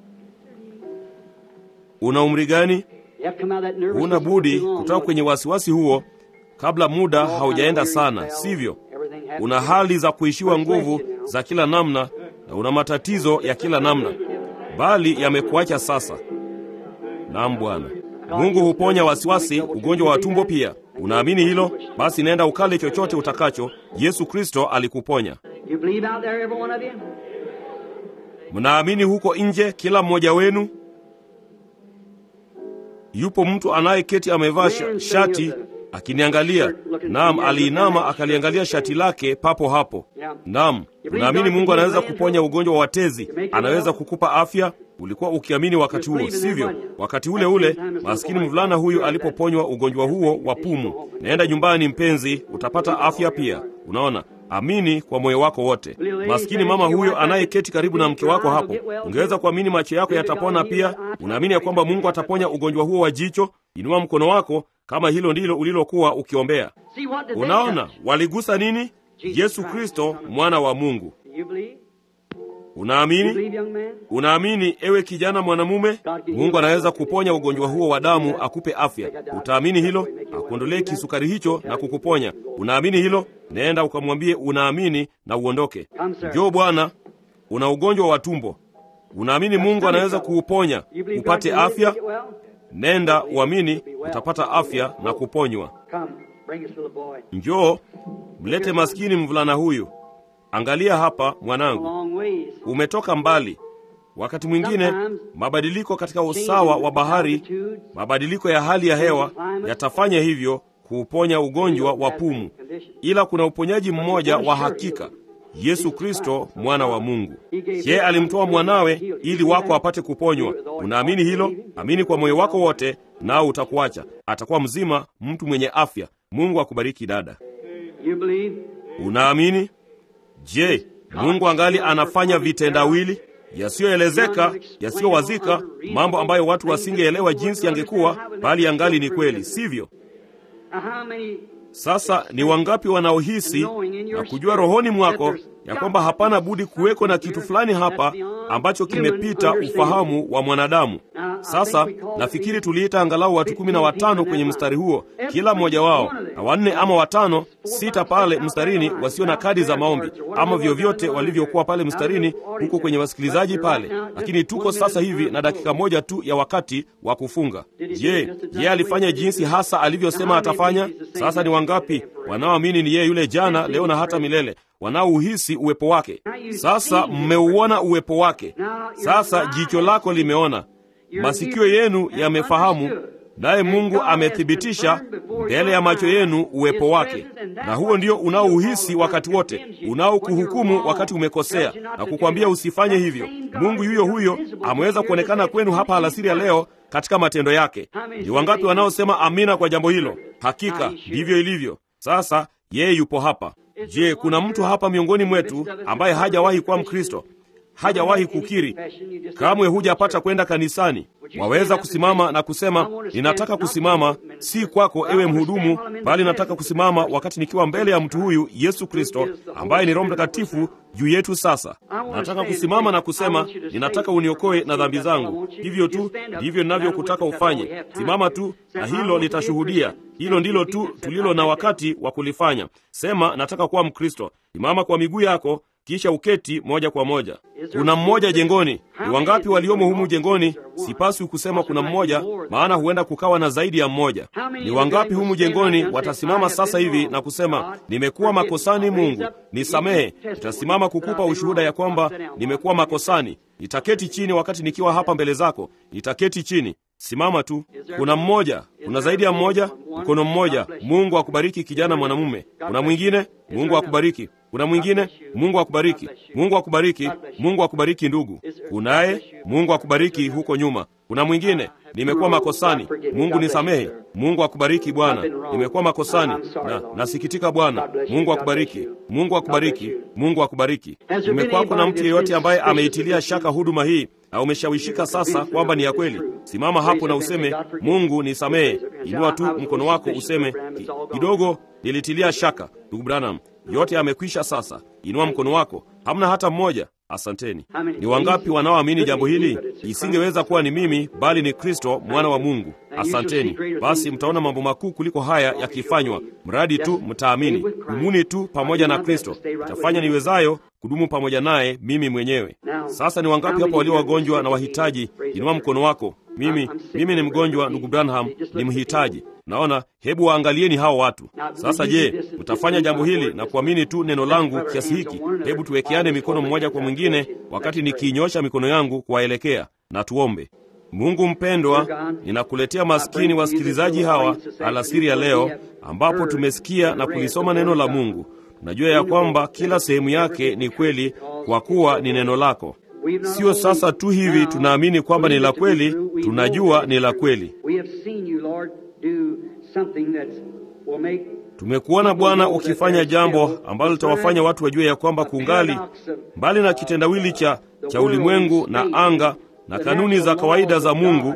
Speaker 1: Una umri gani?
Speaker 2: You have to come out of that nervous
Speaker 1: Huna
Speaker 2: system
Speaker 1: budi
Speaker 2: too long,
Speaker 1: kutoka
Speaker 2: don't
Speaker 1: kwenye
Speaker 2: you?
Speaker 1: wasiwasi huo kabla muda haujaenda sana, sivyo? Una hali za kuishiwa nguvu za kila namna na una matatizo ya kila namna, bali yamekuacha sasa. Naam Bwana. Mungu huponya wasiwasi, ugonjwa wa tumbo pia. Unaamini hilo? Basi nenda ukale chochote utakacho. Yesu Kristo alikuponya.
Speaker 2: You believe out there, every one of you?
Speaker 1: Mnaamini huko nje, kila mmoja wenu? Yupo mtu anayeketi amevaa sha- shati akiniangalia. Naam, aliinama akaliangalia shati lake papo hapo. Naam, unaamini Mungu anaweza kuponya ugonjwa wa tezi, anaweza kukupa afya? Ulikuwa ukiamini wakati huo, sivyo? Wakati ule ule maskini mvulana huyu alipoponywa ugonjwa huo wa pumu. Naenda nyumbani, mpenzi, utapata afya pia. Unaona, amini kwa moyo wako wote. Maskini mama huyo anayeketi karibu na mke wako hapo, ungeweza kuamini macho yako yatapona pia. Unaamini ya kwamba Mungu ataponya ugonjwa huo wa jicho? Inua mkono wako kama hilo ndilo ulilokuwa ukiombea. Unaona, waligusa nini? Yesu Kristo, mwana wa Mungu. Unaamini? Unaamini ewe kijana mwanamume, Mungu anaweza kuponya ugonjwa huo wa damu, akupe afya. Utaamini hilo? Akuondolee kisukari hicho na kukuponya. Unaamini hilo? Nenda ukamwambie unaamini na uondoke. Njoo bwana, una ugonjwa wa tumbo. Unaamini Mungu anaweza kuuponya upate afya? Nenda uamini, utapata afya na kuponywa. Njoo mlete maskini mvulana huyu. Angalia hapa mwanangu, umetoka mbali. Wakati mwingine mabadiliko katika usawa wa bahari, mabadiliko ya hali ya hewa yatafanya hivyo kuuponya ugonjwa wa pumu, ila kuna uponyaji mmoja wa hakika, Yesu Kristo mwana wa Mungu. Yeye alimtoa mwanawe ili wako apate kuponywa. Unaamini hilo? Amini kwa moyo wako wote, nao utakuacha, atakuwa mzima, mtu mwenye afya. Mungu akubariki dada. Unaamini? Je, Mungu angali anafanya vitendawili yasiyoelezeka, yasiyowazika, mambo ambayo watu wasingeelewa jinsi yangekuwa, bali yangali ni kweli, sivyo? Sasa ni wangapi wanaohisi na kujua rohoni mwako ya kwamba hapana budi kuweko na kitu fulani hapa ambacho kimepita ufahamu wa mwanadamu? Sasa nafikiri tuliita angalau watu kumi na watano kwenye mstari huo, kila mmoja wao, na wanne ama watano, sita pale mstarini wasio na kadi za maombi ama vyovyote walivyokuwa pale mstarini, huko kwenye wasikilizaji pale. Lakini tuko sasa hivi na dakika moja tu ya wakati wa kufunga. Je, yeye alifanya jinsi hasa alivyosema atafanya? Sasa ni wangapi wanaoamini ni yeye yule jana, leo na hata milele, wanaouhisi uwepo wake? Sasa mmeuona uwepo wake. Sasa jicho lako limeona masikio yenu yamefahamu, naye Mungu amethibitisha mbele ya macho yenu uwepo wake, na huo ndio unaouhisi wakati wote, unaokuhukumu wakati umekosea na kukwambia usifanye hivyo. Mungu yuyo huyo ameweza kuonekana kwenu hapa alasiri ya leo katika matendo yake. Ni wangapi wanaosema amina kwa jambo hilo? Hakika ndivyo ilivyo. Sasa yeye yupo hapa. Je, kuna mtu hapa miongoni mwetu ambaye hajawahi kuwa Mkristo? hajawahi kukiri kamwe, hujapata kwenda kanisani, waweza kusimama na kusema ninataka kusimama, si kwako ewe mhudumu, bali nataka kusimama wakati nikiwa mbele ya mtu huyu Yesu Kristo ambaye ni Roho Mtakatifu juu yetu. Sasa nataka kusimama na kusema ninataka uniokoe na dhambi zangu. Hivyo tu ndivyo ninavyokutaka ufanye. Simama tu na hilo litashuhudia. Hilo ndilo tu tulilo na wakati wa kulifanya. Sema nataka kuwa Mkristo. Simama kwa miguu yako kisha uketi moja kwa moja. Kuna mmoja jengoni. Ni wangapi waliomo humu jengoni? Sipaswi kusema kuna mmoja, maana huenda kukawa na zaidi ya mmoja. Ni wangapi humu jengoni watasimama sasa hivi na kusema nimekuwa makosani, Mungu nisamehe? Nitasimama kukupa ushuhuda ya kwamba nimekuwa makosani. Nitaketi chini wakati nikiwa hapa mbele zako, nitaketi chini. Simama tu. Kuna mmoja, kuna zaidi ya mmoja. Mkono mmoja. Mungu akubariki kijana mwanamume. Kuna mwingine. Mungu akubariki. Kuna mwingine. Mungu akubariki. Mungu akubariki. Mungu akubariki ndugu. Kunaye. Mungu akubariki huko nyuma. Kuna mwingine. Nimekuwa makosani, Mungu nisamehe. Mungu akubariki Bwana. Nimekuwa makosani na nasikitika Bwana. Mungu akubariki. Mungu akubariki. Mungu akubariki. Umekuwako na mtu yeyote ambaye ameitilia shaka huduma hii na umeshawishika sasa kwamba ni ya kweli? Simama hapo na useme, Mungu nisamehe. Inua tu mkono wako useme, kidogo nilitilia shaka. Ndugu Branham, yote yamekwisha sasa. Inua mkono wako. Hamna hata mmoja. Asanteni. Ni wangapi wanaoamini jambo hili? Isingeweza kuwa ni mimi, bali ni Kristo mwana wa Mungu. Asanteni. Basi mtaona mambo makuu kuliko haya yakifanywa, mradi tu mtaamini. Dumuni tu pamoja na Kristo. Itafanya niwezayo kudumu pamoja naye mimi mwenyewe. Sasa ni wangapi hapa walio wagonjwa na wahitaji? Inua mkono wako. Mimi mimi ni mgonjwa, ndugu Branham, ni mhitaji. Naona, hebu waangalieni hao watu sasa. Je, mtafanya jambo hili na kuamini tu neno langu kiasi hiki? Hebu tuwekeane mikono mmoja kwa mwingine, wakati nikiinyosha mikono yangu kuwaelekea, na tuombe. Mungu mpendwa, ninakuletea maskini wasikilizaji hawa alasiri ya leo, ambapo tumesikia na kulisoma neno la Mungu. Tunajua ya kwamba kila sehemu yake ni kweli, kwa kuwa ni neno lako. Sio sasa tu hivi tunaamini kwamba ni la kweli, tunajua ni la kweli. Tumekuona Bwana ukifanya jambo ambalo litawafanya watu wajue ya kwamba kungali mbali na kitendawili cha, cha ulimwengu na anga na kanuni za kawaida za Mungu.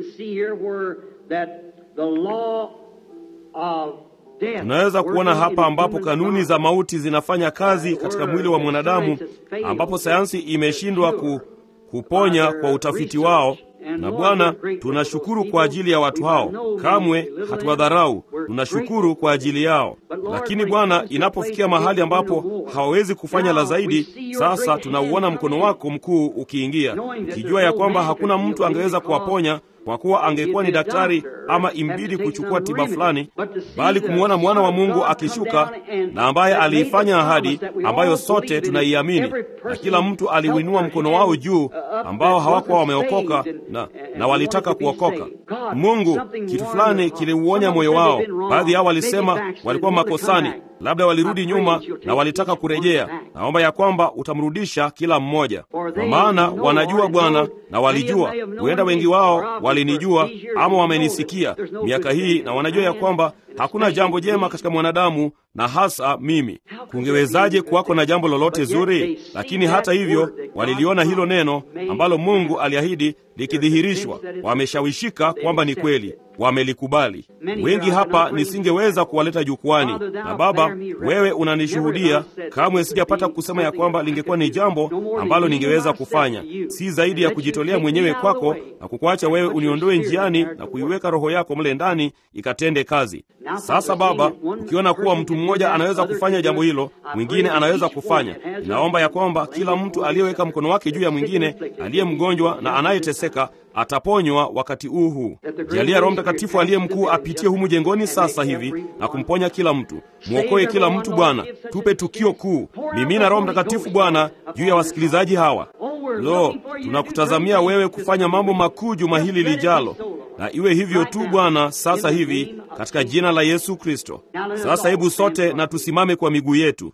Speaker 1: Tunaweza kuona hapa ambapo kanuni za mauti zinafanya kazi katika mwili wa mwanadamu, ambapo sayansi imeshindwa ku, kuponya kwa utafiti wao. Na Bwana, tunashukuru kwa ajili ya watu hao, kamwe hatuwadharau. Tunashukuru kwa ajili yao, lakini Bwana, inapofikia mahali ambapo hawawezi kufanya la zaidi, sasa tunauona mkono wako mkuu ukiingia, ukijua ya kwamba hakuna mtu angeweza kuwaponya kwa kuwa angekuwa ni daktari ama imbidi kuchukua tiba fulani, bali kumwona mwana wa Mungu akishuka na ambaye aliifanya ahadi ambayo sote tunaiamini, na kila mtu aliuinua mkono wao juu, ambao hawakuwa wameokoka na, na walitaka kuokoka. Mungu, kitu fulani kiliuonya moyo wao. Baadhi yao walisema walikuwa makosani, labda walirudi nyuma na walitaka kurejea. Naomba ya kwamba utamrudisha kila mmoja, kwa maana wanajua Bwana, na walijua, huenda wengi wao walinijua ama wamenisikia miaka hii, na wanajua ya kwamba hakuna jambo jema katika mwanadamu na hasa mimi. Kungewezaje kuwako na jambo lolote zuri? Lakini hata hivyo waliliona hilo neno ambalo Mungu aliahidi likidhihirishwa, wameshawishika kwamba ni kweli, wamelikubali. Wengi hapa nisingeweza kuwaleta jukwani, na Baba, wewe unanishuhudia, kamwe sijapata kusema ya kwamba lingekuwa ni jambo ambalo ningeweza kufanya, si zaidi ya kujitolea mwenyewe kwako na kukuacha wewe uniondoe njiani na kuiweka Roho yako mle ndani ikatende kazi. Sasa Baba, ukiona kuwa mtu mmoja anaweza kufanya jambo hilo, mwingine anaweza kufanya, ninaomba ya kwamba kila mtu aliyeweka mkono wake juu ya mwingine, aliye mgonjwa na anayeteseka ataponywa wakati huu huu. Jalia Roho Mtakatifu aliye mkuu apitie humu jengoni sasa hivi na kumponya kila mtu. Mwokoe kila mtu Bwana, tupe tukio kuu. Mimina Roho Mtakatifu Bwana juu ya wasikilizaji hawa. Lo, tunakutazamia wewe kufanya mambo makuu juma hili lijalo, na iwe hivyo tu Bwana, sasa hivi katika jina la Yesu Kristo. Sasa hebu sote na tusimame kwa miguu yetu.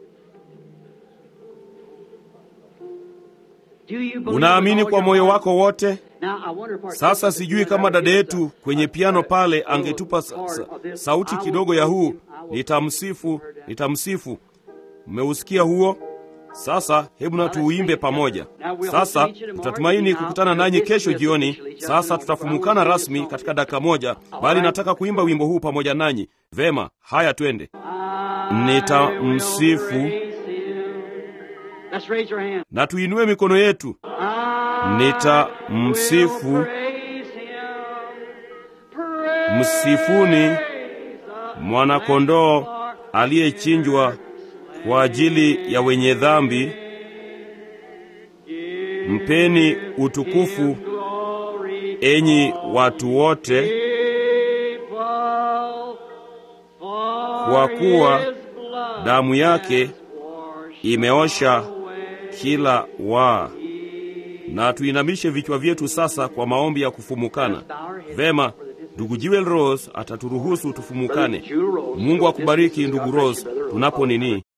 Speaker 1: Unaamini kwa moyo wako wote? Sasa sijui kama dada yetu kwenye piano pale angetupa sa, sa, sauti kidogo ya huu nitamsifu, nitamsifu. Mmeusikia huo? Sasa hebu na tuuimbe pamoja. Sasa tutatumaini kukutana nanyi kesho jioni. Sasa tutafumukana rasmi katika dakika moja, bali nataka kuimba wimbo huu pamoja nanyi. Vema, haya twende. Nitamsifu na tuinue mikono yetu. Nitamsifu, msifuni mwanakondoo aliyechinjwa kwa ajili ya wenye dhambi. Mpeni utukufu, enyi watu wote, kwa kuwa damu yake imeosha kila waa. Na tuinamishe vichwa vyetu sasa kwa maombi ya kufumukana. Vema, ndugu Jewel Rose ataturuhusu tufumukane. Mungu akubariki ndugu Rose, tunapo nini